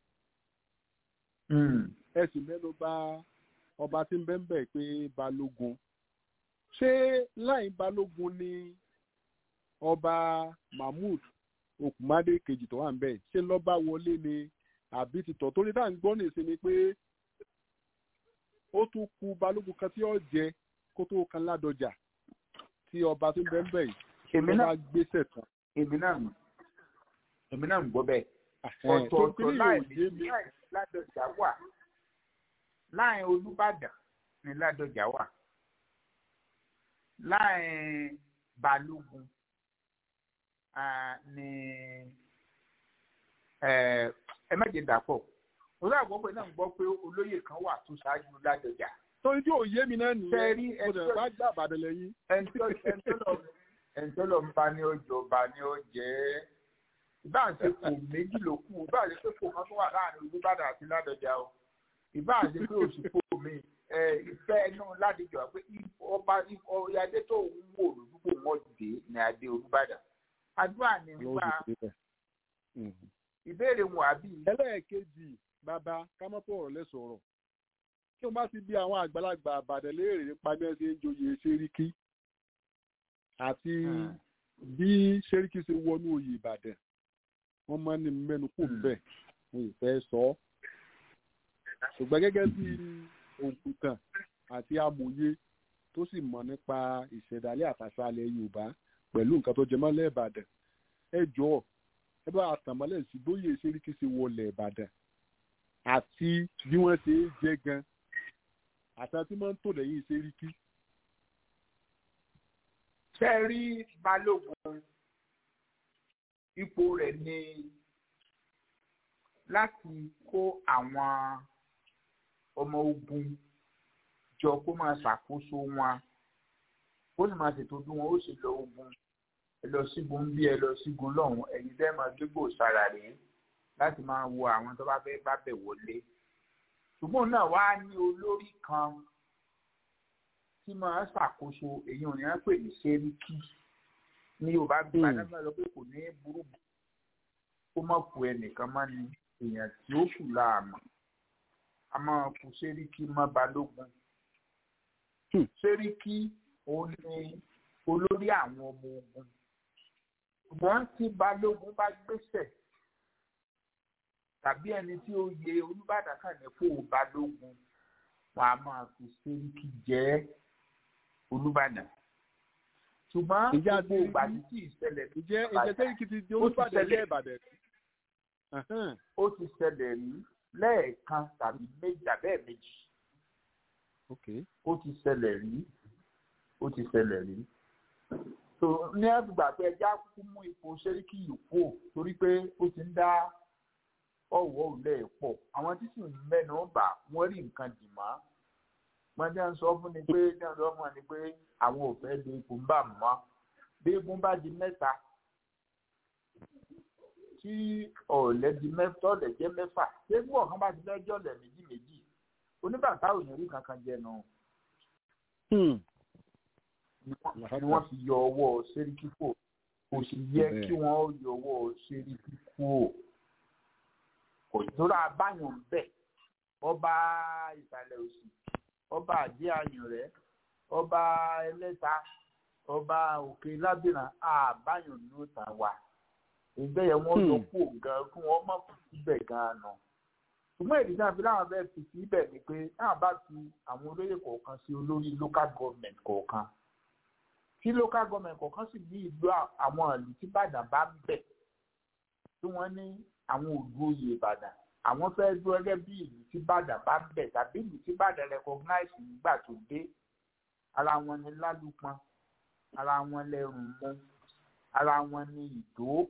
ẹ sì mẹ́nu bà ọba tí ń bẹ́ ń bẹ̀ pé balógun ṣé láì balógun ni ọba mahmood okunmade kejì tó wà ń bẹ̀ ṣé lọ́ba wọlé ni àbí títọ̀ torí tá à ń gbọ́ nìsín ni pé ó tún ku balógun kan tí ó jẹ kó tó kan ládọjà tí ọba tí ń bẹ́ ń bẹ̀ yìí tó bá gbéṣẹ̀ tán. èmi náà èmi náà ń gbọ́ bẹ́ẹ̀ tó ọ̀tọ̀ọ̀tọ̀ láì láì ládọjà wà láì olùbàdàn ní ládọjà wà láì balógun ní ẹ má jẹ dàpọ̀ olú àgbọ̀pẹ̀ náà ń gbọ́ pé olóyè kan wà tó ṣáájú ládọjà. torí tí ò yé mi náà nìyẹn Tẹ́rí mo dẹ̀ bá gbà bàdàn lẹ́yìn. ẹ̀ńtọ́lọ̀ ń bá ní ọjọ́ bá ní ọjẹ́ ìbá àti kò méjì ló kù ìbá àti pé kò kan tó wà láàrin olùbàdàn àti ládọjà o ìbá àti pé òṣìkò mi ìfẹ́ inú ládìjọ pé ọba ìyáde tó ń wò lójúkò wọn dé ní adé olùbàdàn àdúrà ní nípa ìbéèrè wọn àbí. ẹlẹ́ẹ̀kejì bàbá kámọ́pọ̀ ọ̀rọ̀ lẹ́sọ̀rọ̀ kí wọ́n bá ti bí àwọn àgbàlagbà àbàdàn léèrè nípa bí wọ́n ṣe ń joyè ṣeríkí àti bí ṣeríkí ṣe wọnú oyè ìbàdàn wọ́n máa ń ní mẹ́nu kò bẹ́ẹ̀ wọ́n ì fẹ́ sọ ọ́ ṣùgbọ́n gẹ́gẹ́ bí òǹkùtàn àti amòye tó sì mọ̀ nípa ìṣẹ̀dálẹ̀ àtàṣàlẹ̀ yorùbá pẹ̀lú nǹkan tó jẹmọ́ lẹ́ẹ̀bàdàn ẹ jọ̀ọ́ ẹ bá àtàmọ́lẹ̀ sí bóyè ṣeríkí ṣe wọlé ìbàdàn àti bí wọ́n ṣe é jẹ́ gan àtàwọn tí wọ́n ń tò lẹ́yìn ṣeríkí. ṣe rí balógun ipò rẹ̀ ní láti kó àwọn ọmọ ogun jọ kó máa ṣàkóso wọn ó sì máa ṣètò bí wọn ó ṣe lọ ogun ẹ lọ sígun bí ẹ lọ sígun lọ́hùn ẹ̀yin tẹ́ máa gbégbó sára rèé láti máa wo àwọn tó bá fẹ́ bá bẹ̀ wọlé ṣùgbọ́n náà wá ní olórí kan tí máa ṣàkóso èyí ò ní wọ́n pè ní sẹ́ríkì ní yorùbá bí adájọ́ lọ pé kò ní burú kó má kú ẹnìkan má ní èèyàn tí ó kù láàmú a máa kú sẹ́ríkì má balógun sẹ́ríkì òun ni olórí àwọn ọmọ ogun ṣùgbọ́n tí balógun bá gbéṣẹ̀ tàbí ẹni tí ó yẹ olùbàdàn kan ní fún balógun wọn a máa fi sẹ́ríkì jẹ́ olùbàdàn ṣùgbọ́n gbogbo ìgbà tí kì í ṣẹlẹ̀ ní ìjẹ́ ìjẹ́ sẹ́ríkì ti di olùbàdàn ilé ìbàdàn. ó ti ṣẹlẹ̀ rí lẹ́ẹ̀kan tàbí méjì àbẹ́ẹ̀ méjì ó ti ṣẹlẹ̀ rí ó ti ṣẹlẹ̀ rí so ní ẹgbàá pé ẹja kú mú ipò sẹ́ríkì yìí kú torí pé ó ti ń dá ọ̀wọ́ òlẹ̀ pọ̀ àwọn tí sì ń mẹ́nu bà wọ́n rí nǹkan dì mọ́ wọ́n jẹ́ ń sọ fún ni pé ní ọ̀dọ́ ọmọ ni pé àwọn ò fẹ́ lè kó ń bà mọ́ bí egun bá di mẹ́ta tí ọ̀lẹ́ di mẹ́fà ọ̀lẹ́ jẹ́ mẹ́fà tí egun ọ̀kan bá ti fẹ́ jẹ́ ọ̀lẹ́ méjì méjì oníbàtà ò ní rí kankan jẹnu ni wọ́n fi yọ ọwọ́ sẹ́ríkì fò kò sì yẹ kí wọ́n yọ ọwọ́ sẹ́ríkì fò kò tóra abáyọ̀ ń bẹ̀ ọba ìsàlẹ̀ òsì ọba àdé ayùn rẹ̀ ọba ẹlẹ́ta ọba òkè lábìrán àbáyọ̀ ní ó tà wá ìgbẹ́ yẹn wọ́n lọ kú gan kí wọ́n má fi síbẹ̀ gan nà ṣùgbọ́n èdè náà fi láwọn bẹ́ẹ̀ fi síbẹ̀ ni pé náà bá fi àwọn olóyè kọ̀ọ̀kan sí olórí local government kọ̀ọ̀kan tí local government kọ̀ọ̀kan sì ní ìlú àwọn ìlú tí Ìbàdàn bá ń bẹ̀ tí wọ́n ní àwọn òdu oyè Ìbàdàn àwọn fẹ́ dúró gẹ́gẹ́ bí ìlú tí Ìbàdàn bá ń bẹ̀ tàbí ìlú tí Ìbàdàn recognize nígbà tó dé ara wọn ni Lálùpọ̀n ara wọn lẹ́rùn mú ara wọn ni Ìdó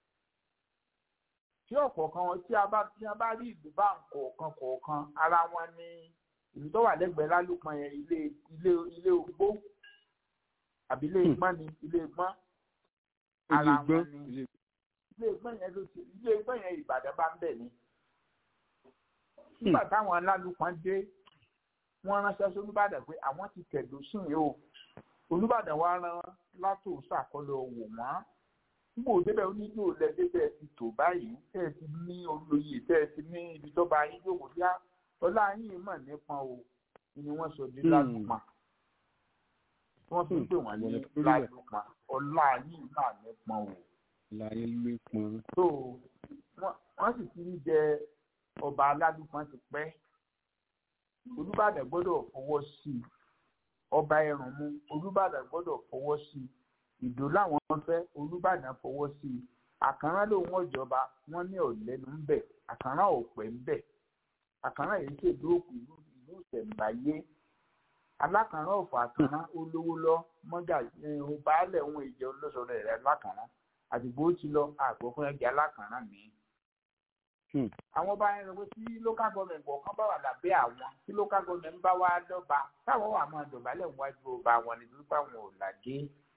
tí ọ̀kọ̀ọ̀kan wọn tí a bá tí a bá rí ìlú bá ń kọ̀ọ̀kan kọ̀ọ̀kan ara wọn ni ìlú tó wà lẹ́gbẹ̀ẹ́ Lálùpọ̀n yẹn ilé ilé ilé ogbó àbí ilé ìgbọ́n ni ilé ìgbọ́n ara wọn ni ilé ìgbọ́n yẹn ló ti ilé ìgbọ́n yẹn Ìbàdàn bá ń bẹ̀ ni. nígbà táwọn Lálùpọ̀n dé wọ́n ránṣẹ́ sí Olúbàdàn pé àwọn ti tẹ̀dó sùn yìí o Olúbàdàn wa rán látòsọ àkọlọ wò wọ́n nígbà òdebẹ̀ onílò lẹ́dẹ́ tẹ́ ẹ ti tò báyìí tẹ́ ẹ ti ní olóyè tẹ́ ẹ ti ní ibi tó bá yín yòówó yá ọlá yín mọ̀ nípọn o ni wọ́n sọ di Lálùpọ̀n wọ́n fi ń pè wọ́n ní Lálùpọ̀n ọlá yín mà nípọn o. láyé ló pọn. so wọ́n sì ti ń jẹ ọba Lálùpọ̀n ti pẹ́ Olúbàdàn gbọ́dọ̀ fọwọ́ sí i ọba Ẹ̀rùnmú Olúbàdàn gbọ́dọ̀ fọwọ́ sí i ìdó làwọn fẹ́ Olúbàdàn fọwọ́ sí i àkàrà lòun ọ̀jọba wọn ní ọ̀lẹ́nu ń bẹ̀ àkàrà ọ̀pẹ̀ ń bẹ̀ àkàrà yìí ṣèlú òkú ìlú ìlú ìṣẹ̀ǹbáyé alákàrà ọ̀fọ̀ àkàrà olówó lọ mọ́gà baálẹ̀ ohun ìjẹ olóṣọ̀rọ̀ rẹ̀ lákàrà àdìgbò ó ti lọ àgbọ̀ fún ẹgbẹ́ alákàrà mi. àwọn ọba yẹn sọ pé tí local government kọ̀ọ̀kan bá wà lábẹ́ àwọn tí local government bá wá dọ́ba táwọn wà máa dọ̀bálẹ̀ wájú ọba àwọn nítorí pé àwọn ò làdé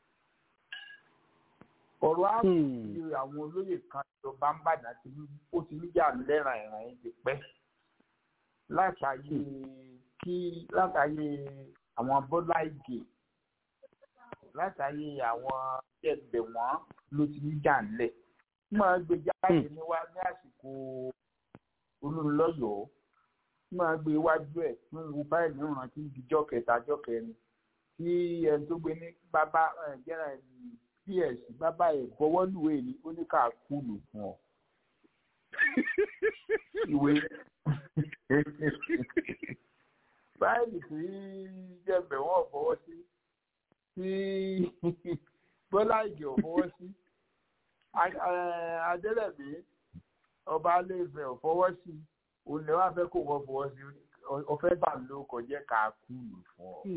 ọ̀rọ̀ ààbò àwọn olóyè kan ìjọba ń bàdàn tí ó ti ń jà lẹ́ràn ìràn yìí ti pẹ́ látàyè kí látàyè àwọn bọ́lá ìgè látàyè àwọn ẹgbẹ́ wọn ló ti ń jà ńlẹ̀ máa gbé jáde níwá ní àsìkò olólùlọ́yọ̀ọ́ máa gbé iwájú ẹ̀ ń wo báyìí ní ìrántí ìdíjọ́ kẹta jọ́ kẹrin tí ẹni tó gbé ní bàbá jẹ́ra ẹni ps bàbá ẹ bọwọ́lùwé ni ó ní ká kúlù fún ọ. ìwé báyìí tí jẹ́bẹ̀ wọ́n fọwọ́ sí tí bọ́lá ìgè ò fọwọ́ sí adélẹ̀bí ọba alẹ́fẹ̀ ò fọwọ́ sí òun lè wá fẹ́ kó wọ́n fọwọ́ sí ọ̀fẹ́ bá ló kọjá ká kúlù fún ọ.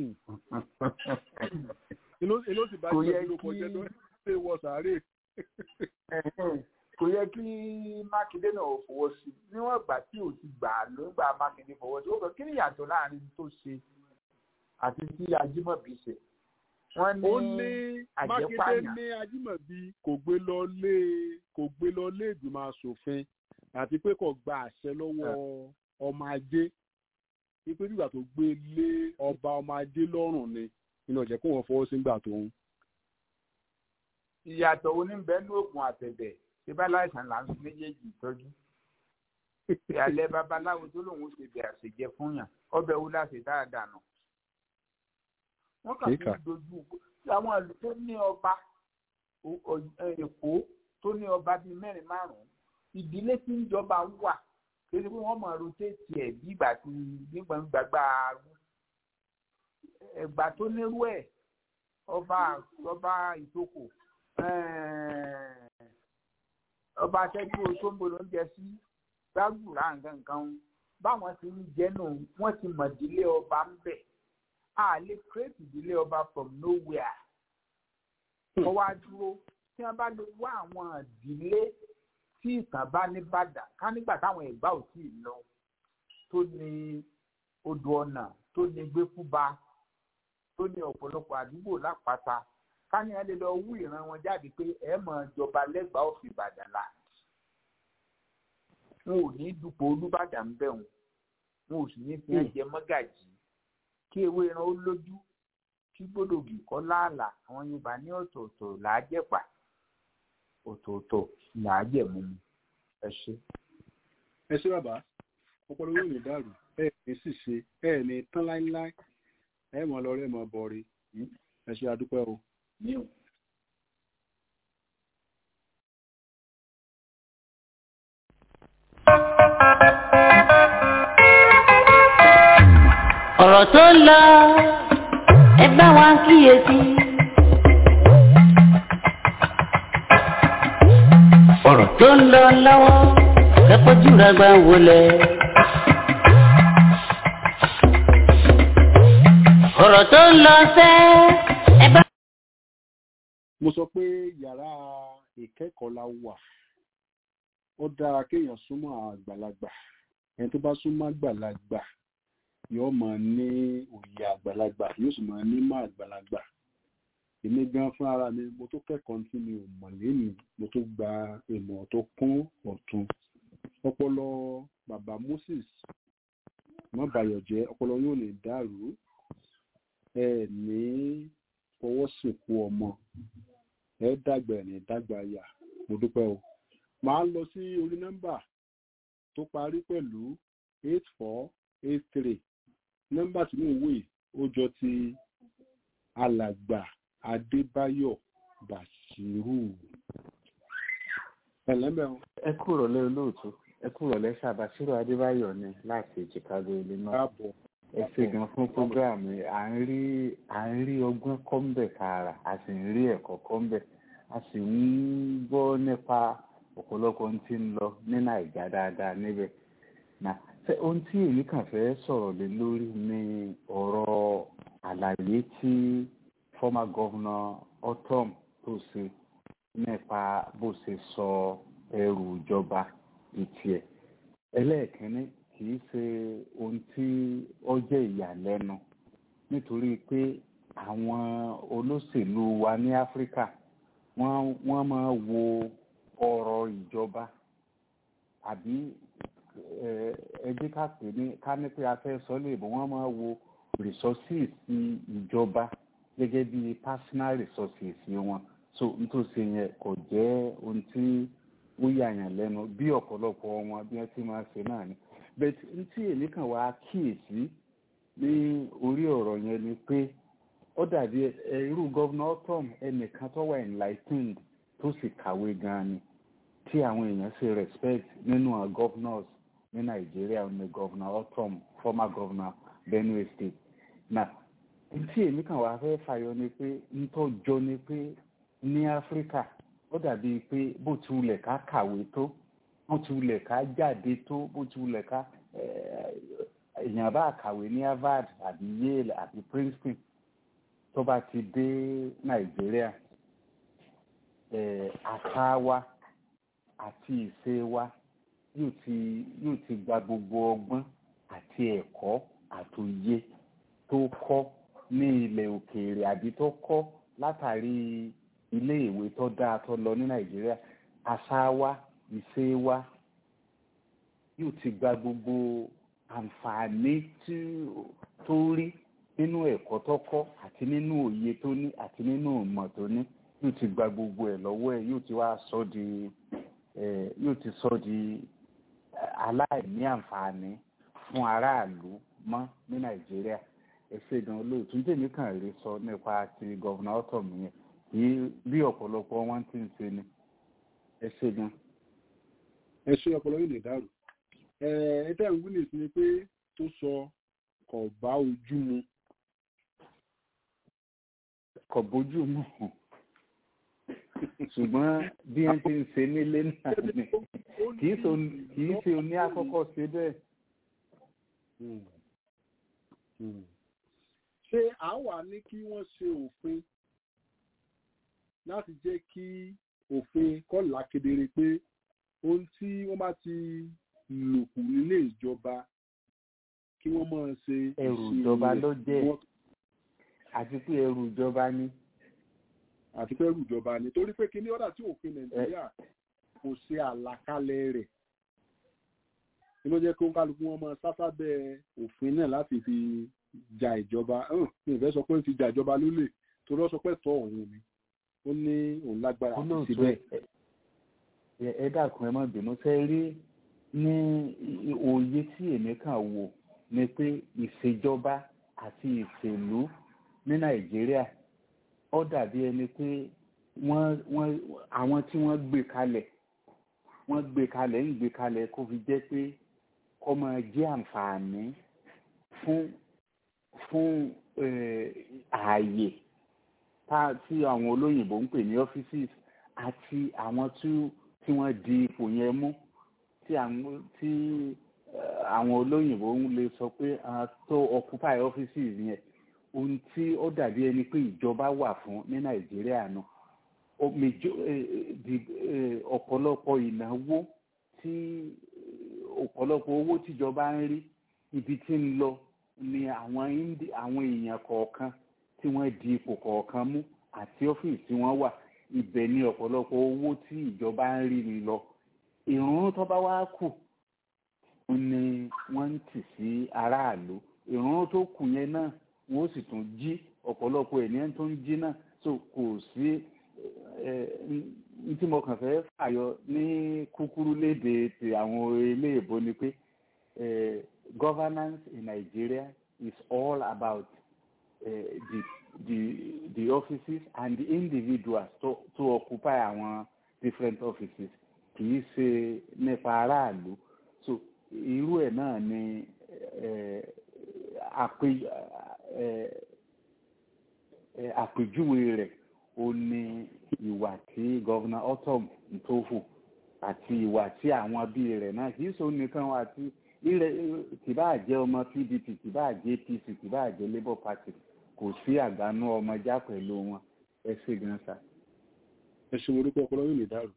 èló sì bá jẹ́ ló kọjá tó ṣe wọ sàárè. kò yẹ kí mákindé náà fọwọ́ sí níwọ̀n ìgbà tí ò ti gbà ló ń gba mákindé fọwọ́ sí ó kàn kí ni ìyàtọ̀ láàrin tó ṣe àti tí ajímọ̀bí ṣe. wọ́n ó ní ní mákindé àjẹpáyà ní ajímọ̀bí kò gbé lọ lé kò gbé lọ lé ìgbìmọ̀ asòfin àti pé kò gba àṣẹ lọ́wọ́ ọmọ ajé wípé nígbà tó gbé lé ọba ọmọ ajé lọ́rùn ni inú ọ̀jẹ̀ kó wọn fọwọ́ sí nígbà tó ń. ìyàtọ̀ oníbẹ̀ẹ́nu oògùn àtẹ̀dẹ̀ ṣé bá láìsàn là ń fi méjèèjì tọ́jú. ìyàlẹ́ babaláwo tó lòun ṣe bẹ̀ àṣejẹ fún yàn ọbẹ̀ wo láti dáadáa nù. wọ́n kàn fi Kíkà. dojú àwọn ìlú tó ní ọba o- o- èkó tó ní ọba bíi mẹ́rin márùn-ún ìdílé tí ń jọba wà kí ni wọ́n mọ̀ rotéètì ẹ̀ bí ìgbà tí nígbà gbàgbà arú ẹ̀gbà tó nírú ẹ̀ ọba ọba ìtókò eh, ọba akẹ́kẹ́ oṣombo ló ń jẹ sí gbàgbùrà nǹkan kan báwọn ti ń jẹ́ nù wọ́n ti mọ̀ ìdílé ọba ń bẹ̀ a lè create ìdílé ọba from nowhere wọ́n wá dúró tí wọ́n bá lè wá àwọn ìdílé tí ìtàn bá ní bàdà ká nígbà táwọn ẹ̀gbá ò tí ì lọ tó ní odò ọ̀nà tó ní gbẹ́kúba tó ní ọ̀pọ̀lọpọ̀ àdúgbò lápáta káni ẹ lè lọ wú ìran wọn jáde pé ẹ mọ̀ jọba lẹ́gbàá òfin ìbàdàn là wọn ò ní dupò olúbàdàn bẹ̀ wọn wọn ò sì ní fi ẹjẹ mọ́gàjì kí ewé ẹran ó lójú kí gbódògì kọ́ láàlà àwọn yorùbá ní ọ̀tọ̀ọ̀tọ̀ làájẹ̀pà ọ̀tọ̀ọ̀tọ̀ làájẹ̀mú ẹ ṣe. ẹ ṣé bàbá ọpọlọ yóò ní dàrú ẹ ní ṣìṣe ẹ ní tán láíláí ẹ mọ lọ rẹ mọ bọrí ẹ ṣé adúpẹ́ o. ọ̀rọ̀ tó ń lọ ẹ bá wa kíyèsí. ọ̀rọ̀ tó ń lọ lọ́wọ́ ẹ fojú ra gbà wọlé. ọ̀rọ̀ tó ń lọ sẹ́ ẹ bá. mo sọ pé yàrá ìkẹ́kọ̀ọ́ la wà ó dára kéèyàn súnmọ́ àgbàlagbà ẹni tó bá súnmọ́ àgbàlagbà yóò máa ní òye àgbàlagbà yóò sì máa ní mọ̀ àgbàlagbà èmi gan fún ara mi mo tó kẹ́kọ̀ọ́ tí mi ò mọ̀ lẹ́nu mo tó gba ìmọ̀ tó kún ọ̀tún ọpọlọ bàbá Moses má bayọ̀ jẹ́ ọpọlọ yóò lè dàrú ẹ ní fọwọ́ sìnkú ọmọ ẹ dàgbà ẹ̀ ní dàgbà yà mo dúpẹ́ o màá lọ sí orí nọ́mbà tó parí pẹ̀lú eight four eight three nọ́mbà tí mò ń wò yìí ó jọ ti alàgbà adébáyọ̀ bàṣírù ẹlẹ́mẹ̀ọ́ ẹ kúrò lé olóòtú ẹ kúrò lẹ ṣàbàṣírò adébáyọ̀ ni láti chicago illinois káàbọ̀ ẹ ṣe gan fún programu yìí à ń rí à ń rí ọgbọ́n kọ́ńbẹ̀ tààrà a sì ń rí ẹ̀kọ́ kọ́ńbẹ̀ a sì ń gbọ́ nípa ọ̀pọ̀lọpọ̀ ohun tí ń lọ ní nàìjà dáadáa níbẹ̀ náà ṣé ohun tí èmi kàn fẹ́ sọ̀rọ̀ lé lórí ni ọ̀rọ̀ àlàyé tí former governor otom tó ṣe nípa bó ṣe sọ ẹrù ìjọba ìtì ẹ̀ ẹlẹ́ẹ̀kínní kì í ṣe ohun tí ó jẹ́ ìyàlẹ́nu nítorí pé àwọn olóṣèlú wa ní áfíríkà wọ́n wọ́n máa wo ọ̀rọ̀ ìjọba àbí ẹbí ká pè ní ká ní pé a fẹ́ sọ léèbó wọ́n máa wo resources ìjọba gẹ́gẹ́ bí personal resources wọn so nítòsí yẹn kò jẹ́ ohun tí ó yàyàn lẹ́nu bí ọ̀pọ̀lọpọ̀ wọn bí wọ́n ti máa ṣe náà ni but ntí èmi kàn wá kíyèsí ní orí ọ̀rọ̀ yẹn ni pé ó dàbí irú gọ́vnà tom ẹnìkan tó wà enlightened tó sì kàwé gan-an ni tí àwọn èèyàn ṣe respect nínú àwọn governors ní nàìjíríà ní gọ́vnà otom former governor benue state na ntí èmi kàn wá fẹ́ fàyọ ni pé ntọ́jọ́ ni pé ní áfíríkà ó dàbí pé bó ti wulẹ̀ ká kàwé tó bó ti wulẹ̀ ká jáde tó bó ti wulẹ̀ ká èèyàn bá kàwé ní harvard àbí yale àbí princeton tó bá ti dé nàìjíríà àṣà wa àti ìṣe wa yóò ti yóò ti gba gbogbo ọgbọ́n àti ẹ̀kọ́ àtòye tó kọ́ ní ilẹ̀ òkèèrè àbí tó kọ́ látàrí ilé ìwé tó dáa tó lọ ní nàìjíríà àṣà wa ìṣe wa yóò ti gba gbogbo àǹfààní tí tó rí nínú ẹ̀kọ́ tó kọ́ àti nínú òye tó ní àti nínú ìmọ̀ tó ní yóò ti gba gbogbo ẹ̀ lọ́wọ́ ẹ̀ yóò ti wá sọ di yóò ti sọ di aláìní àǹfààní fún aráàlú mọ́ ní nàìjíríà ẹ ṣe gan olóòtú tèmi kàn rí sọ nípa ti gọ́vùnà ọ̀tọ̀m yẹn yìí bí ọ̀pọ̀lọpọ̀ wọn ti ń ṣe ni ẹ ṣe gan. ẹ ṣe ọpọlọ yìí lè dàrú ẹ ẹ tẹ́ ń wílì sí ni pé tó sọ kò bá ojú mu. kò bójú mu ṣùgbọ́n bí wọ́n ti ń ṣe nílé náà ni kì í ṣe oní àkọ́kọ́ ṣe bẹ́ẹ̀. ṣé à ń wà ní kí wọ́n ṣe òfin láti jẹ́ kí òfin kọ́là kedere pé ohun tí wọ́n bá ti lòkù nílé ìjọba kí wọ́n máa ṣe ẹrù ìṣirò ìjọba rẹ̀, ló jẹ́ kí wọ́n- àti pé ẹrù ìjọba ni àti fẹ́ rú ìjọba ni torí pé kíní ọ̀dà tí òfin nàìjíríà kò ṣe àlàkalẹ̀ rẹ̀ kí ló jẹ́ kó ń kálukú wọn máa sásábẹ́ òfin náà láti fi ja ìjọba hàn mi ò fẹ́ sọ pé ó ti ja ìjọba lólè torí ó sọ pé tọ́ òun ni ó ní òun lágbára àti olóòtú síbẹ̀. ẹ ẹ dákun ẹ má bínú fẹ́ rí ní i- òye tí èmi kàn wò ni pé ìṣèjọba àti ìṣèlú ní nàìjíríà ó dàbí ẹni pé wọ́n wọ́n àwọn tí wọ́n gbé kalẹ̀ wọ́n gbé kalẹ̀ ń gbé kalẹ̀ kó fi jẹ́ pé kó máa jẹ́ àǹfààní fún fún eh, ààyè tá tí àwọn olóyìnbó ń pè ní offices àti àwọn tí tí wọ́n di ipò yẹn mú tí àwọn tí eh, àwọn olóyìnbó ń lè sọ pé ah, tó occupy offices yẹn ohun tí ó dàbí ẹni pé ìjọba wà fún ní nàìjíríà náà ó mejo- eh, eh, di- eh, ọ̀pọ̀lọpọ̀ ìnáwó tí ọ̀pọ̀lọpọ̀ owó tíjọba ń rí ibi tí ń lọ ni àwọn Indi- àwọn èèyàn kọ̀ọ̀kan tí wọ́n di ipò kọ̀ọ̀kan mú àti ọ́fíìsì tí wọ́n wà ibẹ̀ ni ọ̀pọ̀lọpọ̀ owó tí ìjọba ń rí ni lọ ìrún tó bá wá kù ni wọ́n ń tì sí aráàlú ìrún tó kù yẹn náà wọ́n sì tún jí ọ̀pọ̀lọpọ̀ ènìyàn tó ń jí náà so kò sí ẹ n tí mo kàn fẹ́ fàyọ ní kúkúrú léde ti àwọn eléèbó ni pé eh, governance in Nigeria is all about uh, the the the offices and the individuals to to occupy àwọn different offices kì í ṣe nípa aráàlú so irú ẹ̀ náà ni eh, àpè eh, eh, àpèjúwe rẹ̀ ó ní ìwà tí gọ́vnà otom ń tó hù àti ìwà tí àwọn bíi rẹ̀ náà kì í ṣe nìkan àti ilẹ̀ kìbá jẹ́ ọmọ pdp kìbá jẹ́ apc kìbá jẹ́ labour party kò sí àgbánú ọmọjá pẹ̀lú wọn ẹ ṣe gan sa. ẹ ṣe orúkọ ọpọlọ yóò lè dàrú.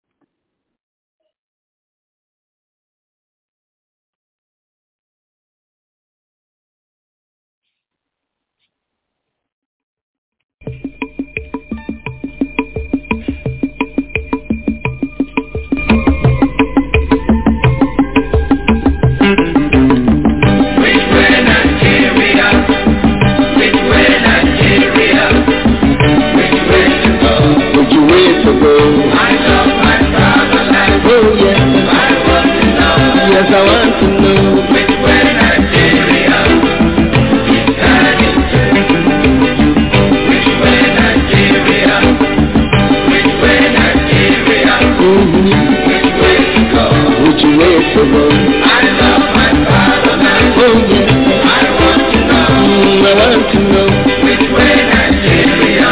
Would you wait to go? I love my fatherland. Oh yes. I want to know. Yes, I want to know. Which way Nigeria is heading to? Which way Nigeria? Which way Nigeria? Mm-hmm. Which way to go? Would you wait to go? I love my fatherland. Oh yes. I want to know. Mm, I want to know. Which way Nigeria?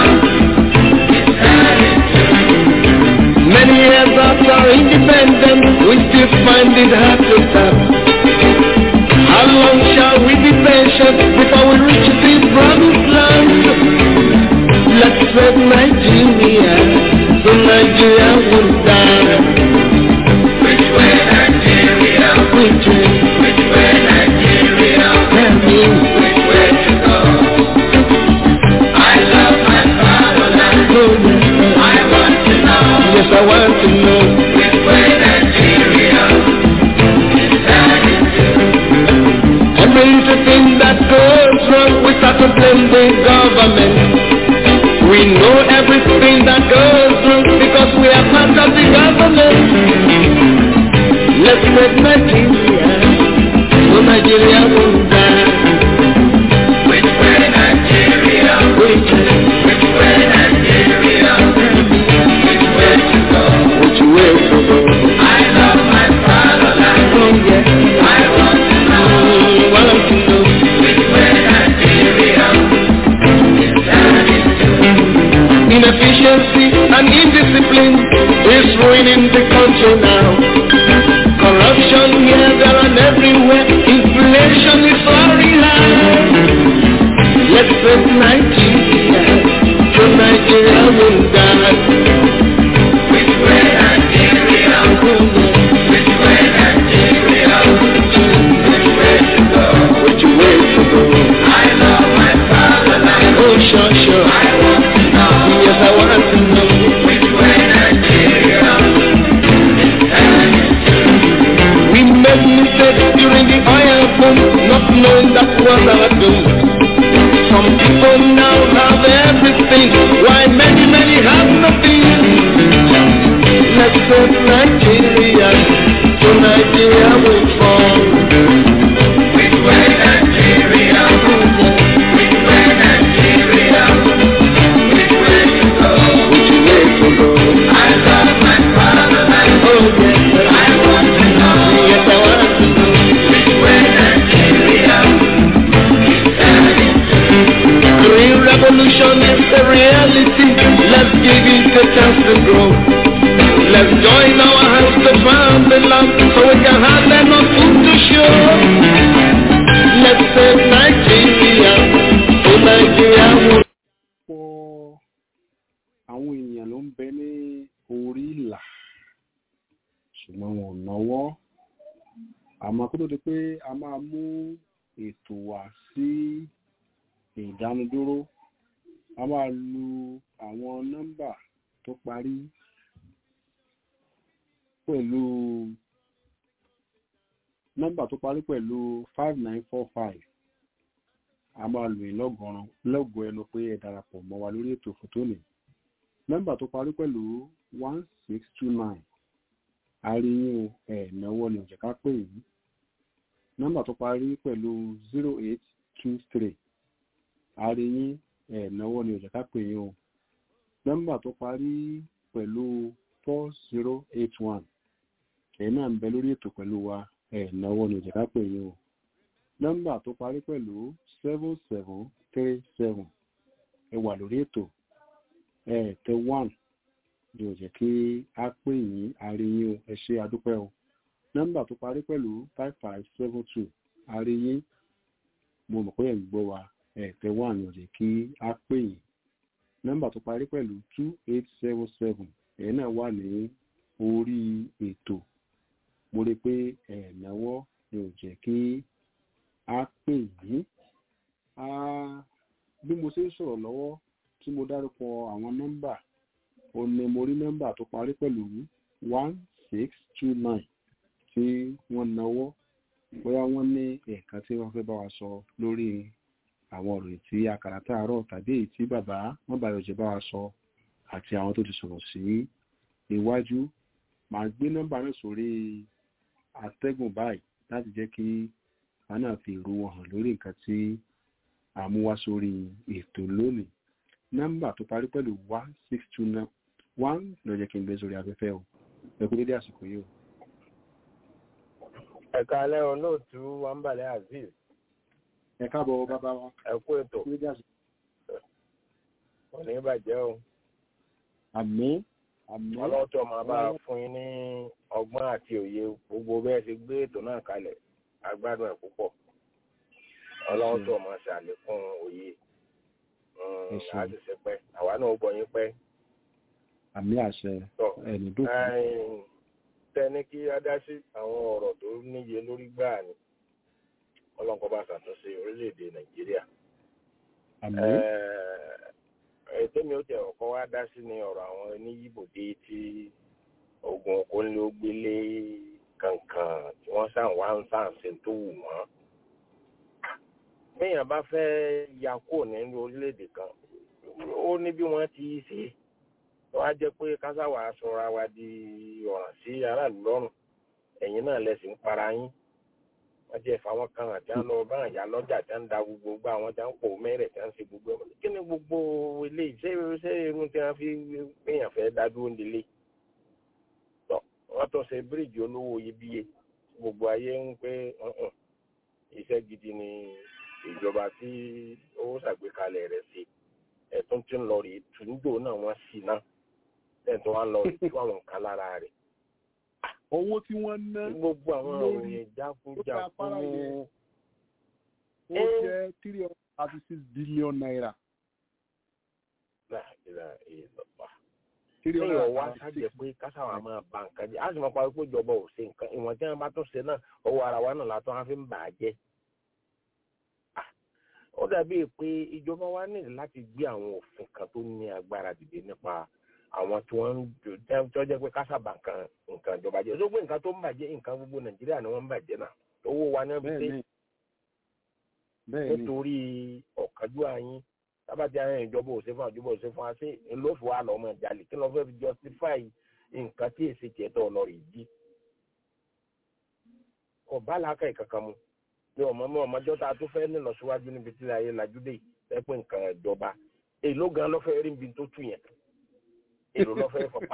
Many years after independence, we still find it hard to stop. How long shall we be patient before we reach this promised land? Let's save Nigeria, so Nigeria won't die. Which way Nigeria? Which way? Which way Nigeria? Tell me. Which way to go? I love my fatherland. Oh, yes. I want to know. Yes, I want to know. Which way Nigeria is heading to. Every little thing that goes wrong, we start to blame the government. We know everything that goes wrong because we are part of the government. Let's make Nigeria, so Nigeria won't die. Which way Nigeria? Which way? Which way Nigeria? Which way to go? Which way to go? I love my fatherland. Oh yes. I want to know. Mm, want to know. Which way Nigeria is heading to? Inefficiency and indiscipline is ruining the country now. Corruption here, there, and everywhere. Inflation is soaring high. Let's save Nigeria, so Nigeria will die. Which way Nigeria? Which way Nigeria? Which way to go? àwọn èèyàn ló ń bẹ ní orí ìlà ṣùgbọ́n wọn ò náwó àmọ́ kó tó di pé a máa mú ètò wá sí ìdánudúró a máa lu àwọn nọ́mbà tó parí pẹ̀lú nọ́mbà tó parí pẹ̀lú five nine four five a máa lò ní lọ́gọ̀ràn lọ́gọ̀ ẹnu pé ẹ darapọ̀ mọ́ wa lórí ètò fòtónì nọ́mbà tó parí pẹ̀lú one six two nine àríyìn ẹ̀ náwó ni òjẹ̀ká pè yìí nọ́mbà tó parí pẹ̀lú zero eight two three àríyìn ẹ̀ náwó ni òjẹ̀ká pè yìí o nọ́mbà tó parí pẹ̀lú four zero eight one ẹ̀yin náà ń bẹ lórí ètò pẹ̀lú wa ẹ̀ náwó ni òjẹ̀ká pè yìí o nọ́mbà tó parí pẹ̀lú seven seven three seven ẹ wà lórí ètò ẹ tẹ one ni ò jẹ́ kí a pè yín àríyìn o ẹ ṣe àdúpẹ́ o nọ́mbà tó parí pẹ̀lú five five seven two àríyìn mo mọ̀ pé ẹ̀ ń gbọ́ wa ẹ tẹ one ni ò jẹ́ kí a pè yín nọ́mbà tó parí pẹ̀lú two eight seven seven ẹ̀ náà wà ní orí ètò mo rí i pé ẹ̀ náwó ni ò jẹ́ kí a pè yín bí mo ṣe ń sọ̀rọ̀ lọ́wọ́ tí mo dárúkọ àwọn nọ́mbà ó ní mo rí nọ́mbà tó parí pẹ̀lú one six two nine tí wọ́n náwó bóyá wọ́n ní ẹ̀ka tí wọ́n fẹ́ bá wa sọ lórí àwọn ọ̀rọ̀ tí àkàrà tààrọ̀ tàbí èyí tí bàbá wọn bá yọjẹ bá wa sọ àti àwọn tó ti sọ̀rọ̀ sí iwájú màá gbé nọ́mbà náà sórí atẹ́gùn báyìí láti jẹ́ kí a náà fi ìrú wọn hàn lórí nǹkan tí a mú wá sórí ètò lónìí nọ́mbà tó parí pẹ̀lú one six two nine one ló jẹ́ kí n gbé sórí afẹ́fẹ́ o ẹ kú dédé àsìkò yìí o. ẹ̀ka alẹ́ olóòtú wàǹbàlẹ̀ azeez. ẹ káàbọ̀ bàbá wa. ẹ kú ètò. òní bàjẹ́ o. àmín àmín. ọlọ́tọ̀ máa bá a fún yín ní ọgbọ́n àti òye gbogbo bẹ́ẹ̀ ṣe gbé ètò náà kalẹ̀ agbádùn ẹ̀ púpọ̀ ọlọ́run tó máa ṣàlékún òye láti ṣe pẹ́ àwa náà gbọ́ yín pẹ́. àmì àṣẹ ẹni dúkú. tẹni kí á dá sí àwọn ọ̀rọ̀ tó níye lórí gbáà ni ọlọ́nkọ́ bá ṣàtúnṣe orílẹ̀-èdè nàìjíríà. ètò mi ò tẹ̀ ọ̀kọ́ wá dá sí ni ọ̀rọ̀ àwọn oníyìbòdé tí ogun okòólógbélé kankan tí wọ́n sàn wá ń sàn ṣe tó wù wọ́n béèyàn bá fẹ́ ya kó nínú orílẹ̀-èdè kan ó ní bí wọ́n ti ṣe wọ́n á jẹ́ pé kásáwà sọra wa di ọ̀ràn sí aráàlú lọ́rùn ẹ̀yìn náà lẹ́sìn ń para yín wọ́n jẹ́ fáwọn kan àti àlọ́ bá àyà lọ́jà tí wọ́n ń da gbogbo gbà wọ́n tí wọ́n ń pò mẹ́rẹ̀ tí wọ́n ń ṣe gbogbo ẹ̀ kí ni gbogbo eléyìí ṣé ṣé irun tí wọ́n fi béèyàn fẹ́ dá dúró nílé wọ́n tó ṣe bíríìjì olówó iyebíye gbogbo ayé ń pé iṣẹ́ gidi ni ìjọba tí ó ṣàgbékalẹ̀ rẹ̀ sí ẹ̀tún tí ń lọ rí tùǹdò náà wọ́n sì náà ẹ̀tún wá lọ rí tú àwọn nǹkan lára rẹ̀. owó tí wọ́n ná gbogbo àwọn òròyìn jákújákú. ó jẹ́ three hundred thirty six billion naira. kéèyàn wá sájẹ pé kásáwà máa ba nǹkan jẹ á sì máa parí pé ìjọba ò ṣe nǹkan ìwọ̀n tí wọ́n bá tún ṣe náà owó ara wa náà látọ́ wọn fi ń bà á jẹ́ ó dàbí pé ìjọba wa ní láti gbé àwọn òfin kan tó ní agbára dìde nípa àwọn tí wọ́n ń tó jẹ́ pé kásábà nǹkan nǹkan ìjọba jẹ́ lóògbé nǹkan tó ń bàjẹ́ nǹkan gbogbo nàìjíríà ni wọ́n ń bàjẹ́ náà owó wa ní wọ́n fi dé nítorí ọ̀kánjú àyín tábàtì àwọn ìjọba ò ṣe fún àjọba ò ṣe fún wa sí ńlọ́fù wa lọ́mọ ìjàlè kí lọ́ọ́ fẹ́ fi justify nǹkan tí èsì tiẹ̀ tó lọ rè jí kò bá làákà ìkankan mu ní ọmọ mọ ọmọjọ tá a tó fẹ́ nílọ síwájú níbi tí ayé lajúdé ẹ pé nǹkan ìjọba èló gan lọ́fẹ́ rí níbi tó tù yẹn èló lọ́fẹ́ fọpa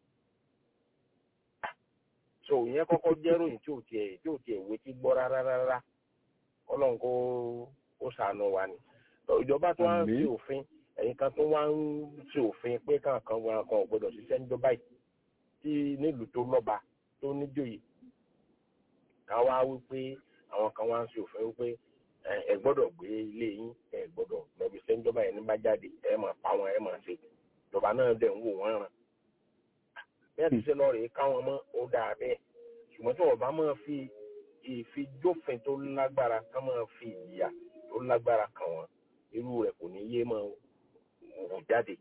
so ìyẹn kọ́kọ́ jẹ́ ròyìn tí ò tiẹ̀ tí ò tiẹ̀ wé tí gbọ́ rárá rárá ọlọ́run kó ó sànù wa ni ìjọba tó wá ń fi òfin ẹ̀yin kan tó wá ń fi òfin pé kankan wọn kan ò gbọdọ̀ ṣiṣẹ́ níjọba yìí tí nílùú tó lọ́ba tó níjòyè káwá wípé àwọn kan wá ń ṣe òfin wípé ẹ gbọ́dọ̀ gbé ilé yín ẹ gbọ́dọ̀ lọbi sẹńjọba yẹn ní bá jáde ẹ máa pa wọn ẹ máa ṣe ìjọba náà dẹ̀ ń wò wọ́n ràn bí wọ́n ti ṣe lọ rèé káwọn mọ́ ó dáa bẹ́ẹ̀ ṣùgbọ́n tí wọ́n bá máa fi ìfijófin tó lágbára ká máa fi ìyà tó lágbára kàn wọ́n irú rẹ̀ kò ní yé máa wò jáde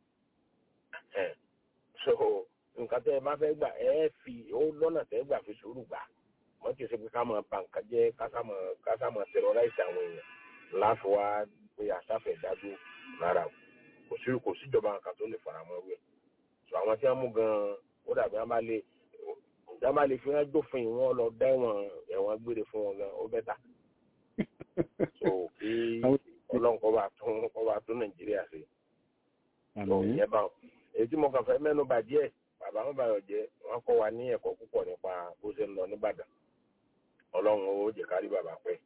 so nǹkan tẹ́ ẹ bá fẹ́ gbà ẹ fi ó lọ́nà tẹ́ gbà fi sùúrù gbà wọ́n ti ṣe pé ká máa ba nǹkan jẹ́ ká sá máa terrorize àwọn èèyàn láfi wá pé àṣàfẹ́ dájú lára kò sí kò síjọba nǹkan tó lè fara mọ́ wẹ̀ so àwọn tí wọ́n mú gan-an ó dàbí wọ́n bá lè wọ́n bá lè fi wọ́n dófin wọn lọ dá ẹ̀wọ̀n ẹ̀wọ̀n gbére fún wọn gan ó bẹ́tà so kí ọlọ́run kọ́ bá tún kọ́ bá tún nàìjíríà ṣe so ìyẹn bá èyí tí mo kàn fẹ́ mẹ́nu bà díẹ̀ bàbá wọn bá yọ jẹ wọn kọ́ wa ní ẹ̀kọ́ púpọ̀ nípa bó ṣe ń lọ nìbàdàn ọlọ́run ó jẹ́ kárí bàbá pẹ́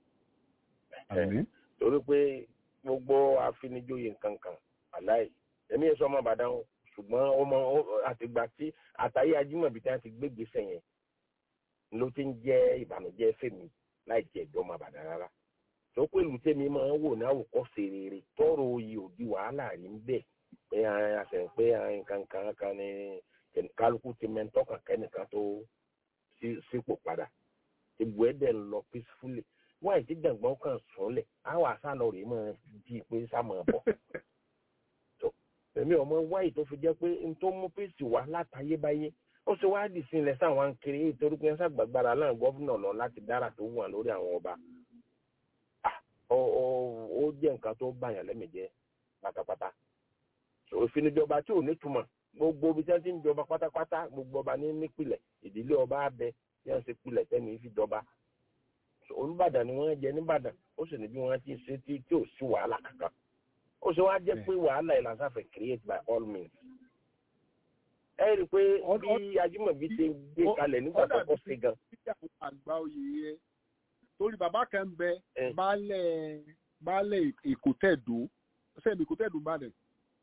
torí pé gbogbo àfinijóye nǹkan kan aláì èmi yẹn sọ ọmọ ìbàdàn ṣùgbọ́n ọmọ àtìgbà tí àtàyé ajímọ̀bí tí wọ́n ti gbégbèsè yẹn ló ti ń jẹ́ ìbànújẹ́ fèmí láì jẹ́ ìjọ ọmọ ìbàdàn rárá tó pé ìlú tèmi máa ń wò ní àwòkọ́ṣe rere tọrọ oyè òdi wàhálà rí ń bẹ̀ pé àṣẹ pé nǹkan kan kan ní kálukú ti mẹ́ńtọ́ kankan nìkan tó sípò padà ìbò ẹ̀ dẹ̀ ń lọ peacefully wọ́n àìsí gbàngbọ́n kan sùnlẹ̀ àwọn àṣàlọ rèé máa di pé sá máa bọ̀ èmi ọmọ wáyé tó fi jẹ́ pé n tó mú pèsè wá látayébáyé ó ṣe wá dì sí ilẹ̀ sáwọn kiri torí pé ṣàgbàgbára náà gọ́fúnà lọ láti dára tó wà lórí àwọn ọba ó jẹ́ nǹkan tó bàyàn lẹ́mìíjẹ́ pátápátá òfinijọba tí ò ní túmọ̀ gbogbo ibi tí wọ́n ti ń jọba pátápátá gbogbo ọba ní nípìlẹ̀ ìdílé ọba abẹ tí wọ́n ṣe pilẹ̀ tẹ́ni fi jọba olùbàdàn ni wọ́n jẹ nìbàdàn ó sì ní bí wọ́n ti ṣe tí tí ò sí wàhálà kankan ó ṣe wá jẹ́ pé wàhálà yìí lásán fẹ́ create by all means. ẹ rí i pé bí ajímọ̀bí ṣe gbé kalẹ̀ nígbà tó kọ́ sí gan. àgbà oyè yẹn torí bàbá kan ń bẹ baálẹ̀ baálẹ̀ èkótẹ́ẹ̀dó sẹ́mi èkótẹ́ẹ̀dó bàdàn.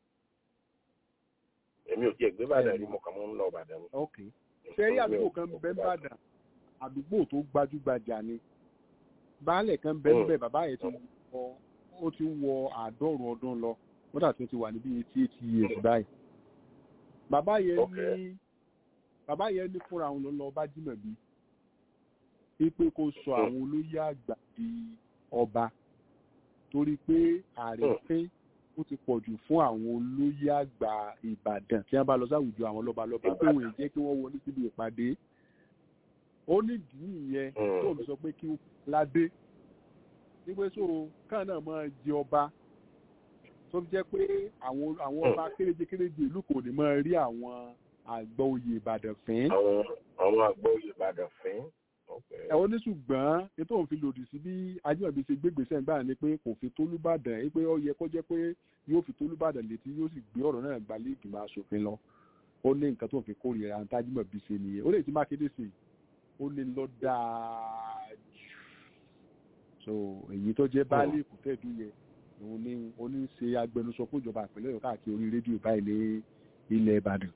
èmi ò tiẹ̀ gbé bàdàn rí mo kàn mọ́ ń lọ bàdàn. ok sẹ́rí àdúgbò kan bẹ ń bàdàn àdúgbò tó gbajúgbajà ni baálẹ̀ kan bẹ ń bẹ bàbá yẹn ti wọ ó ti wọ àádọ́rùn ọdún lọ wọ́n dà tó ti wà níbi eighty eight years báyìí bàbá yẹn ní bàbá yẹn ní fúnra òun ló lọ bá Jímọ̀bí wípé kó sọ àwọn olóyè àgbà di ọba torí pé àrífín ó ti pọ̀ jù fún àwọn olóyè àgbà Ìbàdàn tí wọ́n bá lọ sáwùjọ àwọn lọ́balọ́ba pé wọ́n jẹ́ kí wọ́n wọlé síbi ìpàdé ó nídìí nìyẹn tó ń sọ pé kí wọ́n ládé wípé so káà náà máa jẹ ọba tó fi jẹ́ pé àwọn àwọn ọba kéréje kéréje ìlú kò ní máa rí àwọn àgbà oyè Ìbàdàn fín. àwọn àwọn àgbà oyè Ìbàdàn fín. ẹ̀wọ́n ní ṣùgbọ́n ètò òun fi lòdì sí bí Ajímọ̀bí ṣe gbégbèsè ńgbà ni pé kò fi tólúbàdàn yìí pé ó yẹ kó jẹ́ pé yóò fi tólúbàdàn létí yóò sì gbé ọ̀rọ̀ náà gbalẹ̀ ìgbìmọ̀ asòfin lọ ó ní nǹkan tó ń fi kórìíra ní Ajímọ̀bí ṣe nìyẹn ó lè ti Mákindé sí ó lè lọ dáa jù so èyí tó jẹ́ baálé ìkútẹ́ẹ̀dù yẹn òun ní oní ṣe agbẹnusọ fún ìjọba ìpínlẹ̀ Ọ̀yọ́ káàkiri orí rédíò báyìí ní ilẹ̀ Ìbàdàn.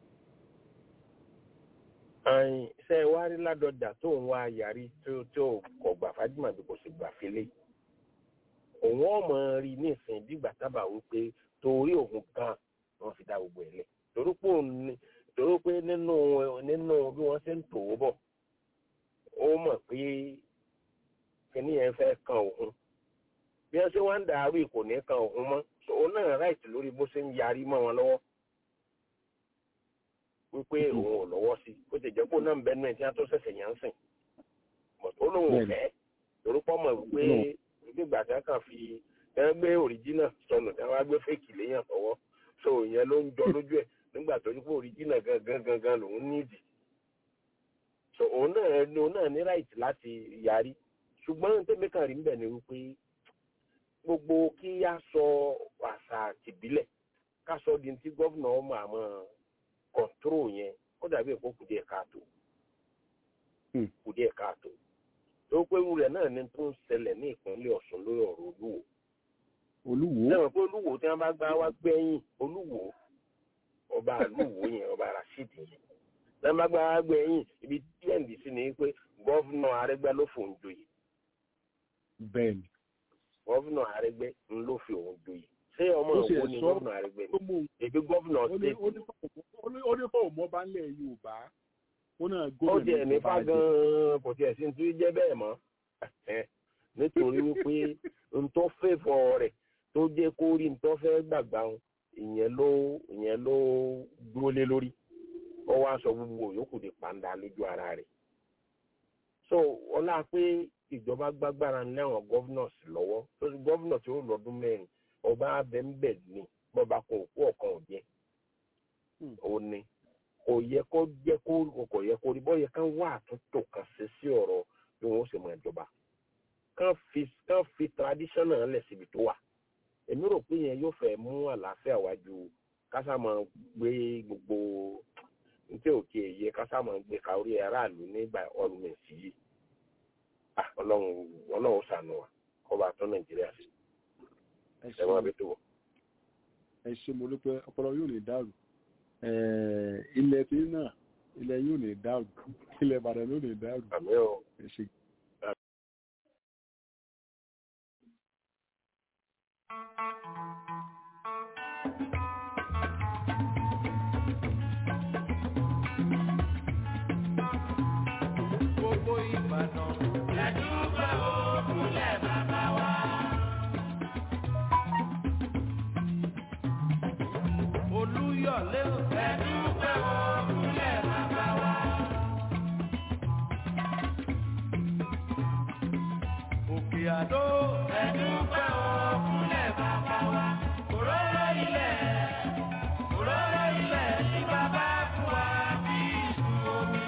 ṣe é wá rí ládọjà tó ń wá yarí tó tó kọ gbà Fájímọ̀bí kò sì gbà fílẹ̀ òun ọmọ rí nísìnyí bígbà tábà wípé torí òun gan wọn fi dá gbogbo ẹ̀ lẹ̀ torí pé torí pé nínú nínú bí wọ́n ṣe ń tò ó bọ̀ ó mọ̀ pé kíní yẹn fẹ́ kan òun bí wọ́n ṣe wá ń dàrú kò ní kan òun mọ́ òun náà ráìtì lórí bó ṣe ń yarí mọ́ wọn lọ́wọ́ wípé òun ò lọ́wọ́ sí bó ti jẹ́ pé òun náà ń bẹnu ẹ̀ tí wọ́n tó ṣẹ̀ṣẹ̀ yẹn ń sìn ó lóun ò fẹ́ lórúkọ mọ̀ wípé nígbà tí wọ́n kàn fi ẹ gbé òrìjínà sọnù tí wọ́n wá gbé fèkì léyàn tọwọ́ so ìyẹn ló ń jọ lójú ẹ̀ nígbà tó ní pé òrìjínà gangan gangan lòun nídìí so òun náà òun náà ní ráìtì láti yarí ṣùgbọ́n tẹ́mi kan rí níbẹ̀ ni wípé gbogbo kí á sọ àṣà tìbílẹ̀ ká sọ di ti gọ́vnà ọmọ àmọ́ kọ̀ǹtóró yẹn ó dàbí èkó kù díẹ̀ káàtó kù díẹ̀ káàtó tó pé irú rẹ̀ náà ni tó ń ṣẹlẹ̀ ní ìpínlẹ̀ Ọ̀ṣun lórí ọ̀rọ̀ olúwo. olúwo. lẹ́wọ̀n pé olúwo tí wọ́n bá gbá wá gbẹ́yìn olúwo ọba àlúwo yẹn ọba Rashid yẹn tí wọ́n bá gbá wá gbẹ́yìn ibi díẹ̀ ndì sí ni pé gọ́vnà Arẹ́gbẹ́ ló fòun joyè bẹ́ẹ̀ni. gọ́vùnà àrẹgbẹ́ ń ló fi òun joyè ṣé ọmọ ó sì ìwọ ẹ̀ ni sọ gómìnà àrẹgbẹ tó mú un èbí gómìnà ó ní state ó ní fóun- ó ní- ó ní fóun mọ́ bá ń lẹ̀ yorùbá ó náà ó gómìnà tiẹ̀ tó nípa bá jẹ. gan-an kò tiẹ̀ sí ní tí jẹ́ bẹ́ẹ̀ mọ́ nítorí wípé n tó fẹ́fọ̀ rẹ̀ tó jẹ́ kó rí n tó fẹ́ gbàgbà wọn ìyẹn ló ìyẹn ló dúró lé lórí ó wá sọ gbogbo yòókù di pàǹdà lójú ara rẹ̀ so ọlá pé ìjọba gbàgbára ní àwọn governors lọ́wọ́ tó ti governor tí ó lọ́dún mẹ́rin ọba abẹ́ńbẹ̀ ni bọ́ba kan òkú ọ̀kan ò jẹ́ ó ní kò yẹ kó jẹ́ kó kò yẹ kó rí bọ́ yẹ ká wá àtúntò kan ṣe sí ọ̀rọ̀ bí wọ́n ṣe mọ ìjọba kán fi kán fi traditional lẹ̀ síbi tó wà èmi rò pé yẹn yóò fẹ́ mú àlàáfíà wájú kásá máa gbé gbogbo nítorí òkè yẹ kásá máa gbé ka orí aráàlú nígbà ọlùmẹ̀sì yìí Ah, ọlọ́run ọlọ́run ṣàánú wa kọ́ba tó nàìjíríà sí ẹ ẹ máa ṣe bí tó wọ̀. ẹ ṣe mo dúpẹ́ ọpọlọ yóò ní dàrú Eh, ilẹ̀ tí náà ilẹ̀ yóò ní dàrú ilẹ̀ ìbàdàn yóò ní dàrú àmì ò ẹ ṣe. gbogbo ìbàdàn. ẹ̀dúgbò òkúlẹ̀ bàbá wa. olúyọ̀lé ò. ẹ̀dúgbò òkúlẹ̀ bàbá wa. òkè àdó. ẹ̀dúgbò òkúlẹ̀ bàbá wa. òróró ilẹ̀. òróró ilẹ̀ ní bàbá fún wa bí ìsú omi.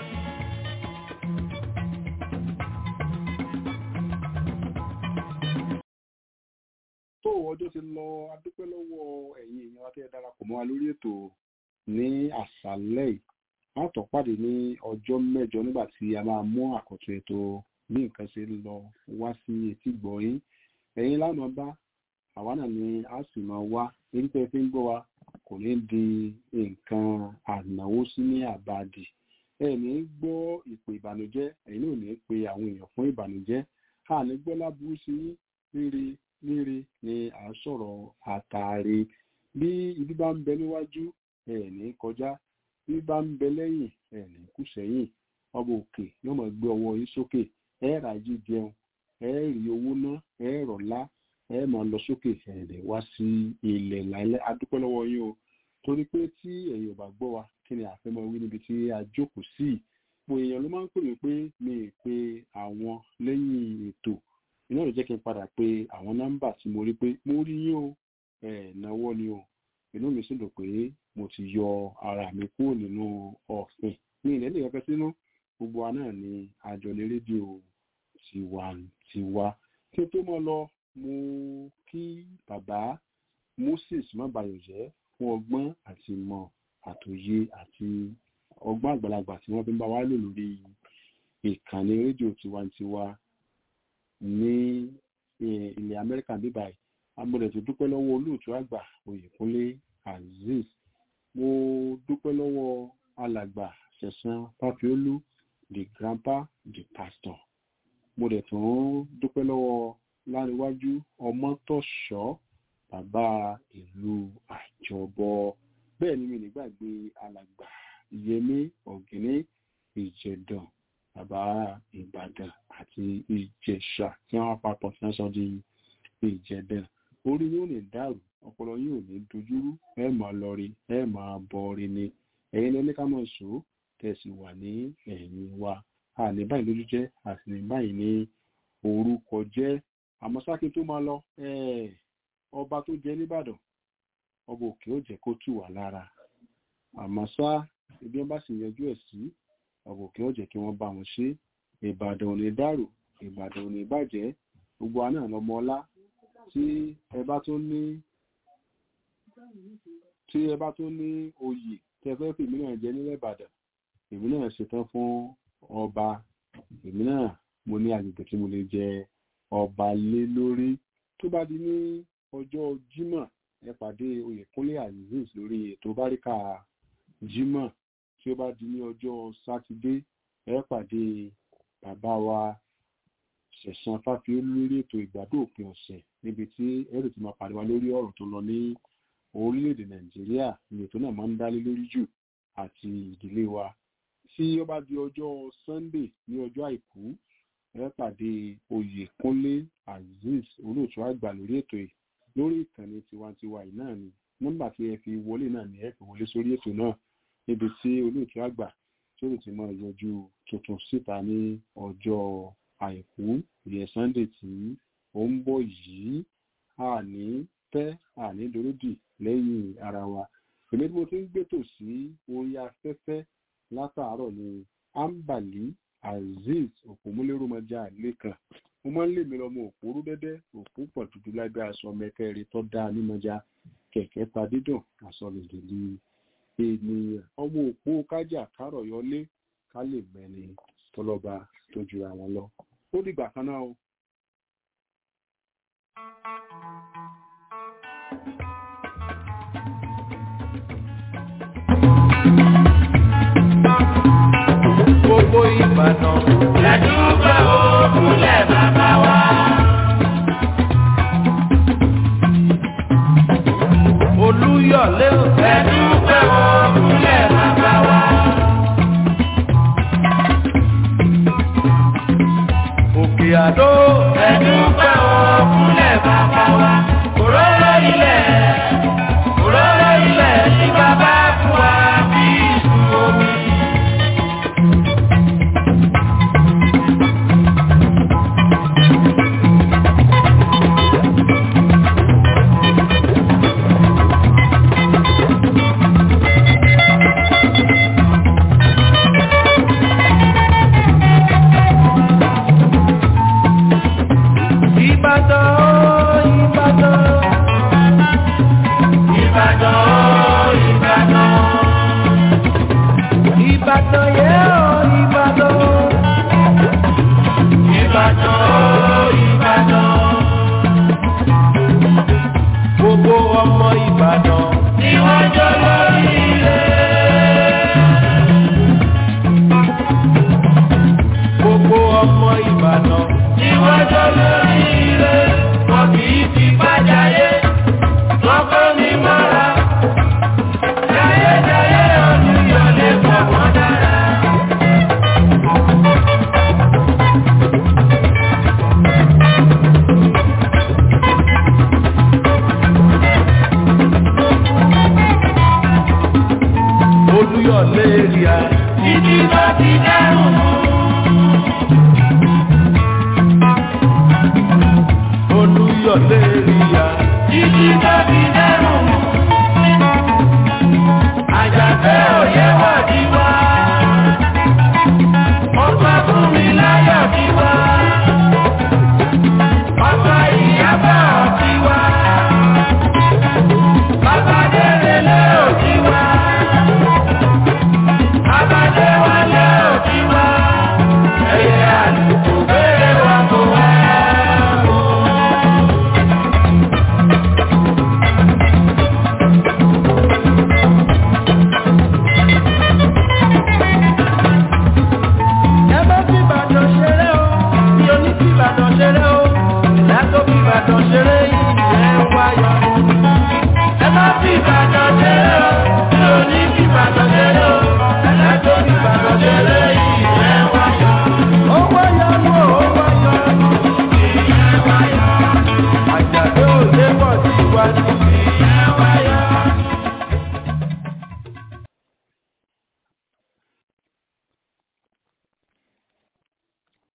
tó ọjọ́ ti lọ adúpẹ́ lọ́wọ́ ẹ̀yin èèyàn wa tẹ́ ẹ darapọ̀ mọ́ wa lórí ètò ní àṣálẹ́ yìí a tọ́ pàdé ní ọjọ́ mẹ́jọ nígbà tí a máa mú àkọ́tún ètò bí nǹkan ṣe ń lọ wá sí etí gbọ̀nyín ẹ̀yin lánàá bá àwa náà ni a sì máa wá èyí tẹ́ ẹ fi ń gbọ́ wa kò ní di nǹkan ànáwó sí ní àbàdì ẹ ní gbọ́ ìpè ìbànújẹ́ ẹ̀yin náà ò ní pe àwọn èèyàn fún ìbànújẹ́ a ní gbọ́ láburú sí rírì rírì ni à ń sọ̀rọ̀ àtàrí bí ibi bá ń bẹ níwájú ẹ̀ ní kọjá bí bá ń bẹ lẹ́yìn ẹ̀ ní kù sẹ́yìn ọba òkè yóò máa gbé ọwọ́ yín sókè ẹ̀ rà jí jẹun ẹ̀ rí owó ná ẹ̀ rọ̀lá ẹ̀ máa lọ sókè ẹ̀ lè wá sí ilẹ̀ láìlẹ́ adúpẹ́ lọ́wọ́ yín o torí pé tí ẹ̀yin ò bá gbọ́ wa kí ni àfẹ́ máa wí níbi tí a jókòó sí mo èèyàn ló máa ń pè mí pé mi ì pe àwọn lẹ́yìn ètò iná ló jẹ́ kí n padà pé àwọn nọ́mbà tí mo rí pé mo rí yín o ẹ̀ náwó ni o inú mi sì dùn pé mo ti yọ ara mi kúrò nínú ọ̀fìn ní ilẹ̀ nìkan fẹ́ sínú gbogbo wa náà ni àjọ ní rédíò tiwantiwa kí n tó mọ́ lọ mo kí bàbá Moses mọ́bayọ̀jẹ́ fún ọgbọ́n àti ìmọ̀ àtòye àti ọgbọ́n àgbàlagbà tí wọ́n fi ń bá wa lò lórí ìkànnì rédíò tiwantiwa ní eh, ilẹ̀ Amẹ́ríkà bíbáyìí agbọ́dọ̀ tó dúpẹ́ lọ́wọ́ olóòtú àgbà Oyèkúnlé Azeez mo dúpẹ́ lọ́wọ́ alàgbà Sẹ̀san Fáfiólú the grandpa the pastor mo dẹ̀ tún dúpẹ́ lọ́wọ́ láríwájú ọmọtọ̀ṣọ́ bàbá ìlú àjọbọ bẹ́ẹ̀ ni mi nígbàgbé alàgbà Yẹmí Ọ̀gíní Ìjẹ̀dàn bàbá Ìbàdàn àti Ìjẹ̀ṣà tí wọ́n papọ̀ tí wọ́n sọ di Ìjẹ̀dàn orí yóò ní dàrú ọpọlọ yóò ní dojúrú ẹ máa lọrí ẹ máa bọrí ni ẹ̀yin lẹni ká máa sọ tẹsí wà ní ẹ̀yìn wa a ní báyìí lójú jẹ́ àti ní báyìí ní orúkọ jẹ́ àmọ́ sákì tó máa lọ eh, ọba tó jẹ nìbàdàn ọba òkè ó jẹ́ kó tù wá lára àmọ́ sá ibi wọn bá sì yanjú ẹ̀ sí ọba òkè ó jẹ́ kí wọ́n bá wọn ṣe ìbàdàn ò ní dàrú ìbàdàn ò ní bàjẹ́ gbogbo wa náà lọmọ ọlá tí ẹ bá tó ní tí ẹ bá tó ní oyè tẹ fẹ́ fèmí náà jẹ nílẹ̀ ìbàdàn èmi náà ṣetán fún ọba èmi náà mo ní agbègbè tí mo lè jẹ ọba lé lórí tó bá di ní ọjọ́ jímọ̀ ẹ pàdé oyèkúnlé azeez lórí ètò báríkà jímọ̀ tí ó bá di ní ọjọ́ sátidé ẹ pàdé bàbá wa ṣẹ̀san fáfiólú lórí ètò ìgbádùn òpin ọ̀sẹ̀ níbi tí ẹrù ti máa pàdé wa lórí ọ̀rọ̀ tó lọ ní orílẹ̀-èdè nàìjíríà ní ètò náà máa ń dálé lórí jù àti ìdílé wa tí ó bá di ọjọ́ sunday ní ọjọ́ àìkú ẹ pàdé oyèkúnlé azeez olóòtú àgbà lórí ètò yìí lórí ìkànnì tiwantiwa yìí náà ni nọ́mbà tí ẹ fi wọlé náà ni ẹ fi wọlé sórí ètò náà níbi tí olóòtú àgbà tó lè ti máa yọjú tuntun síta ní ọjọ́ àìkú ìyẹn sunday tí ó ń bọ̀ yìí àní pẹ́ àní doródì lẹ́yìn ara wa èmi tí mo ti ń gbètò sí orí afẹ́fẹ́ látàárọ̀ ni ambali azeez òpómúlérúmọjà lẹ́kàn mo máa ń lè mi lọ́mọ òpórú dẹ́dẹ́ òpó pọ̀ dúdú lábẹ́ aṣọ mẹ́kẹ́rin tó dáa nímọ̀já kẹ̀kẹ́ ta dídùn aṣọ lèdèlè ènìyàn ọmọ òpó kájà kárọ̀ yọlé ká lè mẹ́ni tọ́lọ́ba tó ju àwọn lọ ó dìgbà kan náà o. gbogbo ìbàdàn. lẹ́dúgbà òkúlẹ̀ bàbá wa. olúyọ̀lé ò. lẹ́dúgbà òkúlẹ̀ bàbá wa. òkè àdó. lẹ́dúgbà òkúlẹ̀ bàbá wa. òróró ilẹ̀ òróró ilẹ̀ tí bàbá fún wa bí ìsú omi. ìbàdàn ìbàdàn. Ìbàdàn Ìbàdàn. ìbàdàn yẹ ọ́ ìbàdàn. Ìbàdàn Ìbàdàn. gbogbo ọmọ ìbàdàn. Ni wọ́n jọ lórí ilé. gbogbo ọmọ ìbàdàn. Ni wọ́n jọ lórí ilé. Wọ́n kì í fi bájáyé. Wọ́n kọ́ ní mọ́ra. Jayéjayé ọdún yọlé pọ̀ wọ́n dára. olúyọ̀lé èrìà. Títí tó ti dẹ́rùn mú. olúyọ̀lé èrìà. Títí tó ti dẹ́rùn mú. Àjàfẹ́ òye wà ní wá. Ọgbà fún mi láyọ̀ ní wá. Ọgbà ìyábà ní wá. Bàbá Délélé ò ní wá. Bàbá Déwálé ò ní wá. Ẹyẹ àlùkò gbére wa kò wá. ẹ bá fi ìbàdàn ṣeré o. mi ò ní fi ìbàdàn ṣeré o. ìlà tó fi ìbàdàn ṣeré yìí.